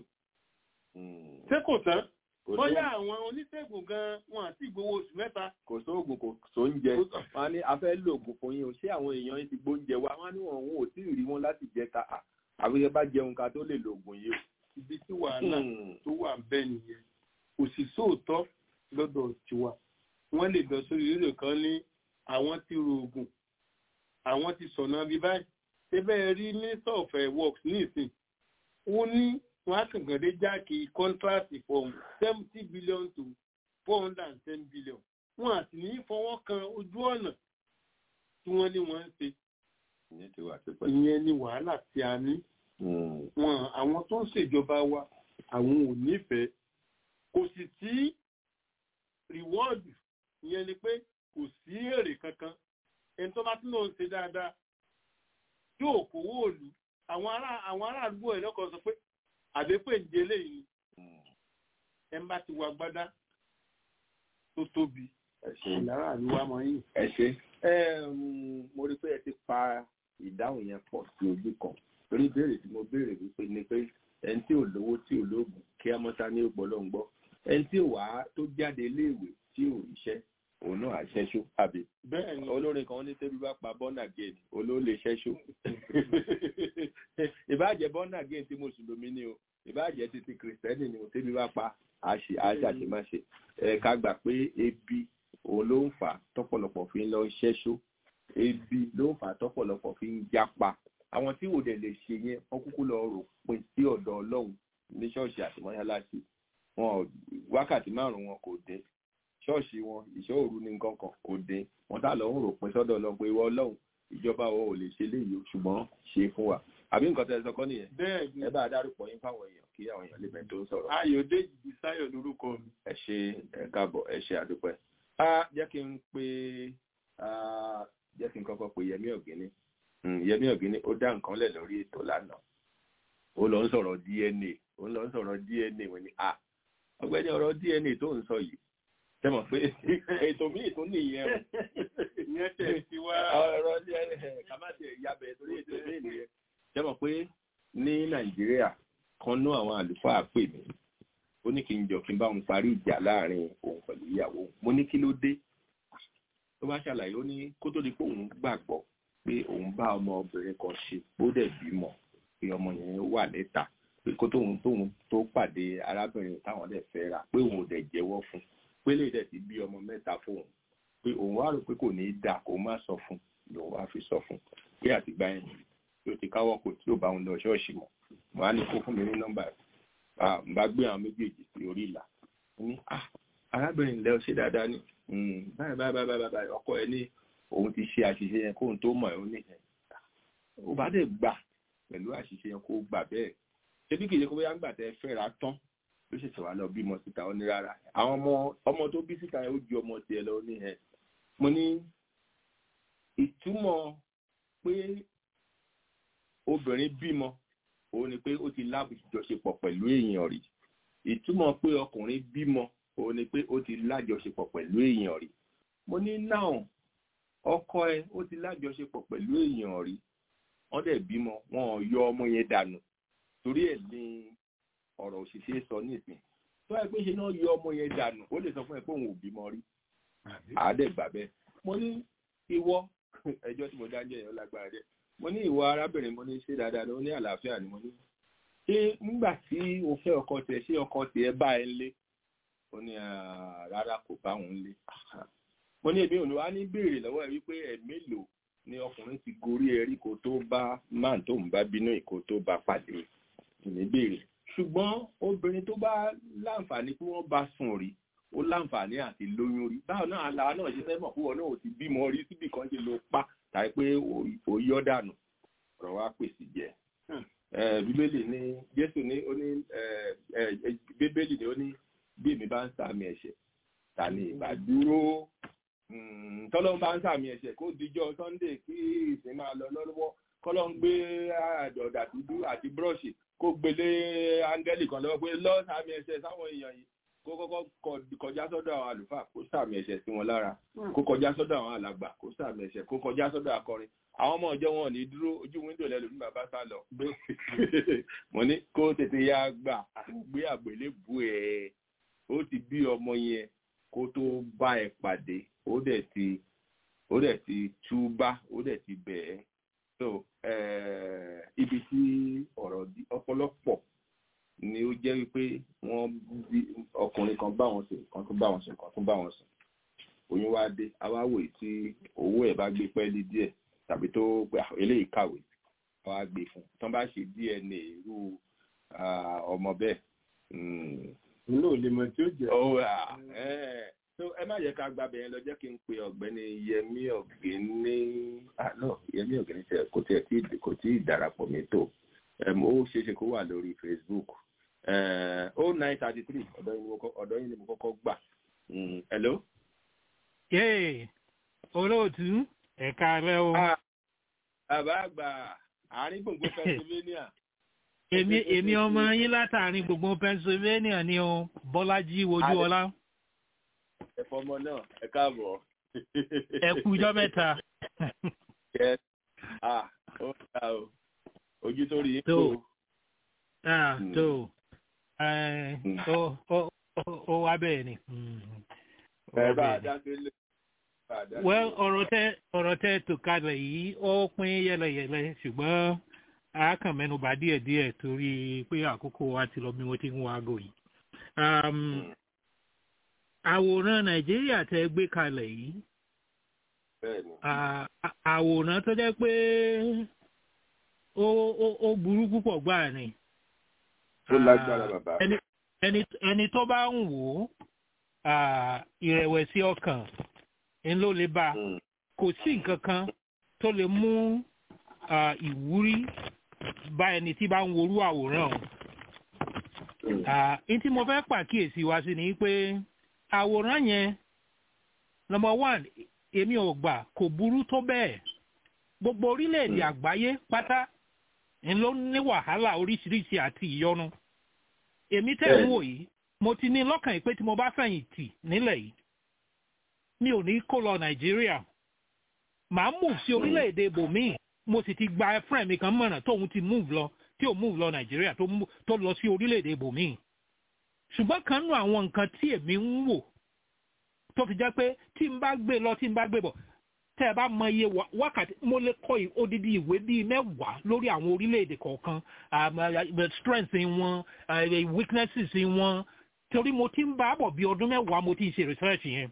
ṣé kò tán bóyá àwọn oníṣègùn gan wọn àti ìgbowó oṣù mẹ́ta. kò sóògùn kò sóúnjẹ wọn ní a fẹ́ lòògùn fún yín o ṣé àwọn èèyàn yín ti gbóúnjẹ wa wọn ní wọn òun ò tí ì rí wọn láti jẹ ta àbí ẹ bá jẹun ká tó lè lòògùn yìí o. ibi tí wàhálà tó wà bẹ́ẹ̀ nìyẹn kò sì sóòótọ́ lọ́dọ̀ tiwa wọ́n lè lọ sórí rédíò kan ní àwọn ti rògùn àwọn ti sọ̀nà bí báyìí ṣé bẹ́ẹ̀ rí minister of works ní ìsìn ó ní wọn á kàn gàdé jáàkì kọ́ńtíráàtì from seventy billion to four hundred and ten billion wọn àti ní fọwọ́ kan ojú ọ̀nà tí wọ́n ní wọ́n ń ṣe. ìyẹn ni wàhálà tí a ní. wọn àwọn tó ń ṣèjọba wa àwọn ò nífẹ̀ẹ́ kò sì sí rìwọ́ọ̀dù ìyẹn ni pé kò sí èrè kankan ẹni tó bá tún lòun ṣe dáadáa yóò kówó òlu àwọn aráàlú ẹ̀ lọ́kọ̀ sọ pé àbẹ́pẹ́ ń jẹlé yìí ẹ bá ti wà gbádá tó tóbi ìlara àríwá mọ yìí. ẹ ṣe mo rí i pé ẹ ti pa ìdáhùn yẹn pọ̀ sí ojú kan torí ìbéèrè tí mo béèrè wípé ni pé ẹni tí ò lówó tí ò lóògùn kí á mọ́ta ní ògbọ́lọ́ ń gbọ́ ẹni tí ò wá tó jáde iléèwé tí ò ríṣẹ́ òun náà àṣẹṣó àbí. bẹ́ẹ̀ni olórin kan ní tẹ́bí bá pa bọ́nà gate olóòlè ṣẹ́ṣó. ìbáàjẹ́ bọ́nà gate tí mùsùlùmí ni o ìbáàjẹ́ ti ti kìrìsìtẹ́nì ni o tẹ́bí bá pa àṣàṣemáṣe. ẹ ká gbà pé ebi òun ló ń fà tọ́pọ̀lọpọ̀ fi ń lọ ṣẹ́ṣó ebi ló ń fà á tọ́pọ̀lọpọ̀ fi ń japa àwọn tí ò dẹ̀ lè ṣe yẹn wọ́n kúkú lọ rò pin sí ọ̀dọ̀ ọlọ́run ní ṣọ́ọ̀ṣì àti mọ́ṣáláṣí wọn wákàtí márùn-ún wọn kò dé ṣọ́ọ̀ṣì wọn ìṣọ́ òru ní nǹkan kan kò dé wọn tá lọ ń rò pin sọ́dọ̀ ọlọ́run pé ìwọ ọlọ́run ìjọba wọn ò lè ṣe léyìí ṣùgbọ́n ṣe fún wa àbí nǹkan tẹ́ ẹ sọ kọ́ nìyẹn bẹ́ẹ̀ ni ẹ bá a dárúkọ yín fáwọn èèyàn kí àwọn èèyàn lè bẹ̀ tó ń sọ̀rọ̀ ayọ̀dèjì bisáyọ̀ lórúkọ mi. ẹ ṣe ẹ káàbọ̀ ẹ ṣe àdúpẹ́. a jẹ́ kí n pe jẹ́ kí n kọ́kọ́ pe yẹmí ọ̀gíní yẹmí ọ̀gíní ó dá nǹkan lẹ̀ lórí ètò lánàá ó lọ ń sọ̀rọ̀ dna ó lọ ń sọ̀rọ̀ dna wọ́n ní a ọ̀gbẹ́ni ọ̀rọ̀ dna tó ń sọ yìí ṣe mọ̀ pé ètò míì tó nìyẹn o ìyẹn tẹ̀ sí wá. ọ̀rọ̀ dna ká má tẹ̀ yabẹ̀ torí ètò míì nìyẹn ṣe mọ̀ pé ní nàìjíríà kan ná àwọn àlùfáà pè mí ó ní kí n jọ kí n bá òun parí ìjà láàrin òun pẹ̀lú ìyàwó mo ní kí ló dé tó bá ṣàlàyé ó ní kó tó di pé òun gbàgbọ́ pé òun bá ọmọbìnrin kan ṣe bó dẹ̀ bímọ pé ọmọ yẹn wà níta pé kó tóun tóun tó pàdé arábìnrin táwọn dẹ̀ fẹ́ ra pé òun ò dẹ̀ jẹ́wọ́ fún pé lè dẹ̀ ti bí ọmọ mẹ́ta fóun pé òun wá rò pé kò ní í dà kó má sọ fún lòun wá fi sọ fún pé àtìgbà yẹn yóò ti káwọ́ kò tí ò bá òun lọ ṣọ́ọ̀ṣì mọ́ wọn á ní kó fún mi ní nọ́mbà rẹ̀ n bá gbé àwọn méjèèjì sí orí ìlà ní ah arábìnrin ilẹ̀ ṣe dáadáa ní báyìí báyìí báyìí báyìí ọkọ ẹ ní òun ti ṣe àṣìṣe yẹn kóun tó mọ̀ ẹ́ ó ní ẹ̀ ó bá dẹ̀ gbà pẹ̀lú àṣìṣe yẹn kó gbà bẹ́ẹ̀ ṣébí kìí ṣe kó bóyá ń gbà tẹ́ fẹ́ra tán ló ṣẹ̀ṣẹ̀ wá lọ bímọ síta ó ní rárá àwọn ọmọ ọmọ tó bí síta yẹn ó ju ọmọ tiẹ̀ lọ ní ẹ̀ mo ní ìtumọ̀ pé obìnrin bímọ òun ni pé ó ti lájọṣepọ̀ pẹ̀lú èèyàn rí ìtumọ̀ pé ọkùnrin bímọ òun ni pé ó ti lájọṣepọ̀ pẹ̀lú èèyàn rí mo ní náà ọkọ ẹ ó ti lájọṣepọ̀ pẹ̀lú èèyàn rí wọ́n dẹ̀ bímọ wọn ò yọ ọmọ yẹn dànù torí ẹ̀ ní ọ̀rọ̀ òṣìṣẹ́ sọ nísìn tó ẹ pé ṣe náà yọ ọmọ yẹn dànù ó lè sọ fún ẹ pé òun ò bímọ rí àádẹ́gbà bẹ́ẹ̀ mo ní ìwọ ẹjọ́ tí mo dá jẹ́ yẹn lágbára dẹ́ mo ní ìwọ arábìnrin mo ní ṣe dáadáa ló ní àlàáfíà ni mo ní ṣé nígbà tí o fẹ́ ọkọ tiẹ̀ ṣé ọkọ tiẹ̀ bá ẹ lé ó ní rárá kò bá òun lé mo ní èmi ò ní wá ní béèrè lọ́wọ́ ẹ wípé ẹ̀ mélòó ni ọkùnrin ti gorí ẹrí kó tó bá máà tó ń bá bínú ìkó tó bá pàdé ní béèrè ṣùgbọ́n obìnrin tó bá láǹfààní pé wọ́n bá sùn rí ó láǹfààní àti lóyún rí báwo náà àlà náà ṣe fẹ́ mọ̀ pé wọn náà ò ti bímọ rí síbì kan ṣe ló pa tàbí pé ó yọ dànù ọ̀rọ̀ wa pèsè jẹ́ bíbélì ní jésù ní ó ní bíbélì ní ó ní bí èmi bá ń sàmì ẹ̀ṣẹ̀ ta ni ìbá dúró tọ́lọ́n bá ń sàmì ẹ̀ṣẹ̀ kó dijọ́ sunday kí ìsìn máa lọ lọ́wọ́ kọ́lọ́ ń gbé àdọ̀dà dúdú àti búrọ́ọ̀ṣì kó gbélé áńgẹ́lì kan lọ́wọ́ pé lọ́ sàmì ẹ̀ṣẹ̀ sáwọn èèyàn yìí kó kọ́kọ́ kọjá sọ́dọ̀ àwọn àlùfáà kó sàmì ẹ̀ṣẹ̀ sí wọn lára kó kọjá sọ́dọ̀ àwọn alàgbà kó sàmì ẹ̀ṣẹ̀ kó kọjá sọ́dọ̀ akọrin àwọn ọmọ ọjọ́ wọn ò ní dúró ojú wíńdò lẹ́lu ní bàbá sá lọ mo ní kó tètè ya gbà gbé àgbélébù ẹ̀ ó ti bí ọmọ yẹn kó tó bá ẹ pàdé ó dẹ̀ ti ó dẹ̀ ti túbá ó dẹ̀ ti bẹ̀ẹ́ so ibi tí ọ̀rọ̀ ọ̀pọ̀lọpọ̀ ni ó jẹ́ wípé wọ́n bí ọkùnrin kan bá wọn sùn kan tún bá wọn sùn kan tún bá wọn sùn oyún wá dé awáwò tí owó ẹ̀ bá gbé pẹ́ẹ́lí díẹ̀ tàbí tó pé eléyìí kàwé wọ́n á gbé fún tán bá ṣe dna irú ọmọ bẹ́ẹ̀. inú ò lè mọ tí ó jẹ. so ẹ má yẹ ká gbàbẹ yẹn lọ jẹ́ kí n pe ọ̀gbẹ́ni yẹmí ọ̀gbẹ́ni no yẹmí ọ̀gbẹ́ni tẹ kò tiẹ̀ tí kò tí ì darapọ̀ mi tó ó ṣeéṣe kó wà lórí facebook ó nine thirty three ọ̀dọ́ yín ni mo kọ́kọ́ gbà hello. yéè olóòtú ẹ̀ka rẹ o. bàbá àgbà àárín gbùngbùn pennsylvania. èmi èmi ọmọ yín látàrin gbùngbùn pennsylvania ni o bọ́lájí wojú ọlá. ẹ̀fọ́ ọmọ náà ẹ káàbọ̀. ẹ kú ijọ́ mẹ́ta. yes ah ó ga o ojú tó rí i tó ah tó ó ó wá bẹ́ẹ̀ ni. ẹ bá a dá délé well ọ̀rọ̀ tẹ ọ̀rọ̀ tẹ tó kalẹ̀ yìí ó pín yẹlẹyẹlẹ ṣùgbọ́n a kàn mẹ́nuba díẹ̀díẹ̀ torí pé àkókò wa ti lọ bí mo ti ń wá aago yìí. àwòrán nàìjíríà tẹ gbé kalẹ̀ yìí àwòrán tó jẹ́ pé ó burú púpọ̀ gbáà ni. ó lágbára bàbá. ẹni tó bá ń wò ó ìrẹ̀wẹ̀sì ọkàn ń ló lè bá kò sí nǹkan kan tó lè mú ìwúrí bá ẹni tí bá ń worú àwòrán o. n tí mo fẹ́ pàkíyèsí wa sí ni pé àwòrán yẹn number one èmi ò gbà kò burú tó bẹ́ẹ̀ gbogbo orílẹ̀-èdè àgbáyé pátá ń ló ní wàhálà oríṣiríṣi àti ìyọnu èmi tẹ́ ń wò yìí mo ti ní lọ́kàn yìí pé tí mo bá fẹ̀yìn tì nílẹ̀ yìí mi ò ní kó lọ nàìjíríà màá move sí orílẹ̀-èdè bòmíì mo sì ti gba friend mi kan mọ̀ràn tóun ti move lọ tí ò move lọ nàìjíríà tó lọ sí orílẹ̀-èdè bòmíì ṣùgbọ́n kan nù àwọn nǹkan tí èmi ń wò tó fi jẹ́ pé tí n bá gbé lọ tí n bá gbé bọ̀ tẹ́ ẹ bá mọ iye wákàtí mo lè kọ odidi ìwé bíi mẹ́wàá lórí àwọn orílẹ̀-èdè kọ̀ọ̀kan strengths wọn weaknesses wọn torí mo ti ń bá bọ̀ bí ọdún mẹ́wàá mo ti ń ṣe research yẹn.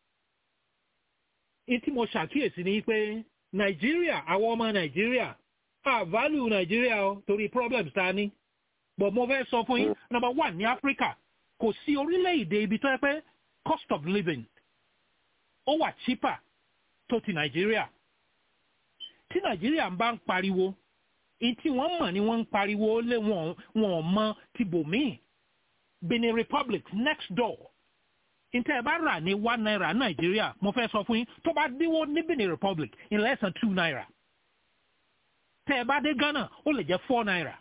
ní tí mo ṣàkíyèsí ni pé nàìjíríà àwọn ọmọ nàìjíríà a value nàìjíríà o torí problems ta ní but mo fẹ́ sọ fún yín number one ní áfíríkà kò sí orílẹ̀-èdè ibi tó yẹ pé cost of living ó wà cheaper tó ti nàìjíríà tí nàìjíríà ń bá ń pariwo tí wọ́n mọ̀ ni wọ́n ń pariwo lé wọn wọn mọ ti bòmíì benin republic next door ntẹ́ ẹ bá rà ní one naira nàìjíríà mo fẹ́ sọ fún yín tó bá dínwó ní benin republic in less than two naira tẹ́ ẹ bá dé ghana ó lè jẹ́ four naira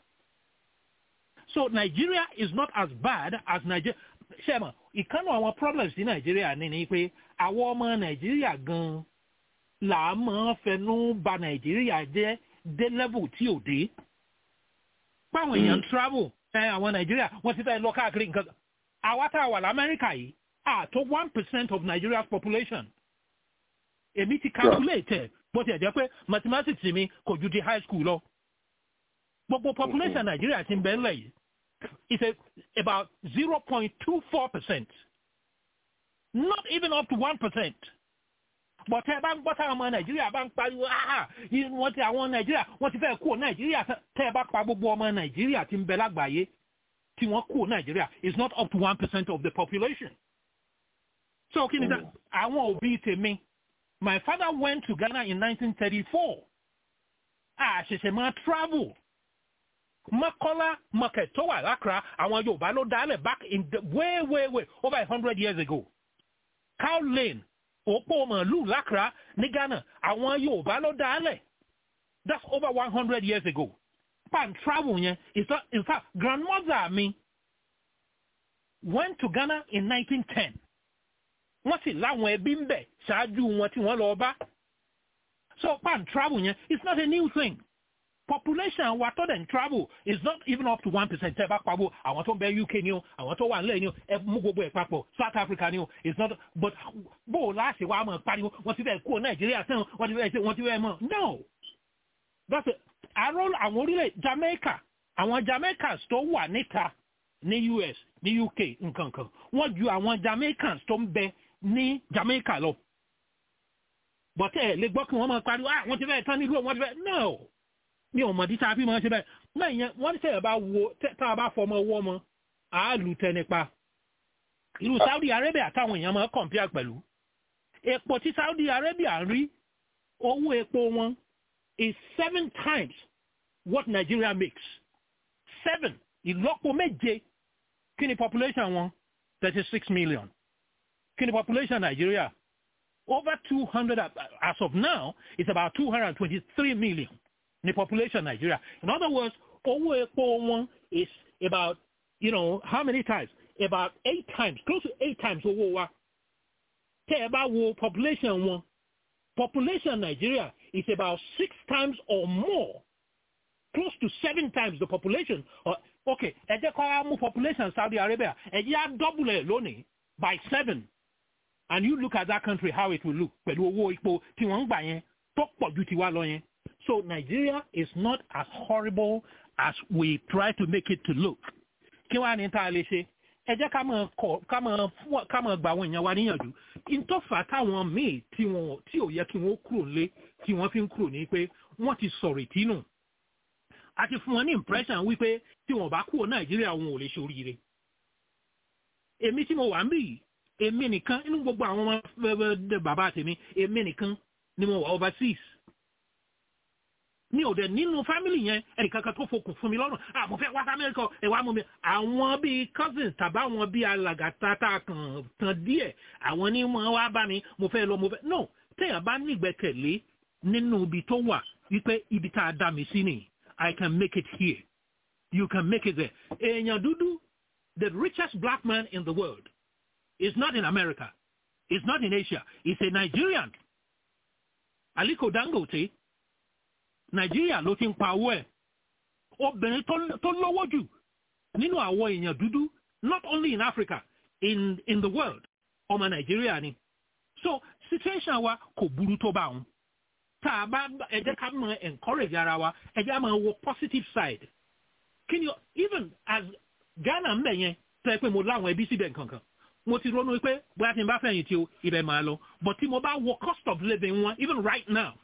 so nigeria is not as bad as nigeria ṣe mọ̀ ìkànnì àwọn problems ní nàìjíríà ní ni pé àwọn ọmọ nàìjíríà gan-an là á máa fẹnu ba nàìjíríà jẹ́ dé level tí ò dé. páwọn èèyàn travel ẹ àwọn nàìjíríà wọ́n ti fẹ́ lọ káàkiri nǹkan àwa tá a wà lamẹ́ríkà yìí àtó one percent of nigeria's population. èmi ti calculate ẹ̀ bó ti ẹ̀ jẹ́ pé mathematics mi kò ju ti high school lọ. gbogbo population nàìjíríà ti ń bẹ ńlẹ̀ yìí is a, about 0.24%. Not even up to 1%. But tẹ́ ẹ bá ń gbọ́ táwọn ọmọ Nàìjíríà bá ń pariwo áhà wọ́n ti àwọn Nàìjíríà wọ́n ti fẹ́ kúrò Nàìjíríà tẹ́ ẹ bá pa gbogbo ọmọ Nàìjíríà tí ń bẹ lágbàáyé tí wọ́n kúrò Nàìjíríà is not up to 1% of the population. So kí ni dá àwọn òbí tèmi my father went to Ghana in 1934. Àṣẹ̀ṣẹ̀ máa travel Makola market tó wà lákra àwọn Yorùbá ló dálẹ̀ back in the way way way over a hundred years ago. Cow Lane òpó màálù lákra ní Ghana àwọn Yorùbá ló dálẹ̀. That's over one hundred years ago. Pan travel yẹn is not in fact grandmother mi went to Ghana in 1910. Wọ́n sì láwọn ẹbí ń bẹ̀ ṣáájú wọn tí wọ́n lọ bá. So pan travel yẹn it's not a new thing population wa tó dẹ̀ travel is not even up to one percent tẹ́ bá pawó àwọn tó ń bẹ UK ni o àwọn tó wà nílẹ̀ ni o ẹ mú gbogbo ẹ̀ papọ̀ South Africa ni o it's not but bó o láṣẹ wa mọ̀ pariwo wọ́n ti fẹ́ kó Nàìjíríà sẹ́wọ̀n wọ́n ti fẹ́ ṣe wọ́n ti fẹ́ mọ̀ no that's it àrò àwọn orílẹ̀ Jamaica àwọn Jamaicans tó wà níta ní US ní UK nǹkan kan wọ́n ju àwọn Jamaicans tó ń bẹ ní Jamaica lọ but ẹ lè gbọ́ kí wọ́n mọ̀ pariwo ah wọ́n ti fẹ́ tán nílùú wọ́n ti fẹ́ no mi ò mọ̀ dí sáà fi máa ṣe bẹ́ẹ̀ náà ìyẹn wọ́n tẹ̀ bá wo tá a bá fọmọ ọwọ́ mọ àálù tẹ nípa ìlú Saudi Arabia táwọn èèyàn máa compare pẹ̀lú epo tí Saudi Arabia ń rí owó epo wọn is seven times what Nigeria makes seven ìlọ́po méje kí ni population wọn thirty six million kí ni population Nigeria over two hundred as of now it's about two hundred and twenty-three million the population Nigeria. In other words, owó epo wọn is about, you know, how many times? About eight times, close to eight times owó wa. Tẹ́ ẹ bá wo population wọn, population Nigeria is about six times or more, close to seven times the population. Uh, okay, ẹ jẹ́ kó wá mú population Saudi Arabia, ẹ jẹ́ á double ẹ̀ lónìí by seven. And you look at that country how it will look pẹ̀lú owó epo tí wọ́n ń gbà yẹn tó pọ̀ ju tiwa lọ yẹn. So Nigeria is not as horrible as we try to make it to look. Kí wá ní tá a lè ṣe? ẹ jẹ́ ká máa kọ̀ ká máa fún ká máa gba àwọn èèyàn wa níyànjú ìtọ́fà táwọn míì tí wọn tí ò yẹ kí wọ́n kúrò lé tí wọ́n fi ń kúrò ní pé wọ́n ti sọ̀rọ̀ ìtínú a ti fún wọn ní impression wípé tí wọn bá kúrò nàìjíríà wọn ò lè ṣoríire èmi tí mo wà ń bì yìí èmi nìkan inú gbogbo àwọn ọmọ bàbá tèmi èmi nìkan ni mo wà overseas mi ò dẹ̀ nínú fámìlì yẹn ẹnìkankan tó fokùn fún mi lọ́rùn ah mo fẹ́ wá sí amẹ́ríkà ẹ̀ wá mú mi àwọn bíi cousins tàbí àwọn bíi alàgàtà tá a kàn tán díẹ̀ àwọn ní wọn wá bá mi mo fẹ́ lọ mo fẹ́ no téèyàn bá ní ìgbẹ́kẹ̀lé nínú ibi tó wà wípé ibi tá a dá mi sí nìyí I can make it here you can make it there èèyàn dúdú the richest black man in the world is not in America is not in Asia is a Nigerian Aliko Dangote nàìjíríà ló ti ń pa owó ẹ̀ obìnrin tó lọ́wọ́ jù nínú àwọn èèyàn dúdú not only in Africa in in the world ọmọ nàìjíríà ni so situation wa kò burú tó bá wọn tá a bá ẹ jẹ́ ká mọ encourage ara wa ẹ jẹ́ ká máa wo positive side kí ni even as Ghana ń bẹ̀ yẹn tẹ́ pé mo láwọn ẹbí síbẹ̀ nǹkankan mo ti ronú pé bóyá tí n bá fẹ̀yìn tí o ibẹ̀ máa lọ but tí mo bá wo cost of living wọn even right now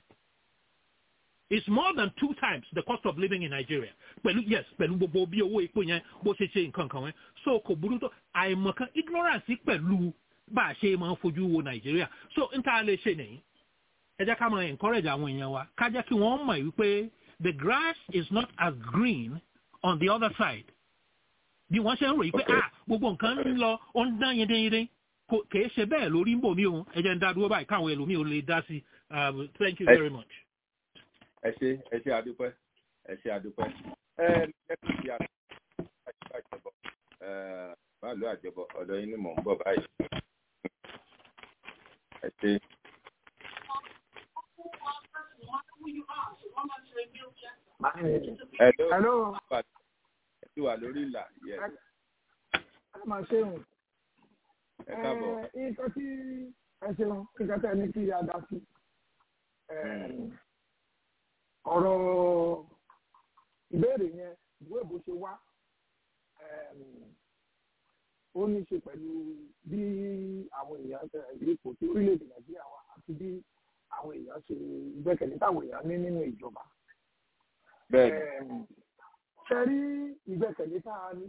It's more than two times the cost of living in Nigeria. Pẹ̀lú yes, pẹ̀lú gbogbo bí owó epo yẹn bó ṣe ṣe nǹkan kan wẹ́n. So kò burú tó àìmọ̀kan ignorance pẹ̀lú bá a ṣe máa ń fojú wo Nigeria. So n ta lè ṣe nìyí. Ẹ jẹ́ ká máa encourage àwọn èèyàn wa. Ká jẹ́ kí wọ́n mọ̀ wípé the grass is not as green on the other side. Bí wọ́n ṣe ń ròyìn pé ah gbogbo nǹkan ń lọ ó ń dán yíndínyíndín. Kì í ṣe bẹ́ẹ̀ lórí ń bò mí o. Ẹ jẹ́ ń dá dúró báyìí káwọn ẹlòmíì ò lè dá sí. Thank you very much ẹ ṣe ẹ ṣe àdúpẹ́ ẹ ṣe àdúpẹ́ ẹ lẹ́kùn sí àjọbọ báàlú àjọbọ ọ̀dọ̀ yín ni mò ń bọ̀ báyìí ẹ ṣe. Hello. ẹ ti wà lórí ìlà yẹ. ẹ máa ṣeun. ẹ káàbọ̀. nǹkan tí ẹ ṣeun nǹkan tẹ́ ní kí a dá sí ọ̀rọ̀ ìbéèrè yẹn ìwé ìbò ṣe wá ó ní ṣe pẹ̀lú bí àwọn èèyàn ipò tí orílẹ̀-èdè nàìjíríà wà àti bí àwọn èèyàn ṣe gbẹ́kẹ̀lé táwọn èèyàn ní nínú ìjọba. ṣe rí ìgbẹ́kẹ̀lé tá a ní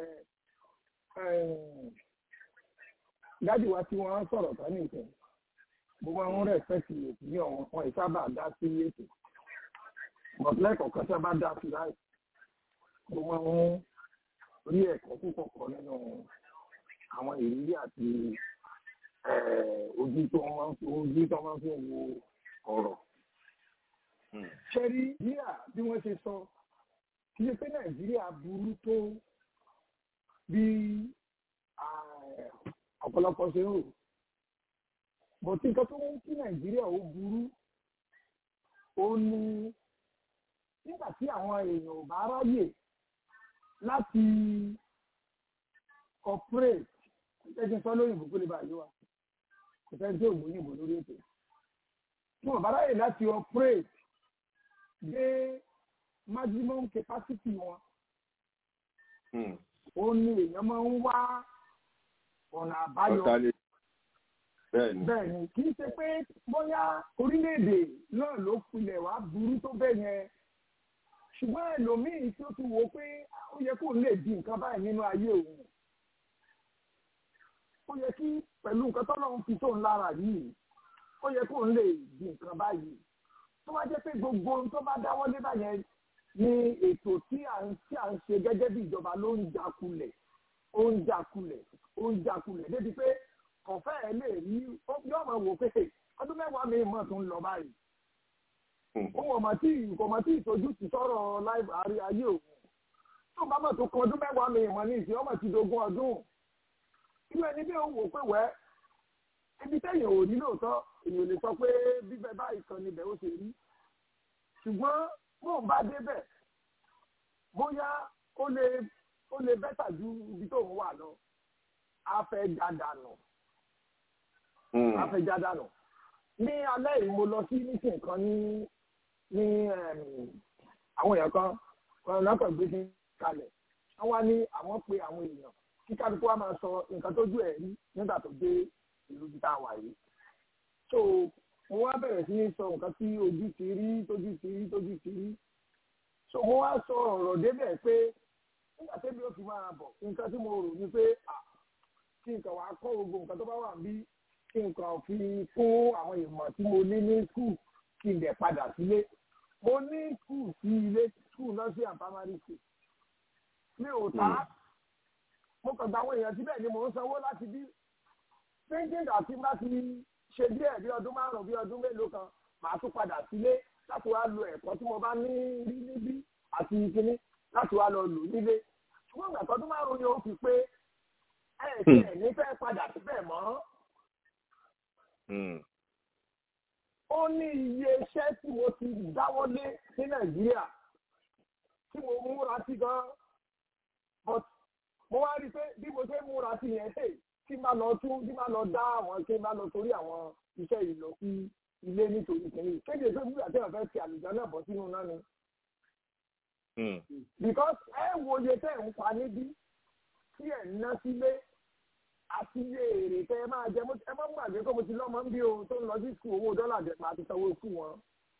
dájú wa tí wọ́n sọ̀rọ̀ tán nìkan gbogbo àwọn rẹ̀spẹ̀tì ètò ní ọ̀wọ́n wọn ìsábà dá sí ètò but lẹ́kọ̀ọ́kan tí a bá dá sí láì mo máa ń rí ẹ̀kọ́ púpọ̀ kọ́ nínú àwọn ìrírí àti ojú tó máa ń fi ojú tó máa ń fi wo ọ̀rọ̀. ṣé rí bíà bí wọ́n ṣe sọ kí ṣe pé nàìjíríà burú tó bí ọ̀pọ̀lọpọ̀ ṣe ń rò bọ̀tí nǹkan tó ń kí nàìjíríà ó burú ó ní nígbà tí àwọn èèyàn ò bá ráyè láti corporate ẹgbẹ́ sọ lóyìnbó kó lè bá yé wa kò fẹ́ tí òògùn òyìnbó lórí ètò tí wọ́n bá ráyè láti operate dé maximum capacity wọn ó ní èèyàn máa ń wá ọ̀nà àbáyọ bẹ́ẹ̀ ni kì í ṣe pé bóyá orílẹ̀-èdè náà ló kulẹ̀ wá burú tó bẹ́ẹ̀ yẹn ṣùgbọ́n ẹlòmíì tí ó ti wò pé ó yẹ kó lè di nǹkan báyìí nínú ayé òun ó yẹ kí pẹ̀lú nǹkan tọ́lọ́run fi tóun lára yìí ó yẹ kó lè di nǹkan báyìí tó bá jẹ́ pé gbogbo ohun tó bá dáwọ́lé báyẹn ní ètò tí à ń tí à ń ṣe gẹ́gẹ́ bí ìjọba ló ń jakulẹ̀ ó ń jakulẹ̀ ó ń jakulẹ̀ débi pé kọ̀fẹ́ ẹ̀ lè rí yóò máa wò pé ọdún mẹ́wàá mi mọ̀ tó ń lọ báyìí òun ọmọ tí ìkọmọ tí ìtọ́jú ti sọ̀rọ̀ láìpẹ́ àrí ayé òun tó bá mọ̀ tó kan ọdún mẹ́wàá mi ìmọ̀ ní ìsìn ọmọ ti dogun ọdún irú ẹni bí òun wò pé wẹ́ ibi tẹ́yìn ò ní lóòótọ́ èèyàn lè sọ pé bíbẹ báyìí kan níbẹ̀ ó ṣe rí ṣùgbọ́n bóun bá débẹ̀ bóyá ó lè ó lè bẹ́tà ju ibi tóun wà lọ afẹ́jádànù afẹ́jádànù ní alẹ́ yìí mo lọ sí nísìn kan ní ní àwọn èèyàn kan wọn lọ́kàn gbé sí kalẹ̀ wọ́n wá ní àwọn pe àwọn èèyàn kí kálukú wa máa sọ nǹkan tójú ẹ̀ rí nígbà tó dé ìlú bí tá a wà yìí. so mo wá bẹ̀rẹ̀ sí ní sọ nǹkan tí ojú ti rí tójú ti rí tójú ti rí. so mo wá sọ ọ̀rọ̀ débẹ̀ pé nígbà tẹ́bi ó fi máa bọ̀ nǹkan tí mo rò ni pé kí nǹkan wàá kọ́ gbogbo nǹkan tó bá wà bí kí nǹkan fi fún àwọn ìmọ̀ tí mo ní ní skul kí n dẹ̀ padà sílé mo ní skul sí ilé skul nursery and primary school mi ò ta mo kàn gba àwọn èèyàn síbẹ̀ ni mò ń sanwó láti bí thinking àti bá ti ṣe díẹ̀ bí ọdún márùn-ún bí ọdún mélòó kan màá tún padà sílé láti wá lo ẹ̀kọ́ tí mo bá ní rí níbí àti kíní láti wá lọ lò nílé ṣùgbọ́n ìgbà tọdún márùn-ún ni ó fi pé ẹ̀ ṣe ẹ̀ ní fẹ́ padà síbẹ̀ mọ́ ó ní iye iṣẹ́ tí mo ti dáwọ́lé ní nàìjíríà tí mo múra sí gan but mo wá rí i pé bí mo ṣe múra sí yẹn hey kí n bá lọ tún kí n bá lọ dá àwọn kí n bá lọ torí àwọn iṣẹ́ yìí lọ sí ilé nítorí kìíní kéde pé nígbà tí wọ́n fẹ́ fi àlùjá náà bọ́ sínú náà ni. because ẹ wo iye tẹ́ ẹ̀ ń pa níbí tí ẹ̀ ń ná sílé àti iye èrè tẹ́ ẹ máa jẹ ẹ má gbàgbé pé mo ti lọ́mọ ń bí o tó ń lọ sí sùn owó dọ́là dẹ̀ máa ti sanwó sùn wọn.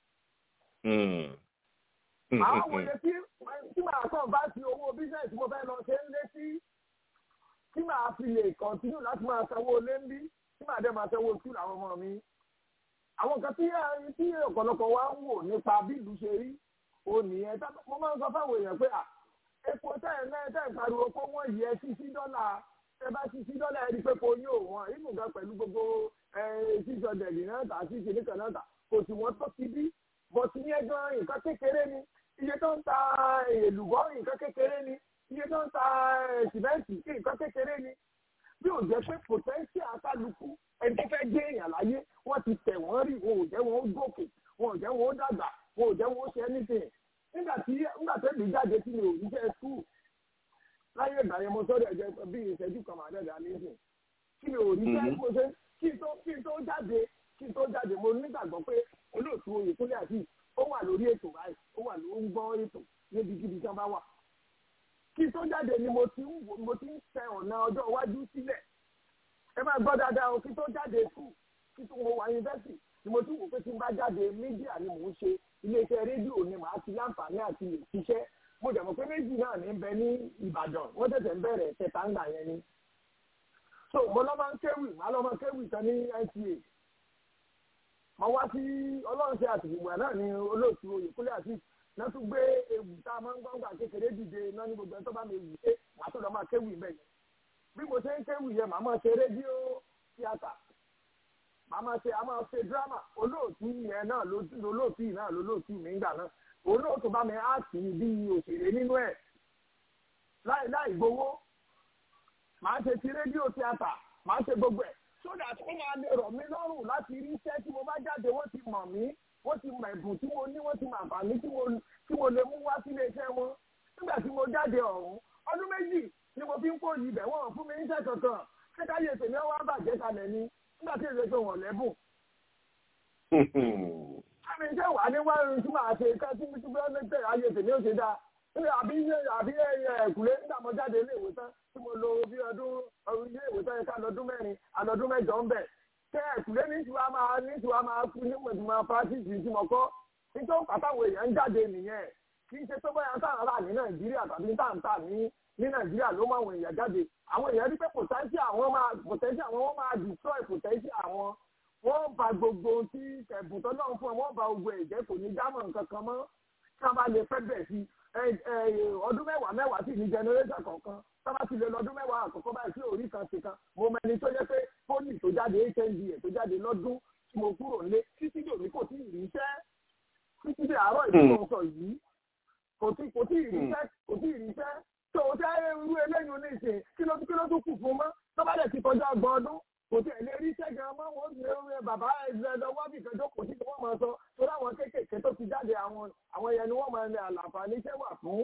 àwọn wòye tí tí màá kàn bá ti owó bísíǹsì mo fẹ́ lọ ṣe ń lé sí tí màá fi lè kọ̀ntínú láti máa sanwó lé ń bí tí màá dẹ̀ máa sanwó sùn àwọn ọmọ mi. àwọn kan tí tí ọ̀pọ̀lọpọ̀ wa ń wò nípa bí ìlú ṣe rí o nìyẹn mo máa ń sọ fáwọn èèyàn pé epo tẹ́ ẹ̀ náà tẹ́ ẹ̀ pariwo kó wọ́n yẹ sí sí dọ́là ẹ bá ti sí dọ́là ẹni pé kò yóò wọ́n ìmù gan pẹ̀lú gbogbo sísọ dẹ̀lì náà tà sí ìṣèlú kan náà tà kò sì wọ́n tó ti bí bọ̀tí ní ẹjọ́ nǹkan kékeré ni iye tó ń ta èlùbọ́ nǹkan kékeré ni iye tó ń ta sìmẹ́ǹtì nǹkan kékeré ni bí ò jẹ́ pé pòtẹ́ńsì àkàlùkù ẹni tó fẹ́ gbé èèyàn láyé wọ́n ti tẹ̀ wọ́n rí wọn ò jẹ́ wọn ó gòkè wọn ò jẹ́ wọn ó dàgbà wọn ò jẹ́ wọn ó ṣe anything nígbà tí nígbà tẹ́lẹ̀ jáde tí mi ò ríṣẹ́ skul láyé ìgbà yẹn mo sọ́dọ̀ ẹ̀jẹ̀ bí ìṣẹ́jú kan màá dẹ̀dẹ̀ àlejò kí mi ò ríṣẹ́ mo ṣe kí tó kí tó jáde kí tó jáde mo nígbàgbọ́ pé olóòtú oyèkúnlé àti ó wà lórí ètò báyìí ó wà ló ń gbọ́ ètò níbikíbi tí wọ́n bá wà kí tó jáde ni mo ti ń mo ti ń tẹ ọ̀nà ọjọ́ iwájú sílẹ̀ ẹ máa gbọ́ dáadáa o kí tó jáde skul kí tó mo wà yunifásitì ni mo ti wò pé tí n bá jáde mídíà ni mò ń ṣe iléeṣẹ́ rédíò ni màá ti láǹfààní àti lè ṣiṣẹ́ mo dẹ̀ mọ̀ pé méjì náà ní bẹ ní Ìbàdàn wọ́n tẹ̀sẹ̀ ń bẹ̀rẹ̀ kẹta ńgbà yẹn ni. so mo lọ́ máa ń kéwì màá lọ́ máa kéwì tán ní NTA. mo wá sí ọlọ́run ṣe àtìgbò náà ní olóòtú Oyèkúnlé àti náà tún gbé ewu tá a máa ń gbọ́ngbà kékeré dìde náà ní gbogbo ẹni tó bá mi wù pé màá tó lọ́ máa kéwì bẹ́ẹ̀ yẹn. bí mo ṣe ń kéwì yẹn màá máa ṣe rédíò tíátà màá máa ṣe a máa ṣe dírámà olóòtú yẹn náà lolóòtú yìí náà lolóòtú mi ń gbà náà òun náà tó bá mi áàtì bí òṣèré nínú ẹ̀ láì láì gbowó màá ṣe ti rédíò tíátà màá ṣe gbogbo ẹ̀ so that ó máa lè rọ̀ mí lọ́rùn láti rí iṣẹ́ tí mo bá jáde wọ́n ti mọ̀ mí wọ́n ti mọ̀ ẹ̀bùn tí mo ní wọ́n ti mọ̀ àǹfààní tí mo lè mú wá sílé iṣẹ́ wọn nígbà tí mo jáde ọ̀hún ọdún méjì ni mo fi ń kó yìí bẹ̀ wọ́n fún mi níṣẹ́ kankan kẹ́káyé tèmi wá bàjẹ́ kalẹ̀ ni nígbà tí èdè tó wọ̀n lẹ́bùn àmì iṣẹ́ wà ní wáyé tí màá ṣe ká tí mo ti gbọ́ lẹ́tẹ̀ ayé tèmi ó ṣe dáa níbi àbí àbí ẹ̀kúlé nígbà mo jáde ilé ìwé tán tí mo lo bí ọdún ilé ìwé tán yẹ ká lọ́dún mẹ́rin àlọ́dún mẹ́jọ ń bẹ̀ tẹ ẹ̀kúlé ní tiwa máa ní tiwa máa kú ní mo ti máa fásitì tí mo kọ́ nítorí pàtàkì èèyàn ń jáde nìyẹn kì í ṣe tó bóyá tá à ń rà ní Nàìjíríà tàbí tá à ń tà ní ní Nàìjíríà ló máa àwọn èèyàn jáde àwọn èèyàn rí pé potential àwọn máa potential àwọn máa destroy potential àwọn wọ́n ba gbogbo ohun tí ẹ̀bùn tó náà fún ọ wọ́n ba gbogbo ẹ̀jẹ̀ kò ní dámọ̀ nǹkan kan mọ́ kí wọ́n bá lè fẹ́ bẹ̀ sí ọdún mẹ́wàá mẹ́wàá sí ní generation kọ̀ọ̀kan tí wọ́n bá ti lè lọ ọdún mẹ́wàá àkọ́kọ́ báyìí sí orí kan sí kan mo mẹni tó jẹ́ pé poli tó jáde hnd ẹ̀ tó jáde lọ́dún tí mo kúrò nílé títí dè mí kò tí ì ríṣẹ́ títí dè àárọ̀ ìdúró sọ yìí kò tí kò tí ì ríṣẹ́ kò tí ì ríṣẹ́ tó o tẹ́ irú eléyìí oníṣe kí ló kí ló tún kù fún mọ́ tó bá dẹ̀ ti kọjá ọgbọ̀n ọdún kò tí ẹ̀ lè rí sẹ́gun ọmọ wọn ní orí bàbá ẹgbẹ́ lọ́wọ́ bí kan jókòó sí wọ́n máa sọ torí àwọn kéékèèké tó ti jáde àwọn àwọn ẹyẹ ni wọ́n máa ní àlàǹfààní iṣẹ́ wà fún.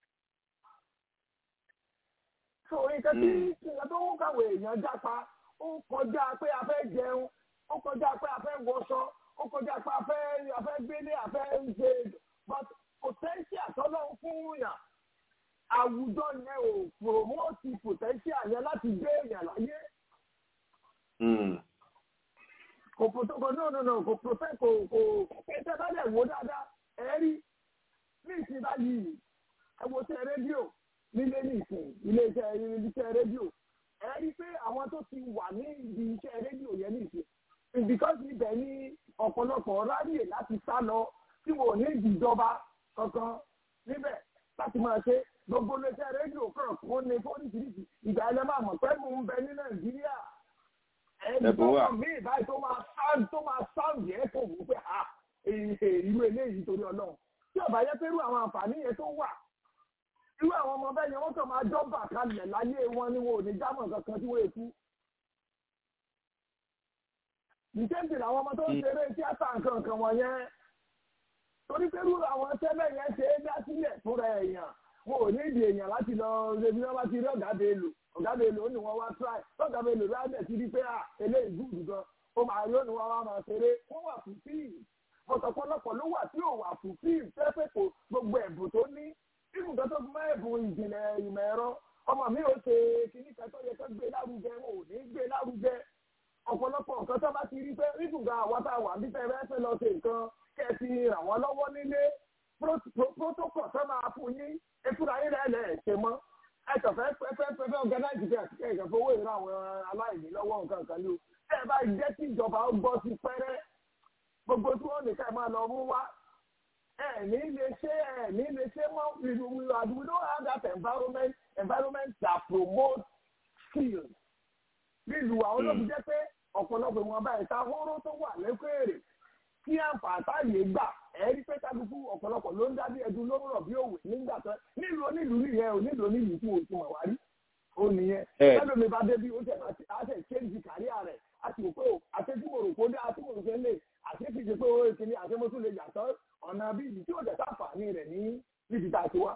so nǹkan tí nǹkan tó ń kàwé èèyàn jápa ó kọjá pé a fẹ́ jẹun ó kọjá pé a fẹ́ wọṣọ ó kọjá pé a fẹ́ a fẹ́ gbélé a fẹ́ ṣe but potential tọ́lọ́ fún yàn àwùjọ yẹn ò promote potential yẹn láti gbé èèyàn láyé kò protocol no no no kò protect kò kò ẹsẹ̀ bá dẹ̀ wò dáadáa ẹ̀ rí ní ìsìn báyìí ẹ wo tẹ rédíò nílé ní ìsìn iléeṣẹ́ iléeṣẹ́ rédíò ẹ rí pé àwọn tó ti wà ní ibi iṣẹ́ rédíò yẹn ní ìsìn because ibẹ̀ ní ọ̀pọ̀lọpọ̀ ráyè láti sá lọ tí wọn ò ní ìjọba kankan níbẹ̀ láti máa ṣe gbogbo iléeṣẹ́ rédíò kan kó ní fóríṣiríṣi ìgbà ẹlẹ́ máa mọ̀ pé mò ń bẹ ní nàìjíríà ẹni tó wà mí ìbáyìí tó máa sáǹd tó máa sáǹd yẹn kò wú pé à irú eléyìí torí ọlọ́run tí ọ̀bà yẹ pé irú àwọn àǹfààní yẹn tó wà irú àwọn ọmọ bẹ́ẹ̀ yẹn wọ́n kàn máa jọ́bà kalẹ̀ láyé wọn ni wọn ò ní jámọ̀ kankan tí wọ́n èkú. ìkéǹtì làwọn ọmọ tó ń ṣeré tíátà nǹkan nǹkan wọ̀nyẹn torí pé irú àwọn tẹ́lẹ̀ yẹn ṣe é dá sílẹ̀ fúnra èèyàn wọn ò ní ìdí èèyàn láti lọ rebi wọn bá ti rí ọ̀gá bèèlò ọ̀gá bèèlò ó ní wọn wá try ọ̀gá bèèlò lábẹ́ ti rí pé à eléyìí gùdù gan ó máa yóò ní wọn wá máa ṣeré wọn wà fún fíìmù ọ̀pọ̀lọpọ̀ ló wà tí ò wà fún fíìmù pẹ́pẹ́ kò gbogbo ẹ̀bùn tó ní ibùn tó tó fún mọ́ ẹ̀bùn ìjìnlẹ̀ ìmọ̀ ẹ̀rọ ọmọ mi ò ṣe kíní kan tó yẹ kó gbé lárugẹ wọn ò ní gbé lárugẹ ọ̀pọ̀lọpọ̀ nǹkan tó bá ti rí pé ibùn kan àwọn tá a wà bí fẹ́ẹ́ fẹ́ lọ ṣe nǹkan kẹ́ ẹ ti ràn wọ́n lọ́wọ́ nílé protocol tó máa fún yín ekúra yín rẹ̀ lẹ̀ ṣe mọ́ ẹ kàn fẹ́ fẹ́ fẹ́ fẹ́ organize kẹ́ ẹ kàn fowó ìran àwọn aláìní lọ́wọ́ nǹkan kan ló ẹ bá jẹ́ kí ìjọba ó gbọ́ sí pẹ́rẹ́ gbogbo tí wọ́n nìkan máa lọ mú wá ẹ ní lè ṣe ẹ ní lè ṣe mọ́ we we we don't have that environment environment that promotes skills nílùú àwọn olóògùn jẹ́ pé ọ̀pọ̀lọpọ̀ ìwọ̀n bá ìta hóró tó wà lẹ́kọ̀ọ́rẹ́ kí àǹfààní gbà ẹ rí pé kálukú ọ̀pọ̀lọpọ̀ ló ń dábí ẹdun ló ń rọ̀ bí òwe nígbà tó nílùú onílùú nìyẹn ò nílùú onílùú tí mo ti mọ̀ wá rí ó nìyẹn lẹ́nu mi bá débi ó tẹ̀ àti ṣéǹjì káríà rẹ̀ àti òpó àtẹ́jú mo rò kó dé àti mo rò pé lè àti kì í ṣe pé ó ti ní àti mo tún lè yàtọ̀ ọ̀nà bí ibi tí ó jẹ́ sáǹfààní rẹ̀ ní níbi tá a ti wá.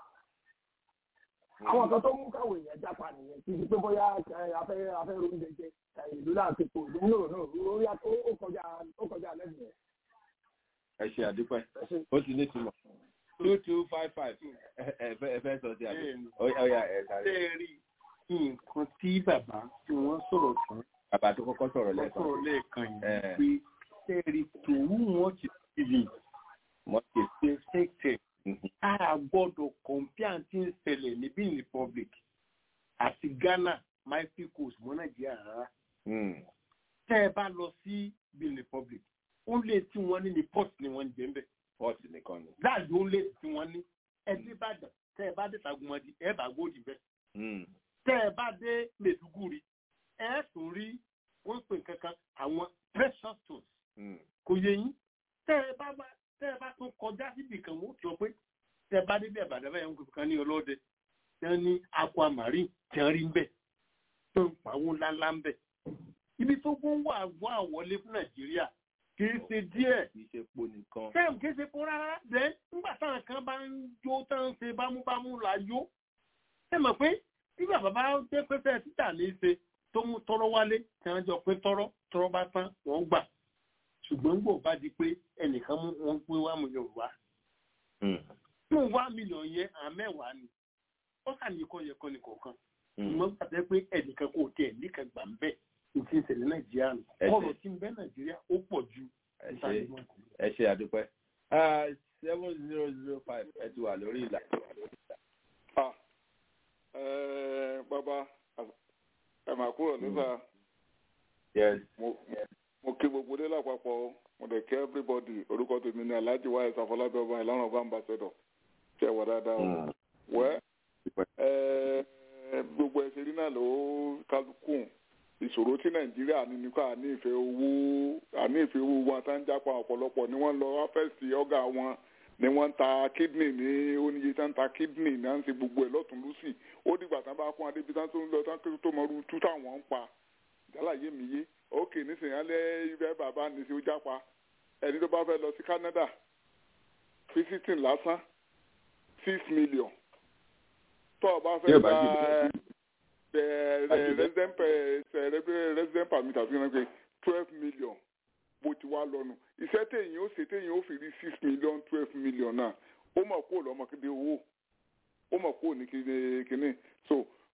àwọn kan tó mú káwọn èèyàn jápa nìyẹn kì í ṣe pé bóyá afẹ́ afẹ́ oúnjẹ jẹ ìlú láti pò ìlú náà náà ó kọjá ó kọjá lẹ́nu yẹn ẹ ṣe àdúpẹ́ ó ti ní ìtumọ̀ two two five five ẹ fẹ́ sọ sí àbí ọ̀ya ẹ̀ sáré. ṣé ẹ rí nǹkan tí bàbá tí wọ́n sọ̀rọ̀ fún. bàbá tó kọ́kọ́ sọ̀rọ̀ lẹ́ẹ̀kan. sọ̀rọ̀ lẹ́ẹ̀kan yìí pé ṣé ẹ rí tòun wọn ti tìlì mọ́tì ṣe ṣèkè a gbọ́dọ̀ kọ̀ǹpíà tí ń ṣẹlẹ̀ ní benin republic àti ghana mighty coast mọ́ nàìjíríà rárá. tẹ́ ẹ bá lọ sí benin republic ó lé tí wọ́n ní ní port ni wọ́n ń jẹ́ ń bẹ̀. port nìkan ni. láàyò ó lé tí wọ́n ní ẹbí bàdàn tẹ́ ẹ bá dé Ṣàgùnmọ̀dì ẹ bá gbòdì bẹ́ẹ̀. tẹ́ ẹ bá dé Mẹ̀dúgùrì ẹ tún rí wọ́n pè kankan àwọn precious stones. kò yẹ yín tẹ́ ẹ bá tẹ́ ẹ bá tún kọjá síbi kan wọ́n sọ pé tẹ́ ẹ bá dé bẹ́ẹ̀ bàdàn bẹ́ẹ̀ ń kan ní ọlọ́dẹ tí wọ́n ní aquamarine tí wọ́n rí ń bẹ̀ tó ń pawó ńláńlá ń bẹ̀. ibi tó gbọ́n wà wà wọlé fún Nàìjíríà kìí ṣe díẹ̀. kìí ṣe po nìkan. sẹ́ẹ̀mù kìí ṣe po rárá bẹ́ẹ̀ nígbà táwọn kan bá ń jó tán ṣe bámúbámú la yó. ṣé mọ̀ pé bí bàbá bá jẹ́ pé fẹ́ẹ́ títà ní í ṣe tó mú tọrọ wálé tí wọ́n jọ pé tọrọ tọrọ bá tán wọ́n gbà. ṣùgbọ́n gbò bá di pé ẹnìkan mú wọn pé wá mílíọ̀nù wá. mú wá mílíọ̀nù yẹn àmẹ́wàá ni ó kà ní kọ́ yẹ kọ́ ni kọ̀ọ̀kan. ṣùgbọ́n gbàtẹ́ pé ẹnìkan kò tẹ̀ níkan gbà ń bẹ́ẹ̀ ìtì ìṣẹ̀lẹ̀ nàìjíríà nù ọ̀rọ̀ tí ń bẹ nàìjíríà ó pọ̀ ju ẹ ṣe àdúpẹ́ seven zero zero five ẹ ti wà lórí ìlà. bàbá ẹ máa kúrò nígbà mo kí gbogbo dé lápapọ̀ mo dẹ̀ kí everybody orúkọ tèmi ní alhaji wa ẹ̀sà fọlábẹ́ ọba ìlànà ọba ambassador ṣe wà dáadáa o wẹ́ gbogbo ẹ̀ṣẹ̀ rí náà ló kálukú ìṣòro tí nàìjíríà ní nípa àní ìfẹ́ owó àní ìfẹ́ owó wọn tá ń jápa ọ̀pọ̀lọpọ̀ ni wọ́n lọ ọ́fẹ́sì ọ̀gá wọn ni wọ́n ń ta kídìnì ní oníye tá ń ta kídìnì náà ń ṣe gbogbo ẹ̀ lọ́tún lọ́sì ó dìgbà tán bá kún adébí tán tó ń lọ tán tó mọ irú tú táwọn ń pa jálàyé mi yé ókè nísìnyí alẹ́ ibẹ̀ bàbá ní sí ó jápa ẹni tó bá fẹ́ lọ sí Canada visiting lásán six million tó o bá fẹ́ gba resident resident permit àti ìrànpẹ twelve million bó ti wá lọ́nu iṣẹ́ téèyàn ó ṣe téèyàn ó fi rí six million twelve million náà ó mọ̀ kó lọ́mọ kéde owó ó mọ̀ kó ní kéde kíní so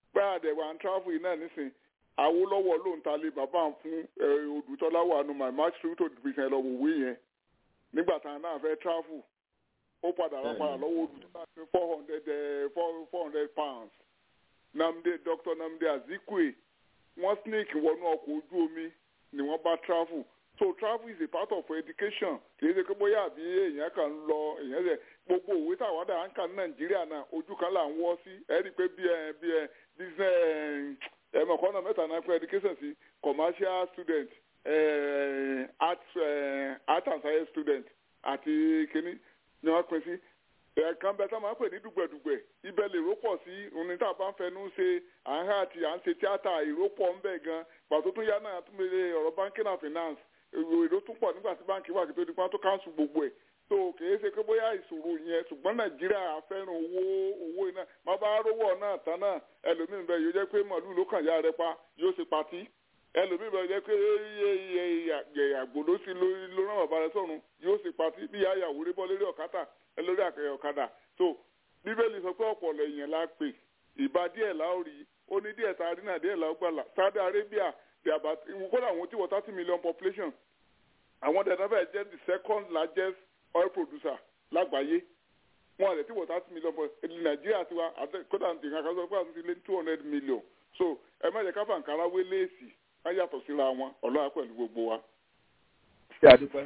pé àdẹ̀wà ń travel yìí náà nísìn Awólọ́wọ̀ ló ń talé bàbá ń fún Odùtọ́lá wà nù my match through to division ẹ̀ lọ́wọ́ òwe yẹn nígbà táwọn náà fẹ́ travel ó padà rà padà lọ́wọ́ Odùtọ́lá ní four hundred four hundred pounds Namde Dr. Namde Azikwe wọ́n snake wọnú ọkọ̀ ojú omi ni wọ́n bá travel so travel is a part of education kìí ṣe pé bóyá àbí èèyàn kan ń lọ èèyàn rẹ gbogbo òwe táwọn àdá ń kà ní nàìjíríà náà ojú kan là ń wọ́ sí ẹ rí i pé bí ẹ bí ẹ business ẹ mọ̀ kọ́nà mẹ́ta náà pé education sí commercial student art art and science student àti kínní ni wọ́n pín sí ẹ̀ẹ̀kan bẹ́ẹ̀ tá a máa ń pè ní dùgbẹ̀dùgbẹ̀ ibẹ̀ lè rọ́pọ̀ sí òní tá a bá ń fẹnu ṣe à ń hà àti à ń ṣe tíátà ìrọ́pọ̀ ń bẹ̀ gan pàtó tún yá náà tún lè ọ̀rọ̀ banking and finance èrò tún pọ̀ nígbà tí báńkì wà kí tó di pọ́n tó káńsù gbogbo ẹ̀ tó kìí ṣe pé bóyá ìṣòro yẹn ṣùgbọ́n nàìjíríà fẹ́ràn owó owó iná má bá rówó náà tán náà ẹlòmíín bẹ yóò jẹ́ pé màálù ló kàn yá rẹ pa yóò ṣe patí ẹlòmíín bẹ jẹ́ pé àgbò ló sì ló rán bàbá rẹ sọ̀run yóò ṣe patí bí àyàwó rí bọ́ lórí ọ̀kadà lórí àkẹyẹ ọ̀kadà tó bíbélì sọ pé ọ̀pọ̀ lẹ́yìn la pè ìbá díẹ̀ la ó rí ó ní díẹ̀ tá a rí náà díẹ̀ la ó gbàlà Saudi Arabia they are about kódà àwọn tí wọ́n thirty million population àwọn dẹ̀ náà bẹ̀ jẹ́ the second largest oil producer lágbàáyé wọn àlẹ́ tí wọ́n thirty million population Nàìjíríà tiwa kódà nǹkan kan sọ pé àti lé two hundred million so ẹ má jẹ́ ká fàǹkárá wé léèsì ká yàtọ̀ síra wọn ọlọ́wà pẹ̀lú gbogbo wa. ṣé àdúpẹ́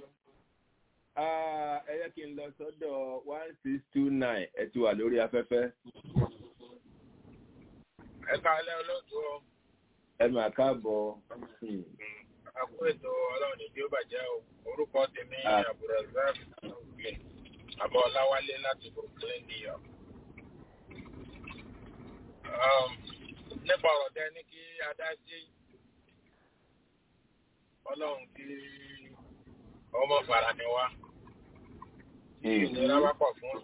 ẹ yẹ kí n lọ sọ́dọ̀ one six two nine ẹ ti wà lórí afẹ́fẹ́. ẹ káalẹ́ olóòtú ọ ẹ máa káàbọ̀. àkó ètò ọlọ́run ní bí ó bàjẹ́ o orúkọ tèmi àbúrò zak brooklyn àbọ̀ ọláwálé láti brooklyn new york. nípa ọ̀rọ̀ tẹ ní kí adá sí ọlọ́run kí ọmọ fara ni wá tí ìnira bá pọ̀ fún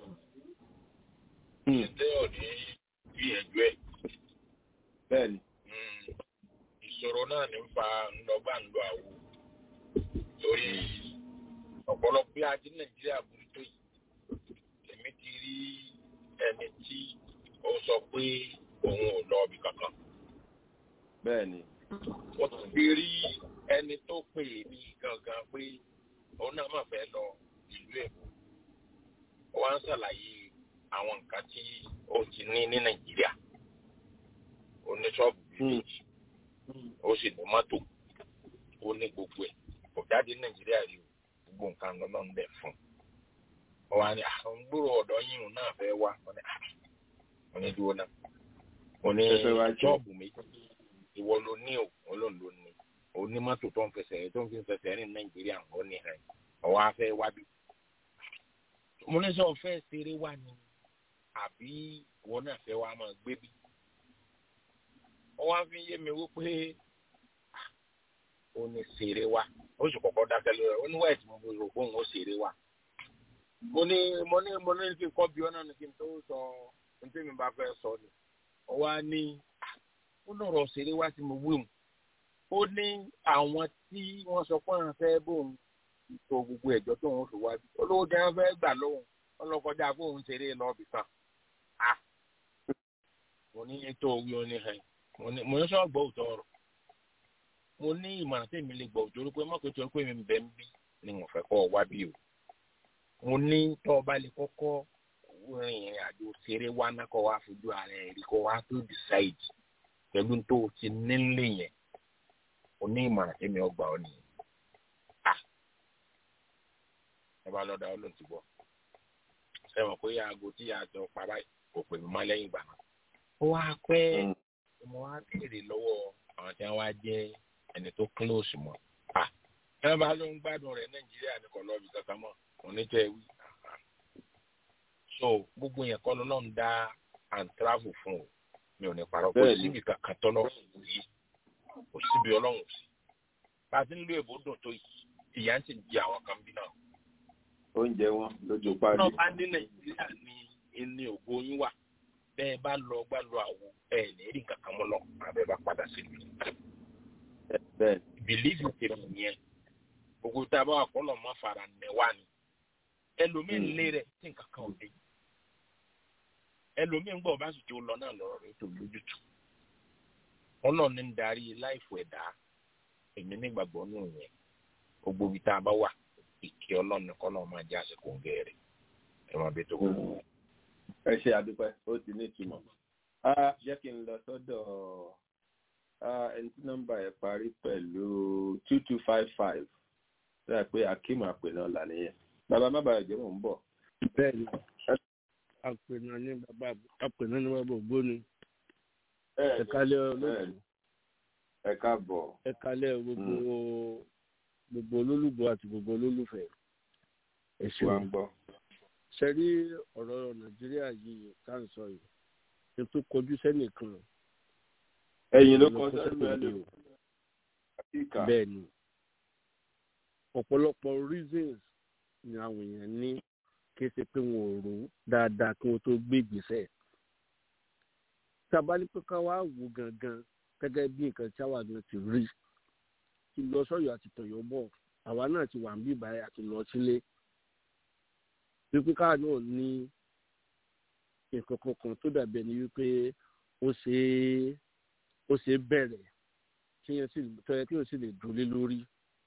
ṣètò òní gbìyànjú ẹ̀. bẹ́ẹ̀ni ìṣòro náà ní fa ńlọgbà ńlọ àwò torí ọ̀pọ̀lọpọ̀ bí ajé nàìjíríà burú tó yìí èmi ti rí ẹni tí ó sọ pé òun ò lọ ibì kankan. bẹ́ẹ̀ni. ó ti rí ẹni tó pè mí gangan pé òun náà máa fẹ́ lọ ìlú èkó ó wá ń ṣàlàyé àwọn nǹkan tí ó ti ní ní nàìjíríà ó ní ṣọ́ọ̀bù méjì ó sì ní mọ́tò ó ní gbogbo ẹ̀ kò jáde nàìjíríà rí o gbogbo nǹkan lọ́nà ń bẹ̀ fún ọ wá ní àwọn gbòòrò ọ̀dọ́ yìí òun náà fẹ́ wá wọn ní dúró náà ó ní ṣọ́ọ̀bù méjì ìwọ ló ní o olóòn ló ní onímọ́tò tó ń fẹsẹ̀ tó ń fi fẹsẹ̀ rìn nàìjíríà ó ní ẹ̀ ọwọ́ afẹ́ wá bí. mo ní sọ fẹ́ ṣeré wá ni àbí ìwọ náà fẹ́ wá máa gbé bí. wọ́n wá fi yé mi wípé ó ní ṣeré wá ó sì kọ́kọ́ dákẹ́ lórí ẹ̀ ó ní wáyé tí mo bó rò fóun ó ṣeré wá. mo ní mo ní mo ní kí n kọ́ bí ọ́nà ní kí n tó sọ ní tí mi bá fẹ́ sọ ni. ó wá ní ó lọ́rọ̀ ṣeré wá tí mo wí mu ó ní àwọn tí wọ́n sọ pé àwọn fẹ́ bóun tó gbogbo ẹ̀jọ́ tó ń fi wá bí olówó jẹ́ wọ́n fẹ́ gbà lóhùn ọlọ́kọjá bóun ṣeré lọ́ọ̀bì kan. mo ní ètò òwe oníhàn mo ní sọ gbọ́ òótọ́ ọ̀rọ̀ mo ní ìmọ̀ràn tí mi lè gbọ́ òótọ́ pé mọ́kò tó pé mi ń bẹ́ ń bí ni mo fẹ́ kọ́ ọ wá bí o. mo ní tọ́ ọ bá lè kọ́kọ́ rin ìrìn àjò ṣeré wá náà kọ́ wá fojú ara ẹ̀ rí kọ́ wá tó decide pẹ̀lú tó ti nílé yẹn oní ìmọ̀ràn èmi ọgbà ọ nìyẹn. ẹ bá lọ́dà ọlọ́run ti gbọ́. sẹ́wọ̀n pé aago tí a jọ pa báyìí kò pè mí mọ́ lẹ́yìn ìgbà náà. ó wá pẹ́ mo wá béèrè lọ́wọ́ àwọn tí wọ́n wá jẹ́ ẹni tó close mọ́. ẹ bá ló ń gbádùn rẹ̀ nàìjíríà ní kò lọ́ọ̀bì kankan mọ́ onítẹ̀ wí. so gbogbo yẹn kọ́ lọ́nà ń dá and travel fún o mi ò ní parọ́ kó síbi kankan tọ́lọ́ yìí kò síbi ọlọ́run sí bá a ti ń lo èbó dùn tó yìí ìyá ń sì di àwọn kan bí náà. oúnjẹ wọn lójú parí. náà bá ní nàìjíríà ní ní ògo yín wà bẹ́ẹ̀ bá lọ gbá lọ àwo ẹ̀ ní rí kankan mọ́ lọ àbẹ́ bá padà sí ìlú. bẹ́ẹ̀ bìlíìfù tèmi yẹn gbogbo tá a bá wà kọ́lọ̀ mọ́ fara nẹ̀ wá ni ẹlòmíín lé rẹ̀ tí nǹkan kan ò dé ẹlòmíín gbọ́ bá sì tó lọ náà lọ́rọ̀ rẹ̀ tó lójútù ọlọ́run ní ń darí láìfò ẹ̀dá èmi nígbàgbọ́ nù yẹn gbogbo ibi tá a bá wà ìkẹ́ ọlọ́run nìkan náà máa jẹ́ àsìkò ń gẹ̀ẹ́rẹ́ ẹ máa bẹ tó kù. ẹ ṣe àdúpẹ́ ó ti ní ìtumọ̀ jẹ́ kí n lọ sọ́dọ̀ ẹni tí nọ́mbà ẹ̀ parí pẹ̀lú two two five five ṣe pé akeem àpènà là nìyẹn bàbá má bàa jẹ́ mò ń bọ̀. bẹ́ẹ̀ni àpènà ní bàbá àpènà ní bàbá ògbóni ẹ̀kálẹ̀ olóòtú ẹ káàbọ̀ ẹ̀kálẹ̀ gbogbo gbogbo olólùgbọ́ àti gbogbo olólùfẹ́ ẹ ṣeun ṣe rí ọ̀rọ̀ nàìjíríà yìí tá à ń sọ yìí ní tó kọjú sẹ́nìkan ẹ̀yìn ló kọ sẹ́nu ẹ̀ lò bẹ́ẹ̀ ni ọ̀pọ̀lọpọ̀ reasons ni àwọn èèyàn ní kí ṣe pé wọn ò rò dáadáa kí wọn tó gbé ìgbésẹ̀ tábà ní pé ká wá wò gangan gẹ́gẹ́ bí nǹkan tí àwa náà ti rí ti lọ sọ́yọ́ àti tọ̀yọ́ bọ̀ àwa náà ti wà ń bí ìbáyà àti lọ sílé wípé káà náà ní nǹkan kankan tó dàbí ẹni wípé ó ṣe é ó ṣe é bẹ̀rẹ̀ kí yẹn sì tọ́yẹ kí yẹn sì lè dúró lé lórí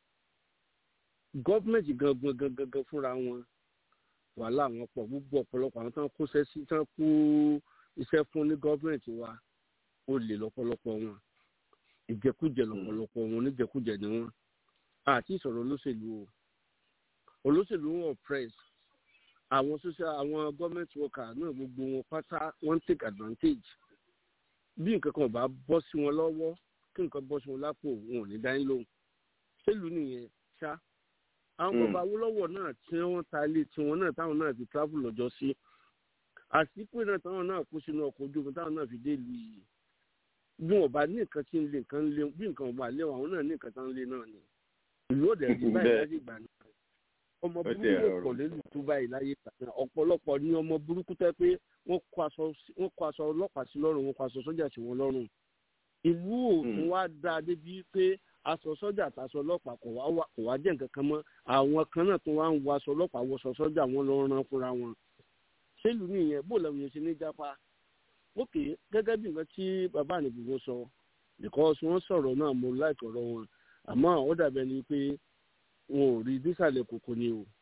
gọ́ọ̀mẹ̀ntì gangan gangan gangan fúnra wọn wàhálà wọn pọ̀ gbogbo ọ̀pọ̀lọpọ̀ àwọn tán kó sẹ́sí tán kó iṣẹ́ fún ní gọ́ọ̀mẹ̀ntì wa ó lè lọ́pọ̀lọpọ̀ wọn ìjẹkújẹ lọ́pọ̀lọpọ̀ wọn oníjẹkújẹ ni wọn àti ìsọ̀rọ̀ olóṣèlú o olóṣèlú wọn press àwọn social àwọn gọ́ọ̀mẹ̀ntì worker náà gbogbo wọn pátá wọ́n take advantage bí nǹkan kan bá bọ́ sí wọn lọ́wọ́ kí nǹkan bọ́ sí wọn lápò wọn ò ní dání lóhùn ṣèlú nìyẹn ṣá àwọn bàbá awólọ́wọ̀ náà tí wọ́n ta ilé tiwọn náà táwọn náà fi travel lọ́jọ́ sí àsìkò náà táwọn náà kó sínú ọkọ̀ ojú omi táwọn náà fi dé ìlú yìí bí wọn bá ní nǹkan tí ń lé nǹkan lé bí nǹkan wọn bá lé wọn àwọn náà ní nǹkan tí wọn lé náà ni ìlú òde ẹ̀rí báyìí láyé ìgbà náà ọmọ burúkú pọ̀ lẹ́nu tó báyìí láyé ìgbà náà ọ̀pọ̀lọpọ̀ ní ọmọ burúkú tẹ́ pé wọ́n kó aṣọ ọlọ́pàá sí lọ́rùn wọn kó aṣọ sọ́jà sí wọn lọ́rùn ìlú òtún wá dáa débi pé aṣọ sọ́jà àtàṣọ ọlọ́pàá kò wá kò wá jẹ́ nǹkan kan mọ́ àwọn kan náà tó wá ń wọ aṣọ ọlọ́pàá wọṣọ sọ́jà wọn lọ ran fúnra wọn ṣèlú nìyẹn bó làwọn yẹn ṣe ní jápa ókè gẹ́gẹ́ bí nǹkan tí bàbá ànìbùkún sọ because wọ́n sọ̀rọ̀ náà mo láìkọ̀ ọ̀rọ̀ wọn àmọ́ ó dàbẹ̀ ni pé wọn ò rí dísàlẹ̀ kòkó ni o.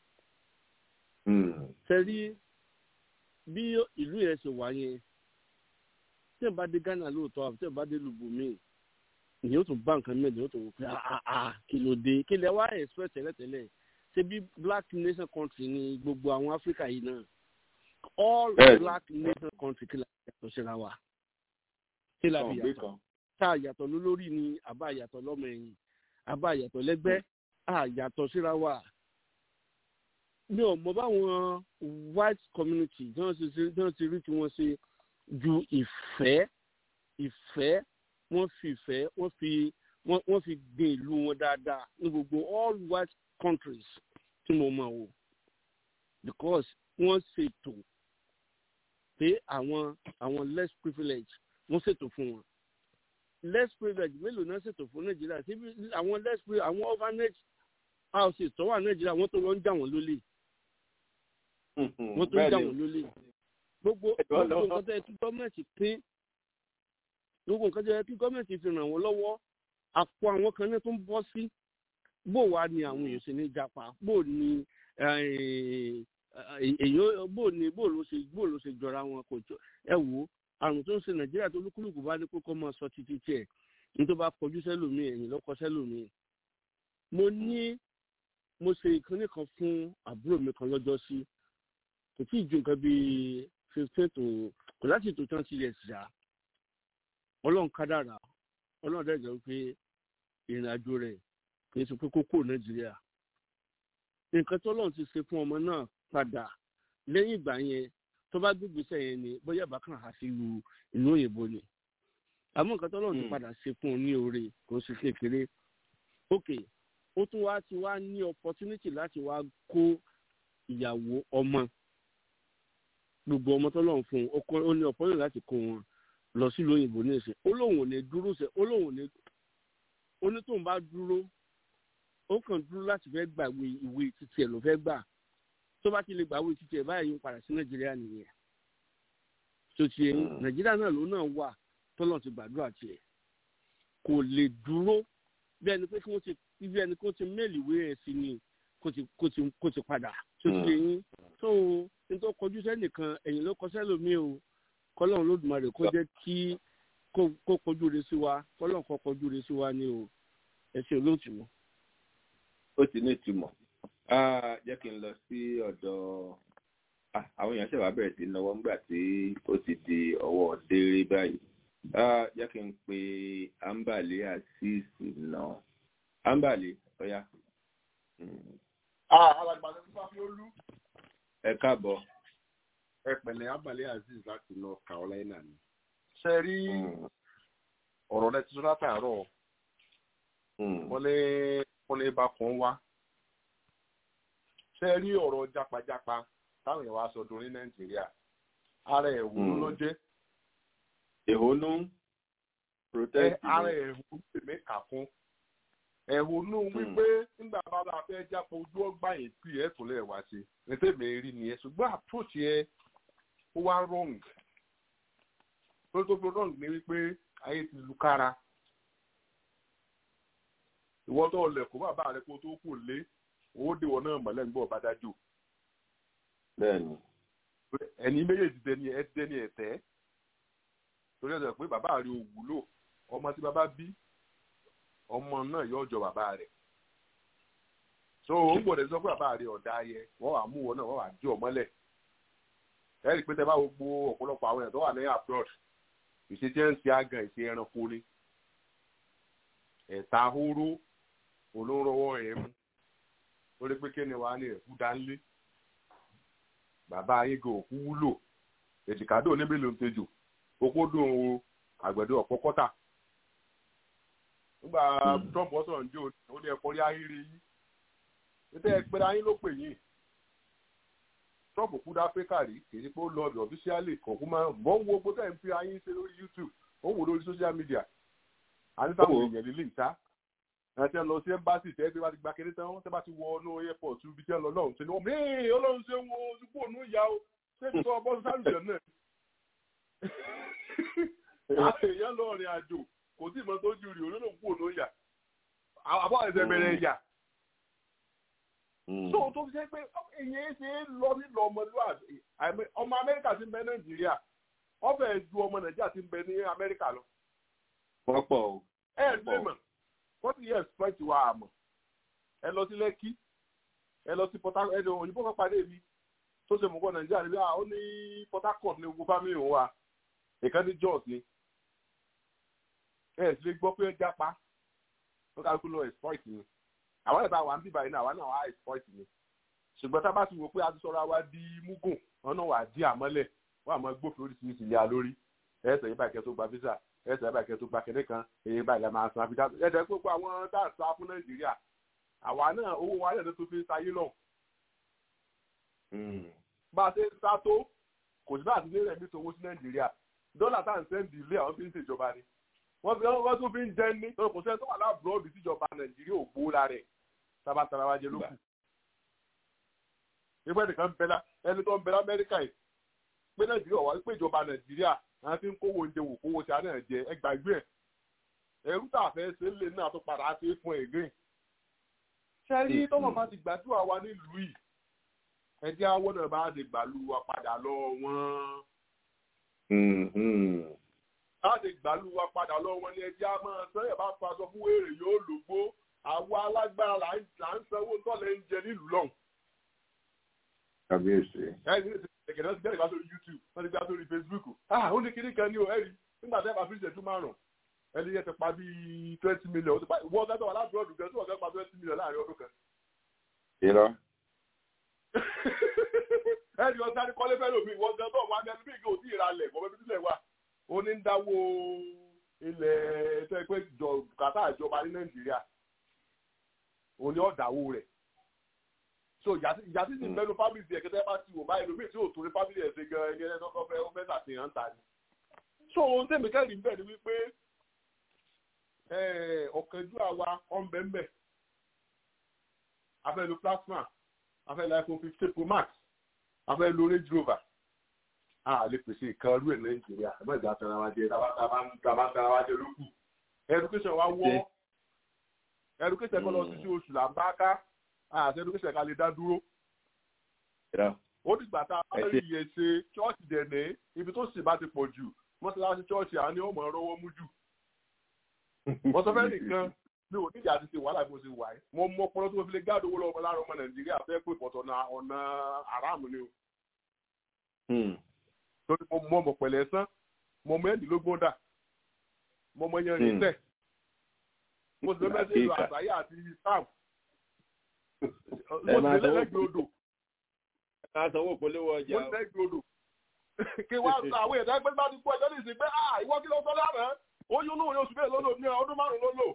sẹ́rí bí ìlú yẹn ṣe wà yẹn tí ẹ̀ bá dé Ghana lóòótọ́ àbí tí ẹ̀ bá dé lùbùmí ìyẹn ó tún bá nǹkan mẹ́rin ó tún wò pé àà kí ló dé kí lẹ wá expect tẹ́lẹ̀tẹ́lẹ̀ ṣé bí black nation country ni gbogbo àwọn Áfíríkà yìí náà all black nation country kí la yàtọ̀ síra wa kí la fi yàtọ̀ tá a yàtọ̀ lólórí ni àbá yàtọ̀ lọ́mọ ẹ̀yìn àbá yàtọ̀ lẹ́gbẹ́ a yàtọ̀ síra wa mi ò mọ báwọn white community tí wọ́n ti rí tí wọ́n ṣe ju ìfẹ́ ìfẹ́ wọ́n fi ìfẹ́ wọ́n fi wọ́n fi gbé ìlú wọn dáadáa ní gbogbo all white countries tí mo mọ̀ o because wọ́n ṣètò pé àwọn àwọn less privilege wọ́n ṣètò fún wọn less privilege mélòó náà ṣètò fún nàìjíríà síbi àwọn less privilege àwọn orphanage houses tó wà nàìjíríà wọ́n tó lọ ń jà wọ́n lólè wọ́n tó ń jà wọ́n lólè gbogbo gbogbo nǹkan tó yẹ kí gọ́ọ̀mẹ̀ntì pín gbogbo nǹkan tó yẹ kí gọ́ọ̀mẹ̀ntì fi ràn wọ́n lọ́wọ́ àpò àwọn kan náà tó ń bọ́ sí bó wàá ní àwọn èèyàn ṣe ní japa bó ní èyí bó ní bó ló ṣe bó ló ṣe jọra wọn kò jọ ẹ wò ó àrùn tó ń ṣe nàìjíríà tó lúkúlùkù bá ní kó kọ́ máa sọ títí tiẹ̀ ní tó bá kọjú sẹ́lòmíì ẹ̀yìn lọ́kọ sẹ́lòmíì. mo ní mo ṣe ìkànnì kan fún àbúrò mi kan lọ́jọ́ sí kò tí ì ju nǹkan bíi fifteen to kò láti tó twenty years ṣá ọlọ́run kádàrà ọlọ́run dẹ́gbẹ̀ẹ́ wípé ìrìn àjò rẹ̀ kì í ṣe pé kókó nàìjíríà nǹkan tó lọ́run ti ṣe fún ọmọ náà padà lẹ́yìn ìgbà yẹn tó bá gbégbèsè yẹn ni bóyá bákan á sí lu ìlú òyìnbó ni àmọ́ nǹkan tó lọ́run ti padà ṣe fún un ní oore kò ń ṣe kékeré ok ó tún wá ti wá ní opportunity láti wá kó ìyàwó ọmọ gbogbo ọmọ tó lọ́run fún un ó ní opportunity láti kó wọn lọ sílùú òyìnbó ní ìsìn ó lóun ò ní dúró ṣe ó lóun ò ní ó ní tóun bá dúró ó kàn dúró láti fẹ́ gbà ìwé títí ẹ̀ ló fẹ́ gbà tó bá ti lè gbà ìwé títí ẹ̀ báyìí ń padà sí nàìjíríà nìyẹn tó ti yẹn nàìjíríà náà ló náà wà tọ́lọ̀ ti gbàdúrà tiẹ̀ kò lè dúró bí ẹni pé kí wọ́n ti bí ẹni kó ti méèlì wé ẹ̀ sí ni kó ti kó ti kó ti padà tó ti yẹn tó nítorí kọjú sẹ́nìkan ẹ̀yìn ló kọ sẹ́lòmíì o kọ́lọ́run lódùmarè kó jẹ́ kí kó kọjú re sí wa kọ́lọ́run kó kọjú re sí wa ni o ẹ ṣe olóòtú. ó ti ní ìtumọ̀ jẹ́ kí n lọ sí ọ̀dọ̀ àwọn èèyàn ṣẹ̀wá bẹ̀rẹ̀ sí náwó ńgbà tí ó ti di ọwọ́ déré báyìí jẹ́ kí n pe ambale àṣìṣì náà ambale ọ̀yá. alàgbàdo fífa fi olú. ẹ káàbọ̀. ẹ pẹ̀lẹ́ ambale azeez láti north carolina ni. ṣe rí ọ̀rọ̀ rẹ ti sọ látàárọ̀ wọ́n lé wọ́n lé bá kan wá ṣe rí ọ̀rọ̀ jápajápa táwọn èèyàn wá sọ dùn ní nàìjíríà ara ẹ̀hónú ló jẹ́. ẹ̀hónú protest. ara ẹ̀hónú tèmi kà fún ẹ̀hónú wípé nígbà bá bá fẹ́ jápọ̀ ojú ọgbà yìí pì ẹ̀ tó lẹ̀ wá sí ní tèmi rí nìyẹn ṣùgbọ́n approach yẹn ó wá wrong tó tó fi wrong ni wípé ayé ti lu kára ìwọ tó lẹ̀ kó bàbá rẹ kó tó kù lé owó dèwọ náà mọ̀lẹ́ ń gbọ́ bá dájú. bẹ́ẹ̀ni. ẹni méjèèjì dẹni ẹ dẹni ẹ̀tẹ́ torí ẹ̀ sọ pé bàbá rẹ ò wúlò ọmọ tí bàbá bí ọmọ náà yóò jọ bàbá rẹ. so ó ń gbọ́dọ̀ sọ pé bàbá rẹ ọ̀dà ayẹ wọ́n wà mú wọn náà wọ́n wà jí ọmọlẹ̀. ẹ rí i pé tẹ bá gbogbo ọ̀pọ̀lọpọ̀ àwọn èèyàn tó wà ní abroad ìṣe tí ń ṣe àgàn ìṣe ẹranko ni ẹ̀ta hóró olórówó ẹ̀ mú lórí pé kí ni wàá ní ẹ̀kú dánlé bàbá ayégo òkú wúlò èjìkádò níbi ló ń tejò okó dùn o àgbẹ̀dẹ ọ̀pọ̀ kọ́tà nígbà trump ọ̀sán ǹjẹ́ ó ní ẹ̀kọ́ rí ayé rí yín nítorí ẹgbẹ́ ayé ló pè yín trump kú dá áfíríkà rí kì í ṣe pé ó lọ ọ̀dọ̀ ọ̀fíṣíálì kọ̀ọ̀kú máa bọ́ ń wo gbogbo tẹ̀ ń fi ayé ṣe lórí youtube ó wò lórí social media àti táwọn èèyàn lílé ìta àti ẹ lọ sí ẹmbásì tẹ bí wàá ti gba kéré tán tẹ bá ti wọ ọnù airport ibi tí ẹ lọ lọhùn sí ni wọn mee Ọlọ́run ṣe ń wo ojúkú ònú ìyá o ṣé ti sọ ọbọ sáré náà àwọn èèyàn lọ rìn àjò kò sí ìmọ̀ tó ju rí olóòlù kú ònú ìyá àbọ̀ ẹ̀sẹ̀ bẹ̀rẹ̀ ìyá. tó tó fi ṣe pé èyàn ṣe é lọ nílò ọmọlúwàbí ọmọ Amẹ́ríkà ti ń bẹ Nàìjíríà wọ́n fẹ́ẹ́ ju ọmọ Nàìjíríà ti ń bẹ ní Amẹ́ríkà lọ. pọ̀pọ̀ o. ẹ ẹ ní mọ̀ wọ́n ti yẹ expect wa àmọ́ ẹ lọ sí lẹ́kí ẹ lọ sí port harcourt ẹ lọ òyìnbó kan pàdé mi tó ṣe mọ̀kọ́ nàìjíríà níbi àwọn ní port harcourt ní gbogbo family òun wa ìkan ní jos ni ẹ sì lè gbọ́ pé ẹ jápa wọ́n kálukú lọ exploit ni àwọn ẹ̀bá wa ń bíbá yìí náà àwọn náà wà á exploit ni ṣùgbọ́n tá a bá ti wò pé a ti sọ̀rọ̀ wa di mugun wọn náà wà á di àmọ́lẹ̀ wọ́n àmọ́ gbófin oríṣiríṣi ilé alórí ẹ̀ẹ́sẹ̀ yìí báyìí kẹ́ tó gba visa ẹsẹ̀ ẹ̀ báyìí kẹ́ tó gba kẹ́lẹ́ kan èyí báyìí lẹ́ máa san àfi dáàbò ẹ̀dẹ̀ gbogbo àwọn dáàsá fún nàìjíríà àwa náà owó wa lẹ́nu tó fi ń sayé lọ. bá a ṣe ń sá tó kò sí bá àti ní rẹ̀mí tó owó sí nàìjíríà dọ́là tá à ń sẹ́ǹdì ilé àwọn fi ń ṣèjọba ni wọ́n fi wọ́n tún fi ń jẹ́ ní kò sẹ́ni tó wà láàbùrọ̀dù síjọba nàìjíríà ò gbó la rẹ̀ tabatara wa jẹ lókù. ìgbẹ́ nìkan ẹni tó ń bẹ lamẹ́ríkà yìí pé nàìjíríà wà pé ìjọba nàìjíríà àwọn tí ń kówó oúnjẹ wò kówó tí a náà jẹ ẹgbàgbé ẹ ẹrú tá a fẹ́ ṣe ń lè náà tó padà ṣe fún ẹ gẹ́gẹ́. sẹ́rí tọ́mọ̀ bá ti gbàdúrà wa nílùú yìí ẹjẹ́ àwọn náà bá lè gbàlú wa padà lọ wọ́n. láti gbàlú wa padà lọ wọ́n ní ẹjẹ́ a máa sẹ́yìn bá faṣọ fún wèrè yóò lògbó àwọn alágbára là ń sanwó tọ́lẹ̀ ń jẹ nílùú lọ́hùn. kábíyèsí. ẹ̀kẹ́dẹ́ ti gbẹ́rẹ̀ bá sórí youtube wọ́n ti gbá sórí facebook ah ó ní kíní kan ní o ẹ̀rí nígbà tẹ́ bá fi ṣẹ́jú márùn-ún ẹni yẹn ti pa bíi twenty million ó ti pa wọ́n gẹ́gẹ́ wà láti ọdún kan tí wọ́n gẹ́gẹ́ pa twenty million láàrin ọdún kan. irọ́. ẹni ọ̀sán ni kọ́lé fẹ́ẹ́ lòmí wọ́n gẹ́gẹ́ bọ̀ wọ́n gẹ́gẹ́ bí ìgbà òtí ìralẹ̀ kọ́ bẹ́ẹ̀ bí sílẹ̀ wà ó ní ń dáwó ilẹ̀ tó ẹ pé kàtà ìjọba ní nàìjíríà òun ni ọ̀dàwó rẹ̀ so ìyá tí ti mẹ́nu fábílì tiẹ̀ kẹ́tẹ́ bá ti wò báyìí lómi tí ò torí fábílì ẹ̀ ṣe gan ẹni ẹni tó fẹ́ ó fẹ́ ṣàfihàn ta ni. so ohun tẹ̀mí kẹ́rì ń bẹ̀ ni wípé ọ̀kẹ́jú àwa ọ̀nbẹ̀ńbẹ̀ afẹ́ lo plasma afẹ́ lo iphone fifteen pro max afẹ́ lo range rover a lè pèsè ìkan rú ẹ̀ nàìjíríà ẹ̀ mọ̀jà tara wa jẹ tàbá tara wa jẹ lókù education wa wọ́ education kọ́ lọ sí sí oṣù là ń bá ká àti education ká lè dá dúró ó dìgbà tá a bá rí iye ṣe ṣọ́ọ̀ṣì dẹ̀nẹ́ ibi tó sì bá ti pọ̀ jù mọ́ṣáláṣí ṣọ́ọ̀ṣì àwọn ni ó mọ̀ ọ́ rọ́wọ́ mú jù wọ́n sọ fẹ́ nìkan mi ò níjà àti ṣe wàhálà bí mo ṣe wà ẹ́ mo mọ ọpọlọ tí mo fi lè gáàdó owó lọ́wọ́ láàárọ̀ ọmọ nàìjíríà fẹ́ pé pọ̀tọ̀ na ọ̀nà aráàmù ni o. torí mo mọ ọmọ pẹ̀lẹ́ sán mo mọ ẹ̀ẹ́dínlógún dà mo mọ yan rìn tẹ̀ mo sì lọ́mọ ẹ̀sìn ìlú àgbáyé àti sam mo sì lẹ́lẹ́gbẹ̀ẹ́ odò. ká sanwó polówó ọjà mo sì lẹ́gbẹ̀ẹ́ odò. kí wá àwọn èèyàn ẹgbẹ́ bá ti kú ẹjọ́ nìsín pé ìwọ kí ló sọ lánàá oyún náà ní oṣù bẹ́ẹ̀ lọ́lọ́ ní ọdún márùn-ún lọ́lọ́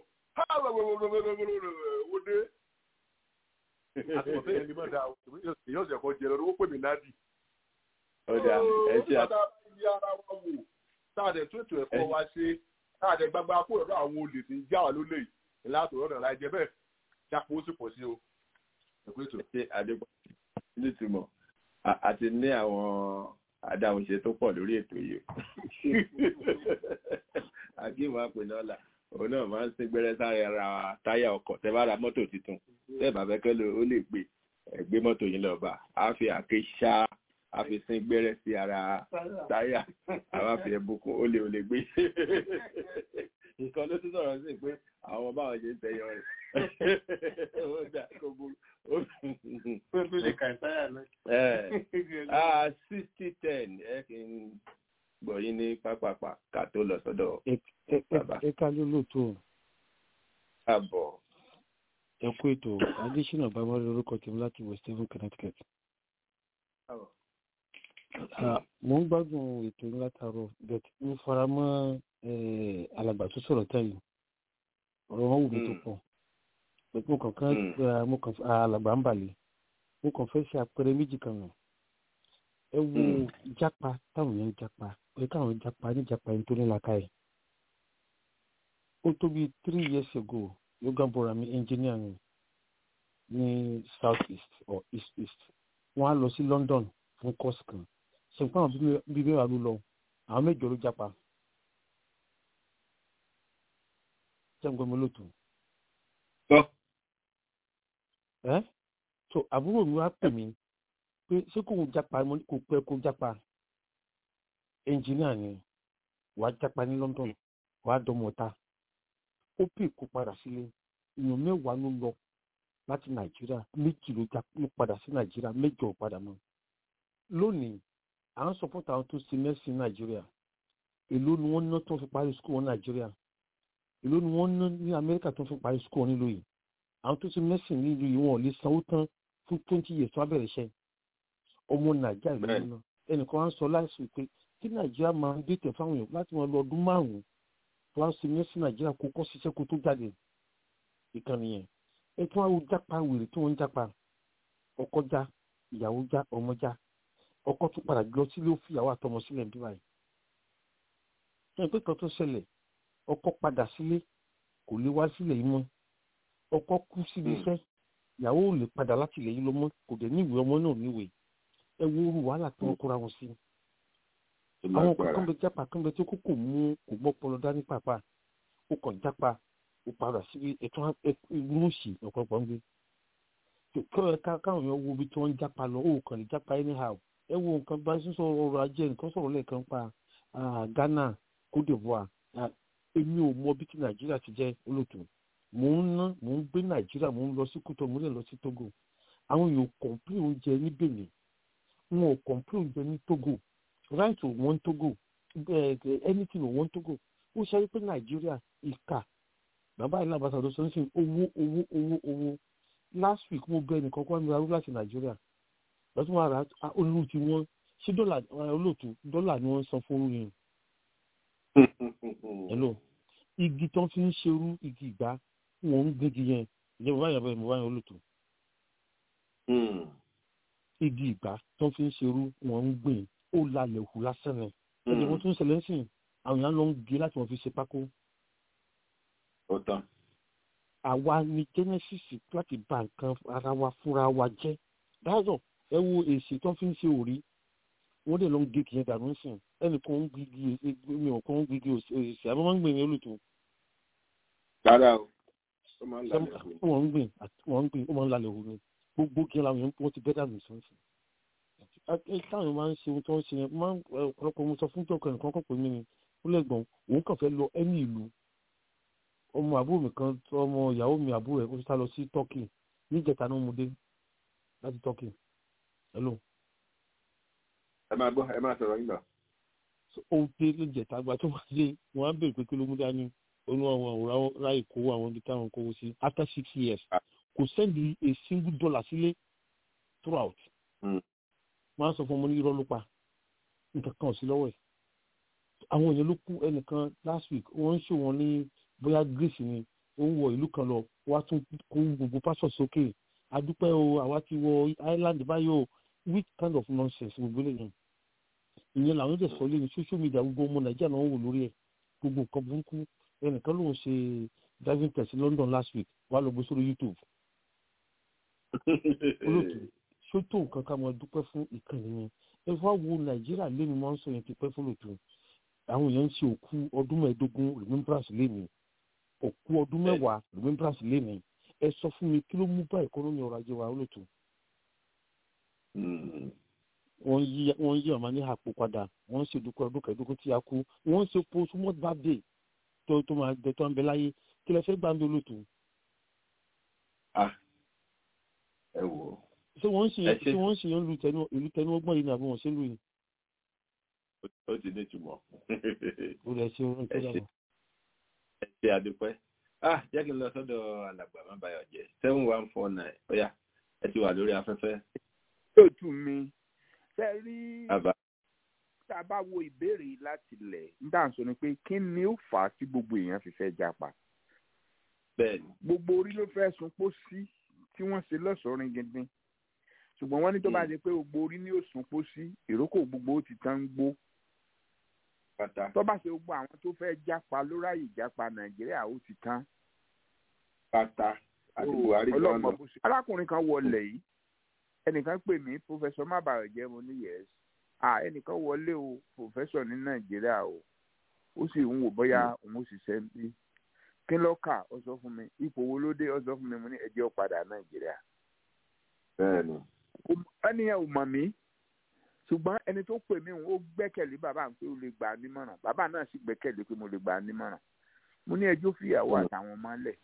wọdé àtúntò yẹn ni mọ̀ dáa èyí ọ̀sẹ̀ kan jẹ lọ́dún ó pè mí nádì. ọjà ẹ ṣe àti. ó ara wa wò táàdẹ̀ tó ètò ẹ̀kọ́ wa ṣe táàdẹ̀ gbagba kó lọ́dọ̀ àwọn olè tí ń já wa lólè yìí láti ọ̀dọ̀ láì jẹ bẹ́ẹ̀ jápó ó sì pọ̀ sí o. ṣe àdébọ̀ nítumọ̀ àti ní àwọn adáhunṣe tó pọ̀ lórí ètò yìí akíwọ̀n àpènọ́là òun náà máa ń sin gbẹ́rẹ́ sáré ara táyà ọkọ̀ tẹ́ bá ra mọ́tò tuntun tẹ́ bá fẹ́ kẹ́lò ó lè gbé ẹ̀gbé mọ́tò yín lọ́ba á fi àké ṣá á fi sin gbẹ́rẹ́ sí ara táyà àwa fi ẹ̀bùkún ó lè ó lè gbé nǹkan ló tún sọ̀rọ̀ sí pé àwọn báwọn ṣe ń tẹ̀yọ rẹ̀ ó dà kó burú. sixty ten ẹ kì í gbọ́ yín ní pápápá ká tó lọ sọ́dọ̀ bàbá. ẹ ká ló lóòótọ́. àbọ̀. ẹ kú ètò adésínà bàbá lórúkọ tèmi láti west haven connecticut. mo ń gbádùn ètò yín látàárọ̀ bẹ́ẹ̀ mo fara mọ́ alàgbà tó sọ̀rọ̀ táyì ọ̀rọ̀ wọn wù mí tó pọ̀ mo kàn kán mo kàn alàgbà ń balẹ̀ mo kàn fẹ́ ṣe àpẹẹrẹ méjì kan nù ẹ wo jápa táwọn yẹn ń jápa pé káwọn jápa ní jápa yẹn tó ní laka yìí ó tó bí three years ago logan borami engineer ni ní south east or east east wọn á lọ sí london fún course kan ṣùgbọ́n àwọn bíbí mẹ́wàá ló lọ àwọn mẹ́jọ ló jápa jẹ́ǹgbọ́n mi lóòótọ́. ẹ́ so àbúrò mi wá pè mí pé ṣé kò ń japa kò pẹ́ kó japa ẹnjìníà ni wàá japa ní london wàá dọmọta ó pè kó padà sílé èèyàn mẹ́wàá ló lọ láti nàìjíríà méjì ló padà sí nàìjíríà mẹ́jọ padà mọ́ lónìí à ń sọpọ́tà àwọn tó ṣe mẹ́sìn nàìjíríà èló ni wọ́n ná tó fi parí skul wọn nàìjíríà èló ni wọ́n ná ní amẹ́ríkà tó fi parí skul wọn nílùú yìí àwọn tó ṣe mẹ́sìn nílùú yìí wọn ò lè sanwó tán fún twenty years tó abẹ́rẹ́ iṣẹ́ ọmọ nàìjíríà ìlú náà ẹnìkan wá ń sọ láìsí pé kí nàìjíríà máa ń dètè fáwọn èèyàn láti wọn lọ ọdún márùn-ún tó wá sí mẹ́sìn nàìjíríà kó kọ́ ṣiṣẹ́ kó tó jáde ìkànnì yẹn ẹ tún wá wo jápa wèrè tí wọ́n ń jápa ọkọ já ìyàwó já ọmọ já ọkọ tún padà lọ sílé ó fìyàwó àtọmọ sílẹ̀ bí báyìí ẹ pé kan tó ṣẹlẹ̀ ọkọ padà sílé kò lè wá sílẹ̀ yìí mọ́ ọkọ kú síbi iṣẹ́ ìyàwó ò lè padà láti ilẹ̀ yìí lọ mọ́ kò dẹ̀ níwèé ọmọ náà níwèé ẹ wo orú wàhálà tí wọ́n kóra wọn sí. àwọn kankan bẹ jápa kan bẹ tí kò kò mú kò gbọ́ pọlọ dání pàápàá ó kàn jápa ó padà síbi ètò inú sí ọ̀pọ̀lọpọ̀ ń gbé. káwọn èèyàn wo ibi tí wọ́n ń jápa lọ ó kàn lè jápa anyhow ẹ wo nǹkan bá sísọ ọrọ̀ ajé nǹkan sọ̀rọ̀ lẹ́ẹ̀kan pa Ghana Côte d'Ivoire èmi ò mọ bí ti Nàìjíríà ti jẹ́ olóòtú mò ń ná mò ń gbé nàìjíríà mò ń lọ sí kútọ mò ń lè lọ sí togo àwọn èèyàn kọ̀ǹpìlì oúnjẹ ní benin wọn ò kọ̀ǹpìlì oúnjẹ ní togo right ò wọ́n togo anything ò wọ́n togo ó ṣe pé nàìjíríà ìka bàbá ìlà àbàtà ló sọ ń sìn owó owó owó owó last week mo bẹ nìkan kó mi ra rú láti nàìjíríà lọ́tún wọn ra olú ti wọ́n ṣé dọ́là olóòtú dọ́là ni wọ́n san fún orú yẹn. hello igi tó fi ń ṣerú igi ìgbà wọn ń gbégi yẹn ìjẹ́ mo bá yàn bẹ́ẹ̀ mo bá yàn olùtò. igi ìgbà tó fi ń ṣerú wọn ń gbìn ó lalẹ̀ òkú lásán ni ẹ̀jẹ̀ wọn tún ń ṣẹlẹ̀ sìn àwọn èèyàn lọ ń gé láti wọn fi ṣe pákó. ó tán. àwa ni genesis láti bà nǹkan ara wa fúnra wa jẹ́ dájọ́ ẹ wo èsì tó fi ń ṣe òrí wọ́n dẹ̀ lọ ń gé kìí dànù sìn ẹnìkan ń gbígi mi ò kàn ń gbígi òsì àbí wọ́n ń gbìn yẹn olùtò. rárá o ó máa ń lalẹ̀ hù. wọ́n ń gbìn wọ́n ń gbìn ó máa ń lalẹ̀ hù ni gbogbo kí làwọn yẹn wọ́n ti bẹ́ dànù sọ́nsìn. táwọn máa ń ṣe ohun tó ń ṣe yẹn máa ń ọ̀pọ̀lọpọ̀ mo sọ fún jọ̀kọ̀ nǹkan kan pè mí ni ó lẹ́gbọ̀n òun kàn fẹ́ lọ ẹni ìlú ọmọ àbúrò mi kan ọmọ ìyàwó mi àbúrò ẹ̀ ó sá lọ sí turkey níjẹta náà mo dé láti turkey hello. ẹ máa gbọ́ ẹ máa sọ̀rọ̀ yín lọ. ó dé níjẹta gba tó wá dé wọn á bèrè pé kí ló mú dání onú àwọn àwòrán ráì kówó àwọn ibi táwọn kówó sí after six years kò sẹ́ndì a single dollar sílé throughout. wọ́n á sọ fún ọmọ ní irọ́ ló pa nǹkan kan ò sí lọ́wọ́ ẹ̀ àwọn èèyàn ló kú ẹnìkan last week wọ́n ń ṣò wọ́n ní bóyá greece ni ó ń wọ ìlú kan lọ wá tún kó gbogbo pásọ sókè adúpẹ́ o àwa ti wọ island báyìí o which kind of nonsense gbogbo eléyìí ìyẹn làwọn ẹ̀dẹ̀ sọ lé ní social media gbogbo ọmọ nàìjíríà náà ń wò lórí ẹ̀ gbogbo nǹkan burúkú ẹnìkan ló ń ṣe driving test ní london last week wà lọ gbé sórí youtube olóòtú ṣótó nǹkan ká mọ dúpẹ́ fún ìkànnì yẹn ẹ fọ́ wo nàìjíríà lé mi máa ń sọ yẹn ti pẹ́ fún lòtú àwọn èèyàn ń ṣe òkú ọdún mẹ́ẹ̀ẹ́dógún remembrance lénìí òkú ọdún mẹ́wàá remembrance lénìí ẹ sọ fún mi kí ló mú bá ìkọ́nọ́mì ọrọ̀ ajé wa olóòtú. wọ́n yí wọ́n yí ọ̀ma ní àpò padà wọ́n ń ṣe dúpẹ́ ọdún kẹẹ̀ẹ́dógún tí a kú wọ́n ń ṣe post mort birthday tó tó máa jẹ tó ń bẹ láyé kí lẹ fẹ́ gbà ń bẹ olóòtú. ẹ wò ó. ṣé wọ́n ń ṣe ṣé wọ́n ń ṣe ìlú tẹnu ọgbọ́n yìí ni àbí wọ́n ṣe lù yìí ó ti ní ìtumọ̀. ó lè ṣe orin tó dára. ẹ ṣe àdúpẹ́ ah jẹ́ kí n lọ sọ́dọ̀ alàgbà má bayọ̀ jẹ́ seven one four nine ọ̀yà ẹ ti wà lórí afẹ́fẹ́. yóò tún mi ṣe rí àbá tá a bá wo ìbéèrè láti lẹ̀ ń dà ń sọ ni pé kí ni ó fà á tí gbogbo èèyàn fi fẹ́ japa. bẹ́ẹ̀ni. gbogbo orí ló fẹ́ sun pó sí tí wọ́n ṣe lọ́sọ̀ọ́rin gidi ṣùgbọ́n wọ́n ní tó bá di pé gbogbo orí ní òsùn pó sí ìrókò gbogbo ó ti tán gbó pátá. tó bá ṣe gbogbo àwọn tó fẹ́ jápa ló ráyè jápa nàìjíríà ó ti tán. pátá àti buhari gan lọ. arákùnrin kan wọlé yìí ẹnìkan pè mí pòfẹsọ mábàrọ̀ jẹ́ mo ní yẹs à ẹnìkan wọlé o pòfẹsọ ní nàìjíríà o ó sì ń wò bóyá òun ó sì ṣe ń bí kí ló kà ó sọ fún mi ipò wo ló dé ó sọ fún mi mo ní ẹjẹ́ ó padà nàìjíríà. bẹ́ẹ̀ni. ẹni yẹn ò mọ̀ mí ṣùgbọ́n ẹni tó pè mí ó gbẹ́kẹ̀lé bàbá mi pé ó lè gbà á nímọ̀ràn bàbá náà sì gbẹ́kẹ̀lé pé mo lè gbà á nímọ̀ràn mo ní ẹjọ́ fìyàwó àtàwọn ọmọ lẹ̀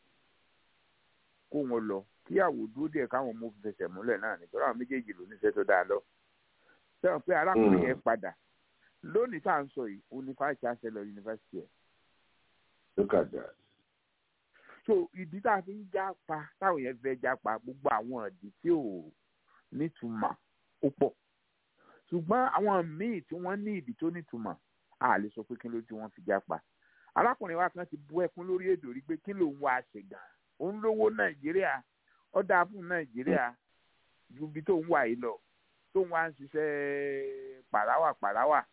kó wọn lọ kíyàwó dúró díẹ̀ káwọn ọmọ fẹsẹ̀ múlẹ̀ náà nítorí àwọn méjèèjì ló níṣẹ́ tó dáa lọ sẹ́wọ̀n pé arákùnrin yẹn padà lónìí tá à ń sọ yìí òun ni vice chancellor yunifásitì ẹ̀. look at that. so ìdí tá a fi ń já pa táwọn yẹn fẹ́ já pa gbogbo àwọn ìdí tí ò nítumọ̀ ó pọ̀ ṣùgbọ́n àwọn míì tí wọ́n ní ìdí tó nítumọ̀ a lè sọ pé kí ló tí wọ́n fi jápa arákùnrin wa kan ti bú ẹkún lórí èdò rí pé kí lòun wá ṣe gan òun lówó nàìjíríà ó dáa fún nàìjíríà ju ibi tó ń wà yìí lọ tó ń wá ń ṣiṣẹ́ pàráwà pàráwà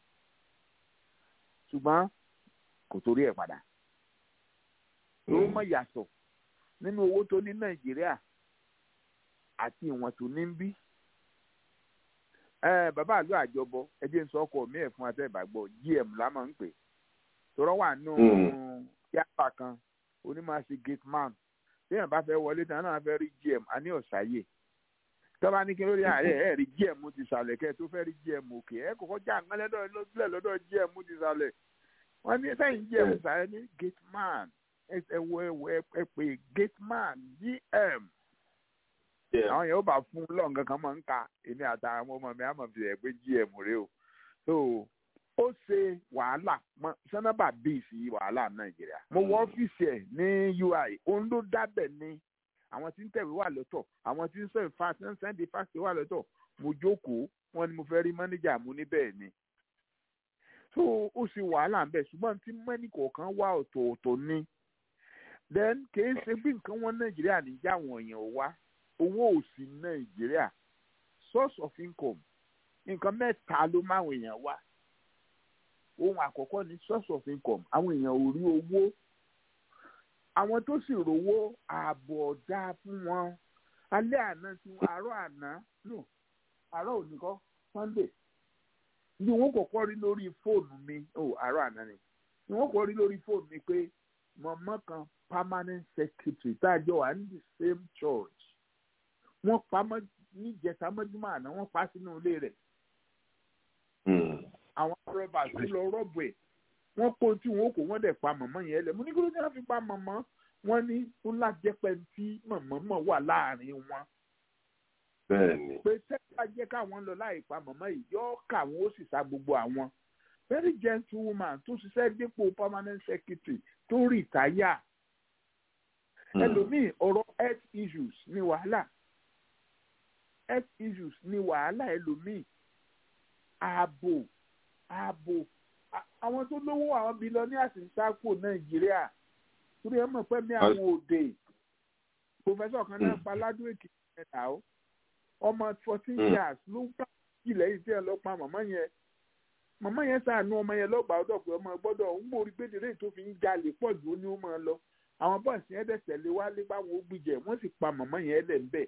ṣùgbọ́n kò torí ẹ̀ padà ló mọ̀ yàtọ̀ nínú owó tó ní nàìjíríà àti ìwọ̀n tó ní ń bí ẹ bàbá àlọ àjọbọ ẹjẹ ń sọ ọkọ mi ẹ fún àtẹ̀bàgbọ́ gm la máa ń pè tọrọ wà nù yàrá kan onímọ̀ọ́sí gate man téèyàn bá fẹ́ wọlé tán náà fẹ́ rí gm a ní ọ̀sáyè tọ́ba ní kí lórí ààrẹ ẹ̀ rí gm ti sàlẹ̀ kẹ́ ẹ tó fẹ́ rí gm òkè ẹ kọ́kọ́ já àgbọn lọ́dọ̀ lọ́dọ̀ gm ti sàlẹ̀ wọ́n ní sẹ́yìn gm sàlẹ̀ ní gate man ẹ wọ ẹ pè gate man gm àwọn yẹn ó bá fún lọ́ǹkan kan máa ń ka èmi àtàwọn ọmọ ọmọ mi á mọ̀ fi ẹ̀ pé gm rè o so ó ṣe wàhálà sanaba bíi sí wàhálà nàìjíríà mo wọ ọ́fíìsì ẹ̀ ní ui òun ló dábẹ̀ ni àwọn tí ń tẹ̀wé wà lọ́tọ̀ àwọn tí ń sọ ìfàsí ń sẹ́ndì fásitì wà lọ́tọ̀ mo jókòó wọn ni mo fẹ́ rí mọ́níjà mú níbẹ̀ ni so ó ṣe wàhálà ń bẹ̀ ṣùgbọ́n tí mẹ́nì kọ̀ọ̀kan wà ọ̀tọ̀ọ̀tọ̀ ni then kì í ṣe bí nǹkan wọn nàìjíríà níjà àwọn èèyàn wá owó òsì nàìjíríà source of income nǹkan mẹ́ta ló máwọn èèyàn wá ohun àkọ́kọ́ ni source of income àwọn èèyàn ò rí owó àwọn tó sì rówó ààbò ọ̀dà fún wọn alẹ́ àná tí àárọ̀ àná no àárọ̀ òní kọ́ sunday bí wọn kọ́kọ́ rí lórí fóònù mi ó àárọ̀ àná ni bí wọn kọ́kọ́ rí lórí fóònù mi pé mọ̀mọ́ kan permanent secretary tá a jọ wà ní the same church wọ́n pa mọ́ níjẹta mọ́júmọ́ àná wọ́n pa sínú ilé rẹ̀ àwọn rọ́bà sí lọ rọ́bù ẹ̀ wọ́n kó tí wọ́n kó wọ́n dẹ̀ pa mọ̀mọ́ yẹn lẹ̀ mo ní kí ló ní wọ́n fi pa mọ̀mọ́ wọ́n ní ó lájẹpẹ́ tí mọ̀mọ́ mọ̀ wà láàrin wọn bẹ́ẹ̀ni. pé tẹ́lá jẹ́ káwọn lọ láì pa mọ̀mọ́ yìí yọ káwọn ó sì sa gbogbo àwọn very gentle woman tó ṣiṣẹ́ dípò permanent secretary tó rìtáyà ẹlòmíì ọ̀rọ̀ health issues ní wàhálà health issues ní wàhálà ẹlòmíì ààbò ààbò àwọn tó lówó àwọn billionaires ń sáko nàìjíríà torí ẹ mọ̀ pé ní àwọn òde professor kan náà pa ládùúgbò èkìtì ẹ̀dá o ọmọ fourteen years ló ń bá jì lẹ́yìn tí ẹ lọ pa màmá yẹn màmá yẹn sàánú ọmọ yẹn lọ́gbàá ọdọ̀ pé ọmọ gbọ́dọ̀ ń mórí gbèdéré tó fi ń jalè pọ̀ jù ó ní ó máa lọ àwọn bọ́ọ̀sì yẹn dẹ̀ tẹ̀lé wálé báwọn ó gbìjẹ wọ́n sì pa màmá yẹn lẹ̀ ńbẹ̀.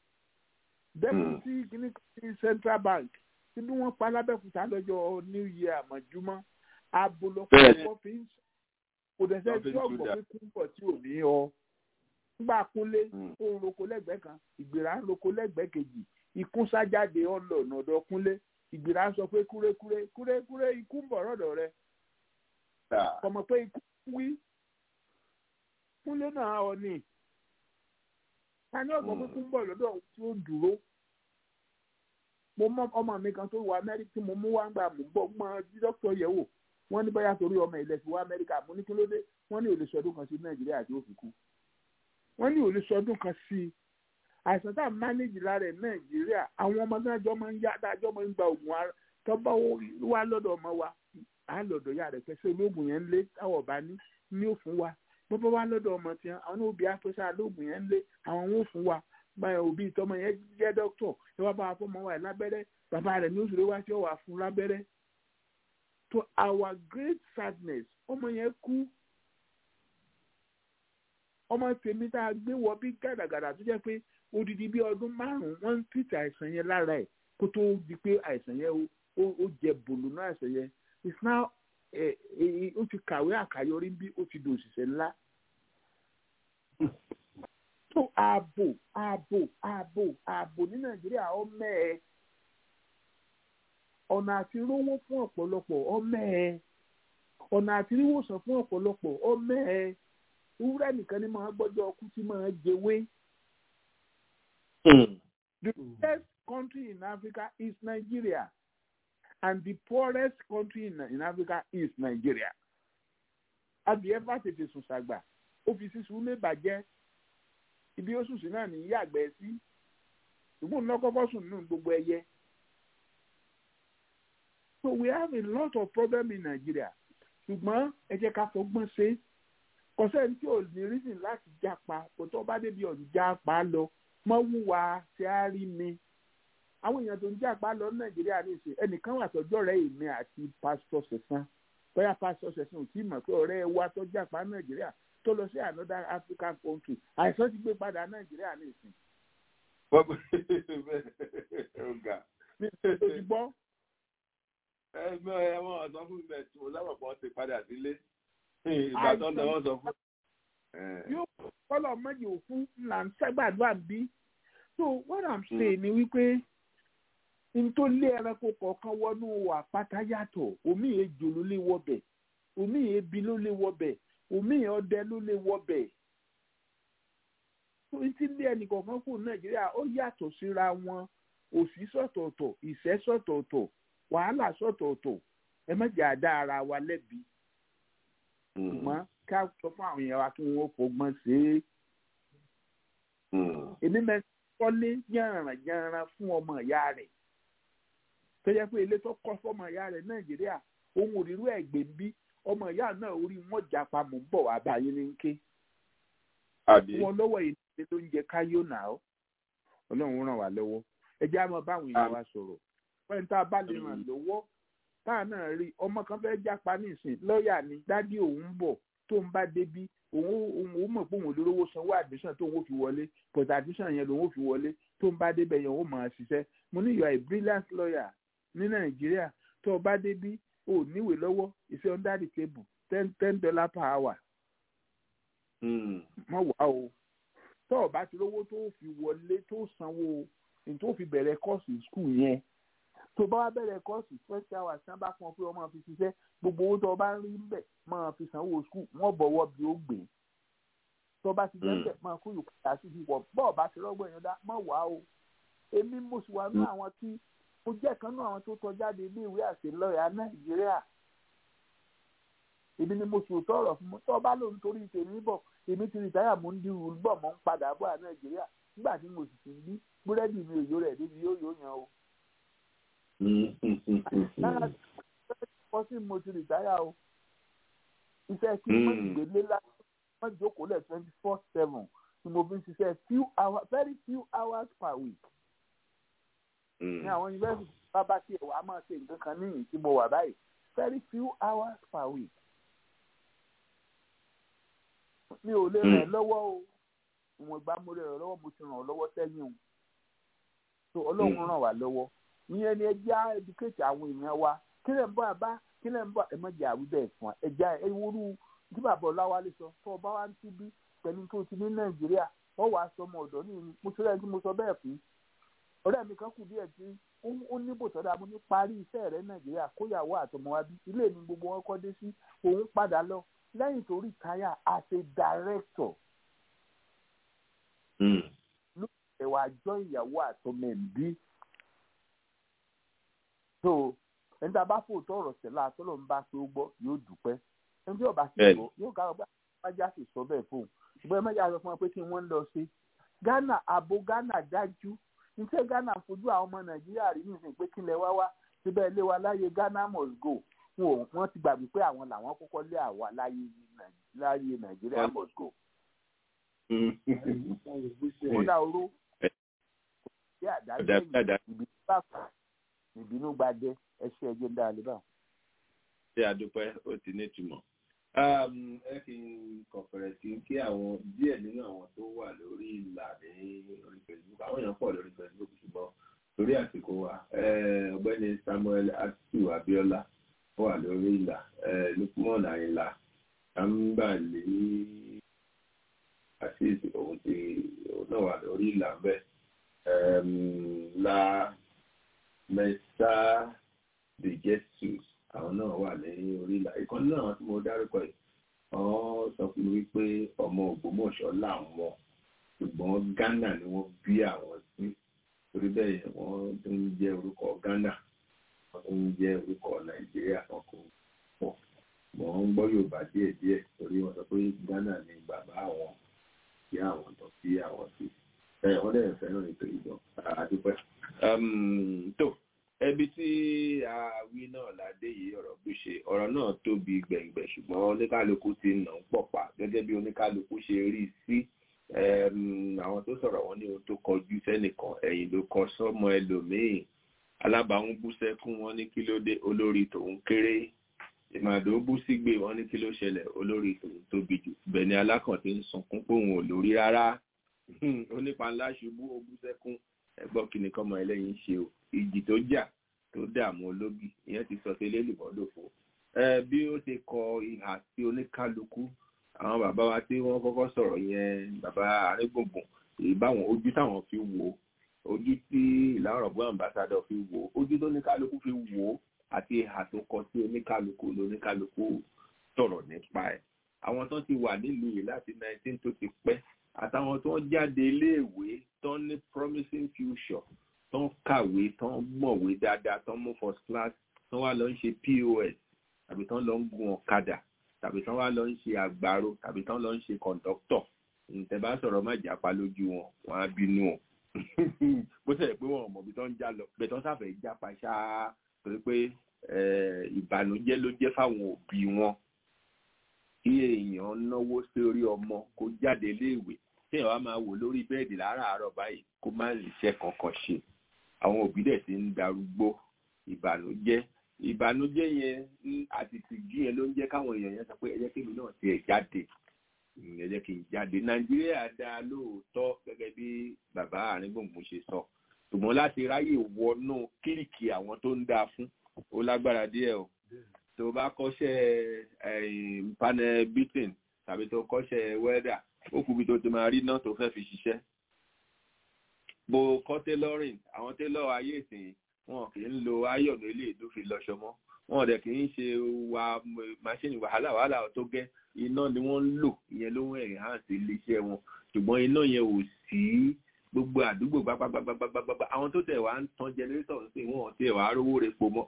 deputy kìíní kìíní central bank tí bí wọ́n pa lábẹ́kúta lọ́jọ́ new year àmọ̀júmọ́ abo lọ́pọ̀lọpọ̀ fi ń kò dẹ̀ sẹ́ tí ọ̀gbọ̀n pé kún bọ̀ tí ò ní ọ. nígbà kúnlé ó ń roko lẹ́gbẹ̀ẹ́ kan ìgbéra ń roko lẹ́gbẹ̀ẹ́ kejì ikún sájáde ọ̀nà ọ̀dọ̀ kúnlé ìgbéra sọ pé kúrékúré kúrékúré ikú ń bọ̀ rọ̀dọ̀ rẹ̀ kọ̀mọ̀ pé ikú wí kúnlé náà ọ ní ta ní ọgbọ́n pé kún bọ̀ lọ́dọ̀ tí ó dúró mo mọ ọmọ mi kan tó wọ amẹ́ríkà tí mo mú wá ń gbà mú bọ́ mọ dókítà yẹ̀ wò wọ́n ní báyà torí ọmọ ilẹ̀ fi wá amẹ́ríkà mo ní kí ló dé wọ́n ní òlè sọdún kan sí nàìjíríà tí ó fi kú wọ́n ní òlè sọdún kan sí àìsàn tá a mánéjì lára ẹ̀ nàìjíríà àwọn ọmọ náà jọ máa ń yá dájọ́ máa ń gba oògùn ara tó bá wá lọ́dọ̀ ọmọ wa à ń lọ́dọ̀ yá rẹ̀ pẹ́sẹ́ olóògùn yẹn ń lé táwọn ọba ní ní òfin wa bó bá wá lọ́dọ̀ ọmọ tiẹ̀ àwọn ní òbí apẹ́sẹ́ olóògùn yẹn ń lé àwọn wọn ò fún wa báyọ̀ òbí tọmọ yẹn jẹ́ dókítọ̀ ẹ wá bá wa fọmọ wa lábẹ́rẹ́ bàbá rẹ̀ ní oṣù tó wá sí ọ̀wà fún lábẹ́rẹ́ to our great sadness ọmọ yẹn kú ọmọ tèmi tá a gbé wọ bí gàdàgàdà tó jẹ́ pé odidi bí ọdún márùn-ún wọ́n ń tìtì àìsàn yẹn lára ẹ̀ kó tó di pé àìsàn yẹn ó jẹ bòlù náà àìsàn yẹn it's now ó ti kàwé àkàyọrí bí ó ti di òṣìṣẹ́ ńlá. tó ààbò ààbò ààbò ààbò ní nàìjíríà ọmọ ẹ ọ̀nà àti rówó fún ọ̀pọ̀lọpọ̀ ọmọ ẹ ọ̀nà àti ríwòsàn fún ọ̀pọ̀lọpọ̀ ọmọ ẹ ewúrẹ́ nìkan ni máa gbọ́jọ́ ọkú tí máa jẹwé. The best country in Africa is Nigeria and the poorest country in, in Africa is Nigeria. Adìẹ bá tètè sùn sàgbà ó fi sísun lé bàjẹ́ ibi ó sùn sí náà ní yàgbẹ́ sí ṣùgbọ́n ní ọkọ̀ sùn nínú gbogbo ẹyẹ. So we have a lot of problem in Nigeria ṣùgbọ́n ẹ jẹ́ ká fọgbọ́n ṣe é kọsẹ́ni tí ò ní reason láti jápa kò tó bá débi ọ̀n jápa lọ mọ́ wúwa tí a rí mi. àwọn èèyàn tó ń jápa lọ nàìjíríà ní ìsìn ẹnìkan wà tọjọ́ rẹ̀ èmi àti pásítọ̀ sẹ̀sán bóyá pásítọ̀ sẹ̀sán ò tí ì mọ̀ pé ọ̀rẹ́ wa tó jápa nàìjíríà tó lọ sí another African country àìsàn ti gbé padà nàìjíríà ní ìsìn. mi ò ti gbọ́. ẹgbẹ́ ẹ̀wọ̀n ọ̀sán fún mi tí mo lábàá pọ̀ ti padà sílé ìgbà tó ń lọ́wọ́ sọ fún. yóò kọ́lọ̀ mọ́jì òfin là ń sẹ́gbàdúrà bí. so what i'm saying ni wípé n tó lé ẹranko kọ̀ọ̀kan wọnú àpáta yàtọ̀ omi ejò ló lè wọbẹ̀ omi ebi ló lè wọbẹ̀ omi ọdẹ ló lè wọbẹ̀. n ti lé ẹnì kọ̀ọ̀kan kù nàìjíríà ó yàtọ̀ síra wọn òṣì sọ̀tọ̀ọ̀tọ̀ ìṣẹ́ sọ̀tọ̀ọ̀tọ̀ wàhálà sọ̀tọ̀ọ̀tọ̀ ẹ má jà dá ara wa lẹ́bi ṣùgbọ́n ká sọ fún àwọn èèyàn wa kí wọ́n fọgbọ́n ṣe é. èmi mẹ́rin kọ́lé yànràn yànràn fún ọmọ ìyá rẹ̀ tó yẹ pé ilé tó kọ́ fọmọ ìyá rẹ̀ nàìjíríà ohun òrìrú ẹ̀gbẹ́ ń bí ọmọ ìyá náà orí wọn jà pa mò ń bọ̀ wá báyìí ní ké. wọn lọ́wọ́ ìdílé ló ń jẹ káyọ̀ náà ọlọ́run ràn wá lọ́wọ́ ẹ jẹ́ àmọ́ báwọn èèyàn wa sọ̀rọ̀ pẹ́ẹ́n tá a bá lè ràn lọ́wọ́ táà náà rí ọmọ kan fẹ́ jápa nísìn lọ́ọ̀yà ni dádì òun ń bọ̀ tó ń bá débi òun òun mọ̀ pé òun olórówó sanwó admission tó ń fi wọlé but admission yẹn lòun fi wọlé tó ń bá débẹ̀ yẹn òun máa ṣiṣẹ́ mo ní you are a brilliant lawyer ní nàìjíríà tó o bá débí o ò níwèé lọ́wọ́ ìfẹ́ under the table ten ten dollar per hour má wà o tó o bá ti lówó tó o fi wọlé tó o sanwó ní tó o fi bẹ̀rẹ̀ kọ́ọ̀sì skul yẹn tó o bá wá bẹ̀rẹ̀ kọ́ọ̀sì twenty hours tí wọ́n bá fún ọ pé o máa fi ṣiṣẹ́ gbogbo owó tó o bá ń rí ń bẹ̀ máa fi sanwó skul wọ́n bọ̀wọ́ bí ó gbé tó o bá ti jẹ́ bẹ̀ máa kó yòókù dá sí ìwọ̀ bọ́ọ̀ bá ti rọ́gbọ̀n yẹn dá má wà o èmi mo sì wà ní àwọn tí mo jẹ́ kan náà àwọn tó tọ́ jáde ilé ìwé àti lọ́ọ̀yà nàìjíríà èmi ni mo sì tọrọ fún mi tó bá lòun torí tèmi bọ̀ èmi ti rìtáyà mo ń di rúl bọ̀ mo ń padà bọ̀ à nàìjíríà nígbà tí mo sì ti ń bí búrẹ́dì mi òyò rẹ̀ débi yóò yóò yan o. lára wọ́n sì mo ti rìtáyà o iṣẹ́ kí wọ́n ìgbélé láti wọ́n jókòó lẹ̀ twenty four seven ni mo fi ń ṣiṣẹ́ few hours very few hours per week ní àwọn yunifásitì bábá tí ẹ wà á máa ṣe nǹkan kan níyìn tí mo wà báyìí very few hours per week. mi ò lè ràn ẹ́ lọ́wọ́ o ìwọ̀n ìgbà mo lè ràn ọ́ lọ́wọ́ mo ti ràn ọ́ lọ́wọ́ sẹ́yìn o so ọlọ́run ràn wá lọ́wọ́ ìyẹn ni ẹja educate àwọn èèyàn wa kí lè ń bọ̀ àbá kí lè ń bọ̀ ẹ mọ̀jà àwùjọ ẹ̀fọn ẹja ewúrú tí bàbá ọláwálé sọ tó ọba wa ń tíbí pẹ̀lú tó ti ní nàìjíríà wọ́n wàá sọ ọmọ ọ̀dọ́ ní mo sọ lẹ́yìn tí mo sọ bẹ́ẹ̀ fún ọ̀rẹ́ mi kan kù díẹ̀ tí ó ní bò sọ́dọ̀ mo ní parí iṣẹ́ rẹ̀ nàìjíríà kóyàwó àtọmọ wa bí ilé mi gbogbo wọn kọ́ dé sí òun padà lọ lẹ́yìn tó rìtáyà as a director ló ṣe wá jọ ìyàwó àtọmọ ẹ̀ bí so ẹni tá a bá fò tọrọ sẹ́lá tọ́lọ̀ ń bá pé ó gbọ́ yóò dúpẹ́ ẹni tí ọba sì gbọ́ yóò ká ọgbà wájà sì sọ bẹ́ẹ̀ fóun ṣùgbọ́n ẹ mẹ́jà sọ fún wọn pé kí wọ́n lọ sí ghana abo ghana dájú níṣẹ́ ghana fojú àwọn ọmọ nàìjíríà rí nísìnyí pé kílẹ̀ wá wá síbẹ̀ ilé wa láyé ghana must go wọ́n ti gbàgbé pé àwọn làwọn kọ́kọ́ lé àwa láyé nàìjíríà must go. ó dá oró bí àdájọ́ ìbínú bá fà ìbínú gbadẹ ẹṣẹ ẹjẹ ń dá a lè bá. ṣé àdúpẹ́ ó ti ní ìtumọ̀ ẹ fi kọ̀pẹ̀rẹ̀ sí kí àwọn díẹ̀ nínú àwọn tó wà lórí ìlà ní orí facebook àwọn èèyàn pọ̀ lórí facebook ṣùgbọ́n torí àsìkò wa ọ̀gbẹ́ni samuel atu abiola wà lórí ìlà lukman ayinla ambali àṣìṣe òun ti òun náà wà lórí ìlà bẹ́ẹ̀ la mẹ́ta de jesus àwọn náà wà ní orí ìlà ìkan náà tí mo dárúkọ yìí wọ́n sọ fún mi wípé ọmọ ògbómọ̀ṣọ́ làwọn ṣùgbọ́n ghana ni wọ́n bí àwọn sí torí bẹ́ẹ̀ wọ́n tó ń jẹ́ orúkọ ghana wọ́n tó ń jẹ́ orúkọ nàìjíríà kan kò pọ̀ mọ̀ ń gbọ́ yorùbá díẹ̀ díẹ̀ torí wọ́n sọ pé ghana ni bàbá àwọn ìyá àwọn tó bí àwọn sí ẹ̀ wọ́n dẹ̀ fẹ́ràn ètò ìjọ àdúpẹ́ tó ẹbí tí a wí náà ládé yìí ọ̀rọ̀ bí ṣe ọ̀rọ̀ náà tóbi gbẹ̀ngbẹ̀ ṣùgbọ́n oníkálukú ti nà ń pọ̀pá gẹ́gẹ́ bí oníkálukú ṣe rí sí àwọn tó sọ̀rọ̀ wọn ní ohun tó kọjú sẹ́nìkan ẹ̀yìn ló kọ sọ́mọ ẹlòmíì alábàáhùn bú sẹ́kún wọn ní kí ló dé olórí tòun kéré ìmàdó bú sígbè wọn ní kí ló ṣẹlẹ̀ olórí tòun tóbi jù bẹ́ẹ̀ ni alákàn ti ń sunkún pé òun ò lórí rárá onípa ńlá ṣubú ó bú sẹ́kún ẹgbọ́n kí ni kọ́mọ ẹlẹ́yin ṣe o ìjì tó jà tó dààmú ológi ìyẹn ti sọ sí lélùbọ́dòfo bí ó ti kọ ìhà sí oníkálukú àwọn bàbá wa tí wọ́n kọ́kọ́ sọ̀rọ̀ yẹn bàbá arégbùngbùn ìbáwọn ojú táwọn fi wò ojú tí ìlànà ọ̀gbọ́n àmbásádọ̀ fi wò ojú tó oníkálukú fi wò àti ìhà tó kọ sí oníkálukú lóníkálukú sọ̀rọ̀ nípa ẹ̀ àwọn tó ti wà nílùú yìí láti 19 tó ti pẹ́ àtàwọn tó ń jáde iléèwé tó ń ní promising future tó ń kàwé tó ń mọ̀wé dáadáa tó ń mú first class tó wá lọ ń ṣe pos tàbí tó ń lọ ń gun ọ̀kadà tàbí tó wá lọ ń ṣe àgbàro tàbí tó ń lọ ń ṣe kọ̀ǹdọ́tọ̀ ǹtẹ̀ bá sọ̀rọ̀ má jápa lójú wọn wọn á bínú o bó ṣẹlẹ̀ pé wọn ò mọ̀ bí tó ń já lọ bẹ́ẹ̀ tó ń sàfẹ́ jápa ṣáá torí pé ìbànújẹ́ ló jẹ́ fáwọn òbí wọn kí èèyàn náwó sórí ọmọ kó jáde léèwé tí èèyàn wá máa wò lórí bẹ́ẹ̀dì láràárọ̀ báyìí kó má ríṣẹ́ kankan ṣe àwọn òbí dẹ̀ ti ń darúgbó ìbànújẹ́ ìbànújẹ́ yẹn àti tìjú yẹn ló ń jẹ́ káwọn èèyàn yẹn sọ pé ẹ jẹ́ kí èmi náà tiẹ̀ jáde ẹ jẹ́ kí n jáde nàìjíríà dá lóòótọ́ gẹ́gẹ́ bí bàbá àríngbòǹgbò ṣe sọ ṣùgbọ́n láti ráyè wọnú kíríkì àwọn tó ń dáa fún ó lágbára díẹ̀ o tó bá kọ́ṣẹ́ panel beating tàbí tó kọ́ṣẹ́ welder ó kù bí tó ti máa rí náà tó fẹ́ fi ṣiṣẹ́ bó kọ́ tailoring àwọn tailor ayé ìsìn wọn kì í lo ayọ̀nù ilé ìlú fi lọ́ṣọ mọ́ wọn dẹ̀ kì í ṣe wa machine wàhálà wàhálà tó gẹ́ iná ni wọ́n ń lò ìyẹn ló ń enhance iléeṣẹ́ wọn ṣùgbọ́n iná yẹn ò sí gbogbo àdúgbò gbagbagbagbagbagba àwọn tó tẹ̀ wá ń tan generator sí wọn tẹ̀ wá rówó repo mọ́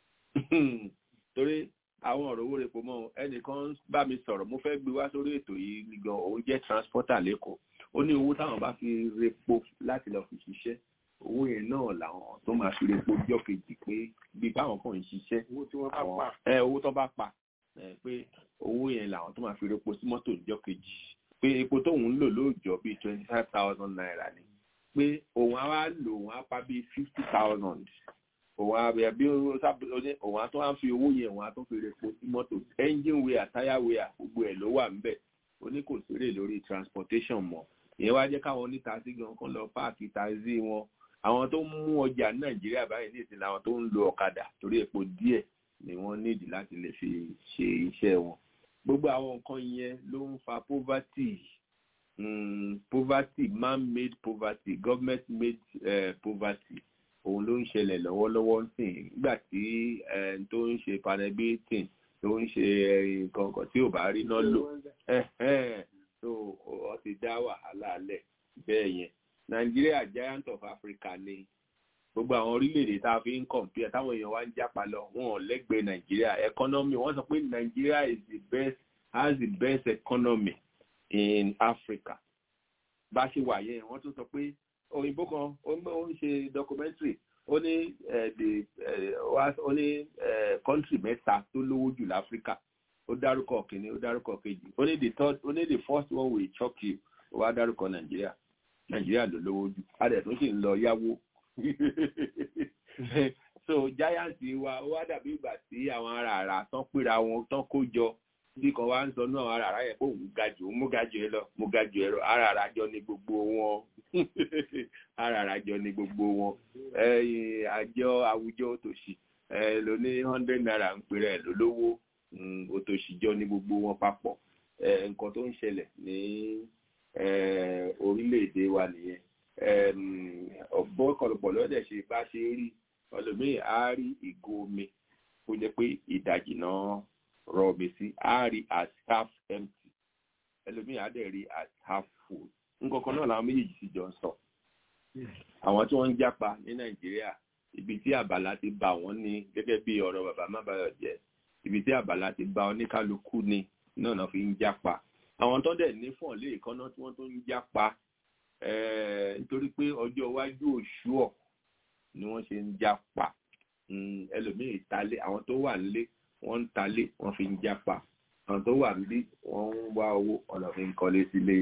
torí àwọn ọ̀rọ̀ owó repo mọ́ ẹnìkan bá mi sọ̀rọ̀ mo fẹ́ gbé wá sórí ètò yìí gan òun jẹ́ transporter lẹ́kọ̀ọ́ ó ní owó táwọn bá fi repo láti lọ fi ṣiṣẹ́ owó yẹn náà làwọn tó máa fi repo jọ́ kejì pé bí báwọn kàn ń ṣiṣẹ́ àwọn ẹ owó tó bá pa pé owó yẹn làwọn tó máa fi repo sí mọ́tò jọ́ kejì pé epo tóun ń lò lóòjọ́ bíi twenty five thousand naira ni pé òun á wá lò òun á pa bíi fifty thousand òun á bẹ bí òun á tún á fi owó yẹn òun á tún fi repo sí mọ́tò engine wear tire wear gbogbo ẹ̀ ló wà ńbẹ̀ ó ní kò sérè lórí transportation mọ́ ìyẹn wá jẹ́ káwọn onítaxi gan kan lọ páàkì taxi wọn àwọn tó ń mú ọjà ní nàìjíríà báyìí ní ìsìn làwọn tó ń lo ọ̀kadà torí epo díẹ̀ ni wọ́n nídìí láti lè fi ṣe iṣẹ́ wọn gbogbo àwọn nǹkan yẹn ló ń fa poverty um, poverty man-made poverty government-made uh, poverty òun ló ń ṣẹlẹ̀ lọ́wọ́lọ́wọ́ sìn nígbà tí tó ń ṣe panel-beating tó ń ṣe nǹkan kan tí ò bá rí náà lò so ọ ti dá wàhálà lẹ̀ bẹ́ẹ̀ yẹn Nigeria giant of Africa ni gbogbo àwọn orílẹ̀-èdè tá a fi ń compare táwọn èèyàn wá ń jápa lọ wọn ò lẹ́gbẹ̀ẹ́ Nigeria economy wọ́n sọ pé Nigeria is the best has the best economy in Africa bá ṣe wà yẹn wọ́n tún sọ pé òyìnbó kan ó ń ṣe documentary ó ní the ó ní country mẹ́ta tó lówó jù láfíríkà ó dárúkọ kìíní ó dárúkọ kejì ó ní the third ó ní the first one will shock you ó wá dárúkọ nàìjíríà nàìjíríà ló lówó jù adẹ̀ tó sì ń lọ yáwó so giant wa ó wá dàbí ìgbà tí àwọn ará àrà tán pera wọn tán kó jọ bí kan wá ń sọ náà ará àrà yẹn pé òun ga jù òun mú ga jù ẹ lọ mo ga jù ẹ lọ ará àrà jọ ní gbogbo wọn ará àrà jọ ní gbogbo wọn àjọ àwùjọ òtòṣì ló ní hundred naira ń pèrè ẹ lólówó òtòṣì jọ ní gbogbo wọn papọ̀ nǹkan tó ń ṣẹlẹ̀ ní orílẹ̀-èdè wa nìyẹn ọ̀bọ kọlọ̀pọ̀ lọ́dẹ̀ ṣe bá ṣe rí ọlọ́mìn á rí ìgò omi kó jẹ́ pé ìdajì náà rọ omi sí á rí as half empty ẹlòmíì á dẹ̀ rí as half full nǹkan kan náà làwọn méjèèjì sì jọ ń sọ àwọn tí wọ́n ń jápa ní nàìjíríà ibi tí àbàlá ti bá wọn ní gẹ́gẹ́ bí ọ̀rọ̀ bàbá mábàyọ̀ jẹ́ ibi tí àbàlá ti bá oníkálukú ni náà náà fi ń jápa àwọn tó dẹ̀ ní fọ̀n lé ìkànnà tí wọ́n tó ń jápa nítorí pé ọjọ́ iwájú òṣùọ̀ ni wọ́n ṣe ń jápa ẹlòmíì talé àwọn tó wà nílé wọ́n ń talé wọ́n fi ń jápa àwọn tó wà níbí wọ́n ń wá owó ọ̀nà fi ń kọ́lé sílé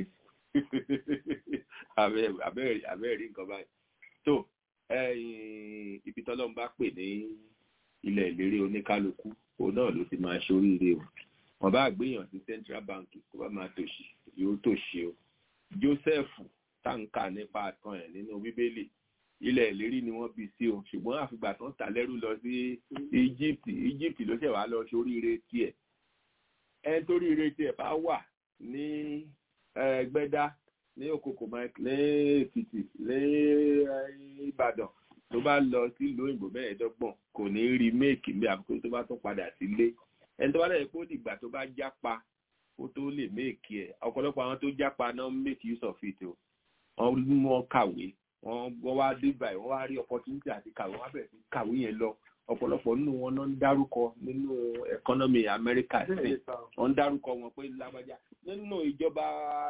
abẹ́ẹ̀rí nǹkan báyìí tó ibi tọ́lọ́run bá pè ní ilẹ̀ ìlérí oníkálukú òun náà ló ti máa ṣoríire o wọ́n bá gbéyàn sí central bank kó bá máa tòṣì yóò tòṣì o joseph táǹkà nípa àtàn ẹ̀ nínú bíbélì ilẹ̀ ìlérí ni wọ́n bí sí o ṣùgbọ́n àfìgbà tán tà lẹ́rú lọ sí egypt egypt ló ṣẹ̀ wá lọ sóríire tiẹ̀ ẹni tó ríire tiẹ̀ bá wà ní gbẹ́dá ní òkòkò mike ní èkìtì ní ìbàdàn tó bá lọ sílùú òyìnbó mẹ́ẹ̀ẹ́dọ́gbọ̀n kò ní rí méèkì ní àbúkò tó bá tún padà sílé ẹni tó bá lẹ́yìn pé ó dìgbà tó bá jápa ó tó lè méèkì ẹ̀ ọ̀pọ̀lọpọ̀ àwọn tó jápa náà make use of it o wọ́n mú wọn kàwé wọ́n wá dé báyìí wọ́n wá rí opportunity àti kàwé wọ́n bẹ̀rẹ̀ sí kàwé yẹn lọ ọ̀pọ̀lọpọ̀ nínú wọn náà ń dárúkọ nínú economy America sí wọ́n ń dárúkọ wọn pé lágbájá nínú ìjọba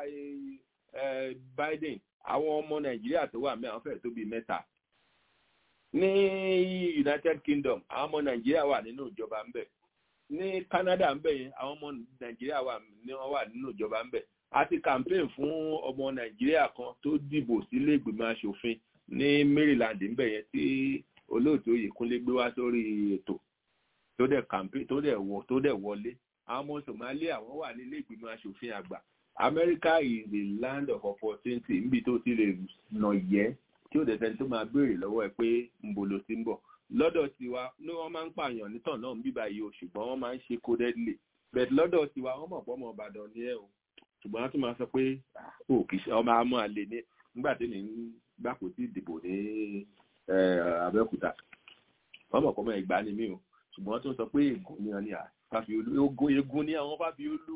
Biden àwọn ọmọ Nàìjíríà tó wà mẹ́ àwọn fẹ́ẹ̀ tó bíi mẹ́ta ní United Kingdom àwọn ọmọ Nàìjíríà wà nínú ìjọba ń bẹ̀ ní Canada ń bẹ̀ yẹn àwọn ọmọ Nàìjíríà wà ní wọ́n wà nínú ìjọba ń bẹ̀ àti campaign fún ọmọ Nàìjíríà kan tó dìbò sílé ìgbìmọ̀ asòfin ní Maryland ń bẹ̀ yẹn tí olóòtú Oyèkúnlé gbé wá sórí ètò tó dẹ̀ campaign tó dẹ̀ wọ tó dẹ̀ wọlé àwọn ọmọ Somalia wọ́n wà nílé ìgbìmọ̀ asòfin àgbà America is the land of opportunity níbi tó ti lè nà yẹ tí ó dẹ̀ sẹ́ni tó máa béèrè lọ́wọ́ ẹ pé ń bo ló ti ń bọ̀ lọ́dọ̀ tiwa ní wọ́n máa ń pààyàn nítàn náà bíbá yìí o ṣùgbọ́n wọ́n máa ń ṣe codedly but lọ́dọ̀ tiwa wọ́n mọ̀ pọ́ ọmọ ìbàdàn ní ẹ̀ o ṣùgbọ́n wọ́n tún máa sọ pé ó kì í ṣe ọmọ àmọ́ àlè ní nígbà tí mi ń gbàpò tí ìdìbò ní abẹ́òkúta wọ́n mọ̀ pọ́ ọmọ ìgbà ni mí o ṣùgbọ́n wọ́n tún sọ pé ègún ni wọ́n ní àfàfíolú egun ní àwọn fàfíolú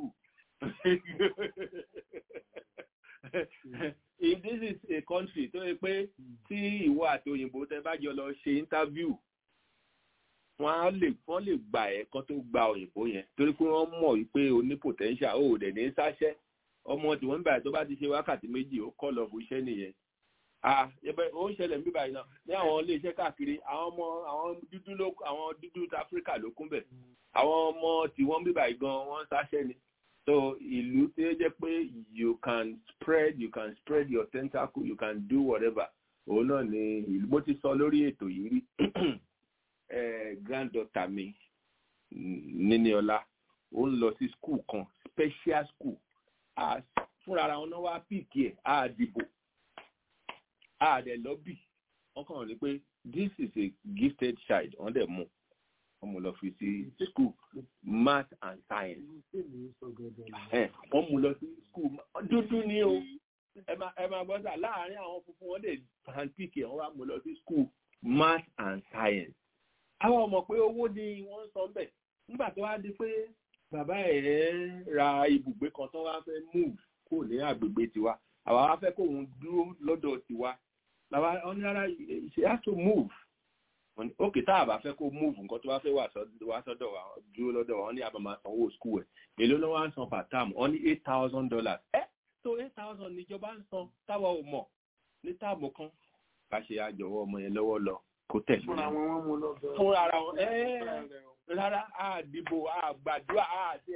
if this is a country tó yẹ pé tí ìwọ àti òyìnbó tẹ bá jọ lọ ṣe interview wọn á lè wọn lè gbà ẹ kán tó gba òyìnbó yẹn torí pé wọn mọ̀ wípé o ní potential o ò dẹ̀ ní sáṣẹ́ ọmọ tí wọ́n ń báyìí tó bá ti ṣe wákàtí méjì ó kọ́ lọ fún iṣẹ́ nìyẹn ah yẹbẹ ó ń ṣẹlẹ̀ níbí báyìí náà ní àwọn ilé iṣẹ́ káàkiri àwọn ọmọ àwọn dúdú ló àwọn dúdú áfíríkà ló kún bẹ̀ àwọn ọmọ tí wọ́n ń bí báyìí gan wọ́n sáṣẹ́ ni so ìlú tí ó jẹ́ pé you can spread you can spread your tentacle you can do whatever òun náà ni ìlú bó ti sọ lórí ètò yìí rí granddaughter mi Níníọlá ó ń lọ sí school kan special school fúnra ara wọn náà wá píìkì ẹ̀ á dìbò á dẹ̀ lọ́bì wọ́n kàn ní pé this is a gifted child wọ́n dẹ̀ mú wọ́n mú lọ fi sí school math and science wọ́n mú lọ sí school dúdú ni o ẹ máa gbọ́ sà láàárín àwọn funfun wọ́n dẹ̀ handpick ẹ̀ wọ́n wá mú lọ sí school math and science àwọn ọmọ pé owó ni wọ́n ń san bẹ̀ nígbà tó wá di pé bàbá ẹ̀ ra ibùgbé kan tó wá fẹ́ move kó ní àgbègbè tiwa àwa wá fẹ́ kóun dúró lọ́dọ̀ tiwa làwa ọ̀ní rárá she has to move ókè tá a bá fẹ́ kó move nǹkan tó wá fẹ́ wá sọ́dọ̀ wa dúró lọ́dọ̀ wa wọ́n ní àbámá sanwó school ẹ̀ èló ló wá ń san per term wọ́n ní eight thousand dollars ẹ́ tó eight thousand níjọba ń san táwa ò mọ̀ ní táàmù kan bá ṣe àjọwọ́ ọmọ yẹn lọ́wọ́ lọ kó tẹ̀lé fúnra wọn wọn mú lọ bẹ fúnra ara wọn rárá àdìbò àgbàdúrà àti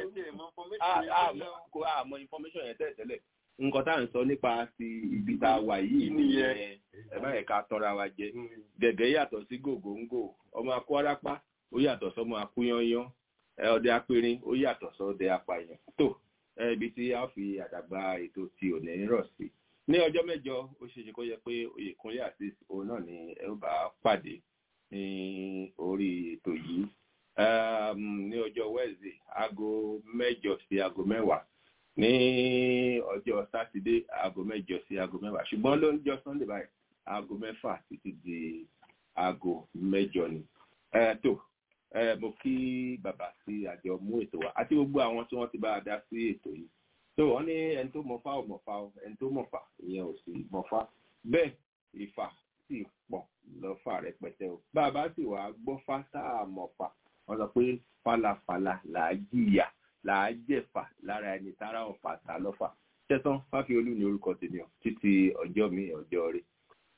kò àmọ́ information yẹn tẹ́lẹ̀ nǹkan tá à ń sọ nípa ti ibi tá a wà yìí nìyẹn ẹ bá yẹ ká tọ́ra wa jẹ gẹ̀gẹ́ yàtọ̀ sí gògóńgò ọmọ akó arápá ó yàtọ̀ sọmọ akúyányán ọdẹ apẹrin ó yàtọ̀ sọdẹ apààyàn tó ibi tí a fi àdàgbà ètò ti òní rọ̀ sí ní ọjọ́ mẹ́jọ ó ṣe ṣe kó yẹ pé Oyèkúnlé àti òun náà ni ẹ ó bá pàdé ní orí ètò yìí ní ọjọ́ Wednesday aago mẹ́jọ sí aago mẹ́wàá ní ọjọ́ sátidé aago mẹ́jọ sí aago mẹ́wàá ṣùgbọ́n ló ń jọ Sunday báyìí aago mẹ́fà títí di aago mẹ́jọ ni tó mo kí bàbá sí àjọ mú ètò wa àti gbogbo àwọn tí wọ́n ti bá a dá sí ètò yìí tó wọ́n ní ẹni tó mọ̀fá ò mọ̀fá o ẹni tó mọ̀fá ìyẹn ò sì mọ̀fá bẹ́ẹ̀ ìfà sì pọ̀ lọ́fà rẹpẹtẹ o bàbá sì wàá gbọ́fá sáà mọ̀fà wọ́n sọ pé falafala làá jìyà làá jẹ̀fà lára ẹni tára ọ̀fà ta lọ́fà tẹ́tán fáfiolú ní orúkọ tèmi ọ̀ títí ọjọ́ mi ọjọ́ rí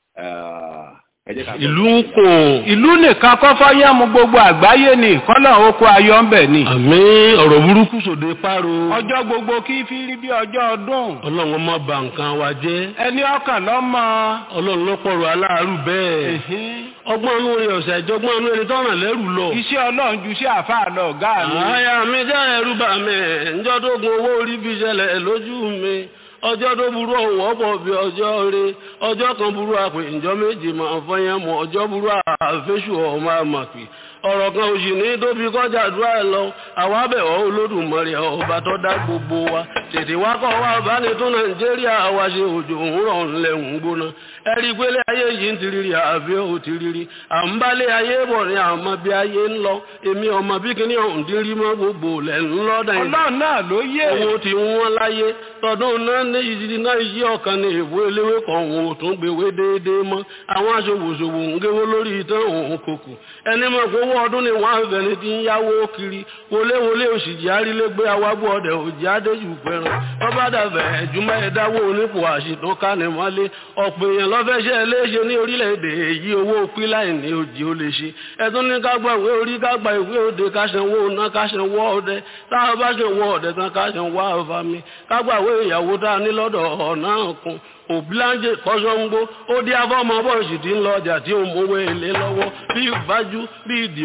ìlú ń kò ìlú nìkan kọ́ fọ́yẹ́ mu gbogbo àgbáyé ni kọ́lọ̀ oko ayọ̀ ń bẹ̀ ni. àmì ọ̀rọ̀ burúkú sòde páro. ọjọ́ gbogbo kí fi rí bí ọjọ́ ọdún. ọlọ́run má bà nǹkan wa jẹ́. ẹni ọkàn lọ́mọ. ọlọ́run ló pọ̀rọ̀ aláàárù bẹ́ẹ̀. ọgbọ́n inú rẹ̀ ọ̀sẹ̀ ìjọgbọ́n inú rẹ̀ tọ́ràn lẹ́rù lọ. iṣẹ́ ọlọ́run ju iṣẹ́ àfáà lọ ọ̀gá mi. àyà mi jẹ́ ẹrú bà mí ǹjọ́ tó gun owó orí bí ṣẹlẹ̀ lójú mi ọjọ́ tó burú ọ̀wọ́ pọ̀ bí ọjọ́ rẹ ọjọ́ kan burú àpè ìjọ méjì máa fọyín mọ́ ọjọ́ burú àfẹ́sù ọmọ àmàpì ọ̀rọ̀ kan òsì ní tóbi kọjá àdúrà ẹ̀ lọ àwọn abẹ̀wọ̀ olódùmarè ọba tó dá gbogbo wa tètè wá kọ́ wa bá ní tún nàìjíríà wa ṣe òjò òwúrọ̀ ńlẹ̀ ń gbóná ẹ̀rí pélé ayé yìí ń tiriri àbí ò tiriri à ń bálé ayé bọ̀ ní àmọ́ bí ayé ń lọ èmi ọmọ bí kíní ọ̀hún dín rí mọ́ gbogbo lẹ̀ ń lọ́dà yìí. ọlọ́run náà ló yé. owó ti wọ́n láyé tọdún náà ní ìdí náà yí ọ̀kan ní ìwé eléwé kan òun ò tún gbèwé déédéé mọ́ àwọn aṣòwòṣòwò ń géwó lórí ìtàn òun kòkò ẹni mọ̀ pé owó ọdún ni wọ́n á fẹ́ni tí ń yáwó kiri wọléwọlé òṣìjì arílégbé awágbó ọdẹ òjì adéjù fẹ́ràn bọ́bá dàbẹ̀ ẹ̀júmọ́ ẹ̀dáwó onípò àṣìtàn kánimọ́lé ọ̀pọ̀ èèyàn lọ́fẹ́ṣẹ́ léṣe ní orílẹ̀-èdè èyí owó píláì ní òjì ó lè ṣe ẹ̀tún ní ká gba ìwé orí ká gba ìwé òde ká ṣanwó ná ká ṣanwó ọdẹ táwọn bá ṣanwó ọdẹ tán ká ṣanwó àfàmì ká gba ìwé ìyàwó tá a ní lọ́dọ̀ ọ̀nà kan òbíláńjẹ kọ́sọ́ngbó ó dí afọ́mọ bọ́ọ̀sì tí ń lọ ọjà tí ó mówó èlé lọ́wọ́ bí ìbájú bí ìdìmọ̀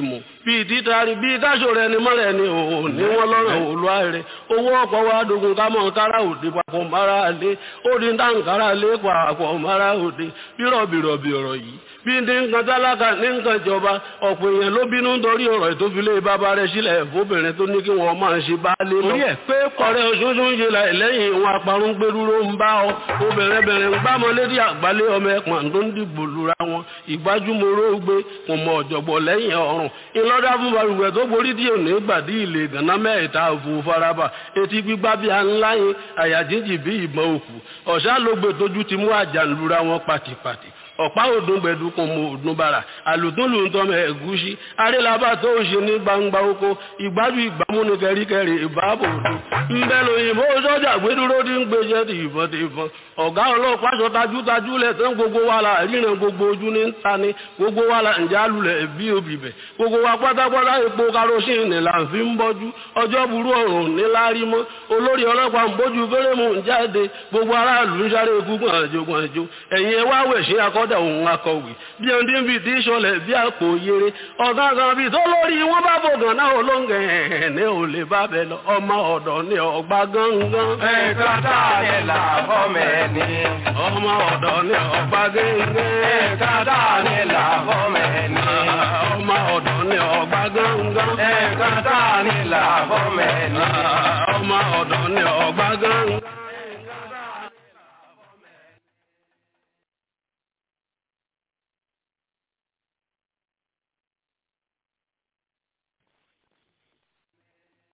bíi títari bíi káṣọ rẹ ni mọ́rẹ̀ ni òun ní wọ́n lọ́rọ̀ òlúwa rẹ̀ owó ọkọ̀ wa dogun ká mọ̀ kára òde papọ̀ mara lé ó di dáǹkárá lé papọ̀ mara òde bírọ̀bìrọ̀bì ọ̀rọ̀ yìí bí ní nǹkan tálákà ní nǹkan ìjọba ọ̀pọ̀ èèyàn ló bínú nítorí ọ̀rọ̀ ìtófilé bàbá rẹ̀ sílẹ̀ fóbìnrin tó ní kí wọ́n máa ṣe bá lé lọ. Orí ẹ̀ pé ọ̀rẹ́ oṣooṣù ń ṣe láì lẹ́yìn ìwọ̀n aparun gbẹdúró ń bá ọ obìnrin bẹ̀rẹ̀ ń gbámọ lédi àgbálé ọmọ ẹ̀pọ̀n tó ń dìbò lura wọn ìgbájúmọ́rọ́ gbé kò mọ ọ̀jọ̀gbọ̀ lẹ́yìn ọ̀run ìlọ́dà fún balùwẹ̀ tó borí tí ò ní gbàdí ilé gànà mẹ́ẹ̀ta òfò faraba etí gbígbá bí a ńlá yín àyà jíjì bí ìbọn òkú ọ̀ṣà ló gbé tójú ti mú àjà lura wọn pàtìpàtì ọ̀pá òdùn gbẹ̀dù kò mọ òdùn bàrà àlùtúnlù ń tọmọ ẹ̀gúsí arélabà tó ń ṣe ní gbangba oko ìgbájú ìgbàmú ní kẹríkẹrí ìbáàbò òdùn ńbẹ lóyìnbó sọ́jà gbẹdúró tí ń gbèsè ti ìbọn ti ìbọn ọ̀gá ọlọ́pàá sọ tajútajú lẹ̀ tán gbogbo wa la ríran gbogbo ojú ní ta ni gbogbo wa la ǹjẹ́ alulẹ̀ bí obì bẹ̀ gbogbo wa pátápátá epo karosín là ń fi ń bọ́jú ọjọ́ burú ọ̀run ní lárí mọ́ olórí ọlọ́pàá ń bójú fẹ́rẹ́mù ń jáde gbogbo aráàlú ń sáré ikú gbọ̀nàjò gbọ̀nàjò ẹ̀yin ẹ wá wẹ̀ ṣe akọ́ kọ́dà òun akọ̀wé bí ẹni tí ń fi tí ìṣọlẹ̀ bí àpò yere ọ̀gá kan bíi tó lórí wọn bá fògàn náà olóńgẹ̀ ẹ̀ ní ò lè bá bẹ lọ ọmọ ọ̀dọ̀ ní ọgbà gángan. ẹ̀ka tá a lè là fọ́mẹ̀ ni. ọmọ ọ̀dọ̀ ní ọgbà gángan. ẹ̀ka tá a lè là fọ́mẹ̀ ni. ọmọ ọ̀dọ̀ ní ọgbà gángan. ẹ̀ka tá a lè là fọ́mẹ̀ ni. ọmọ ọ̀dọ̀ ní ọgbà gángan.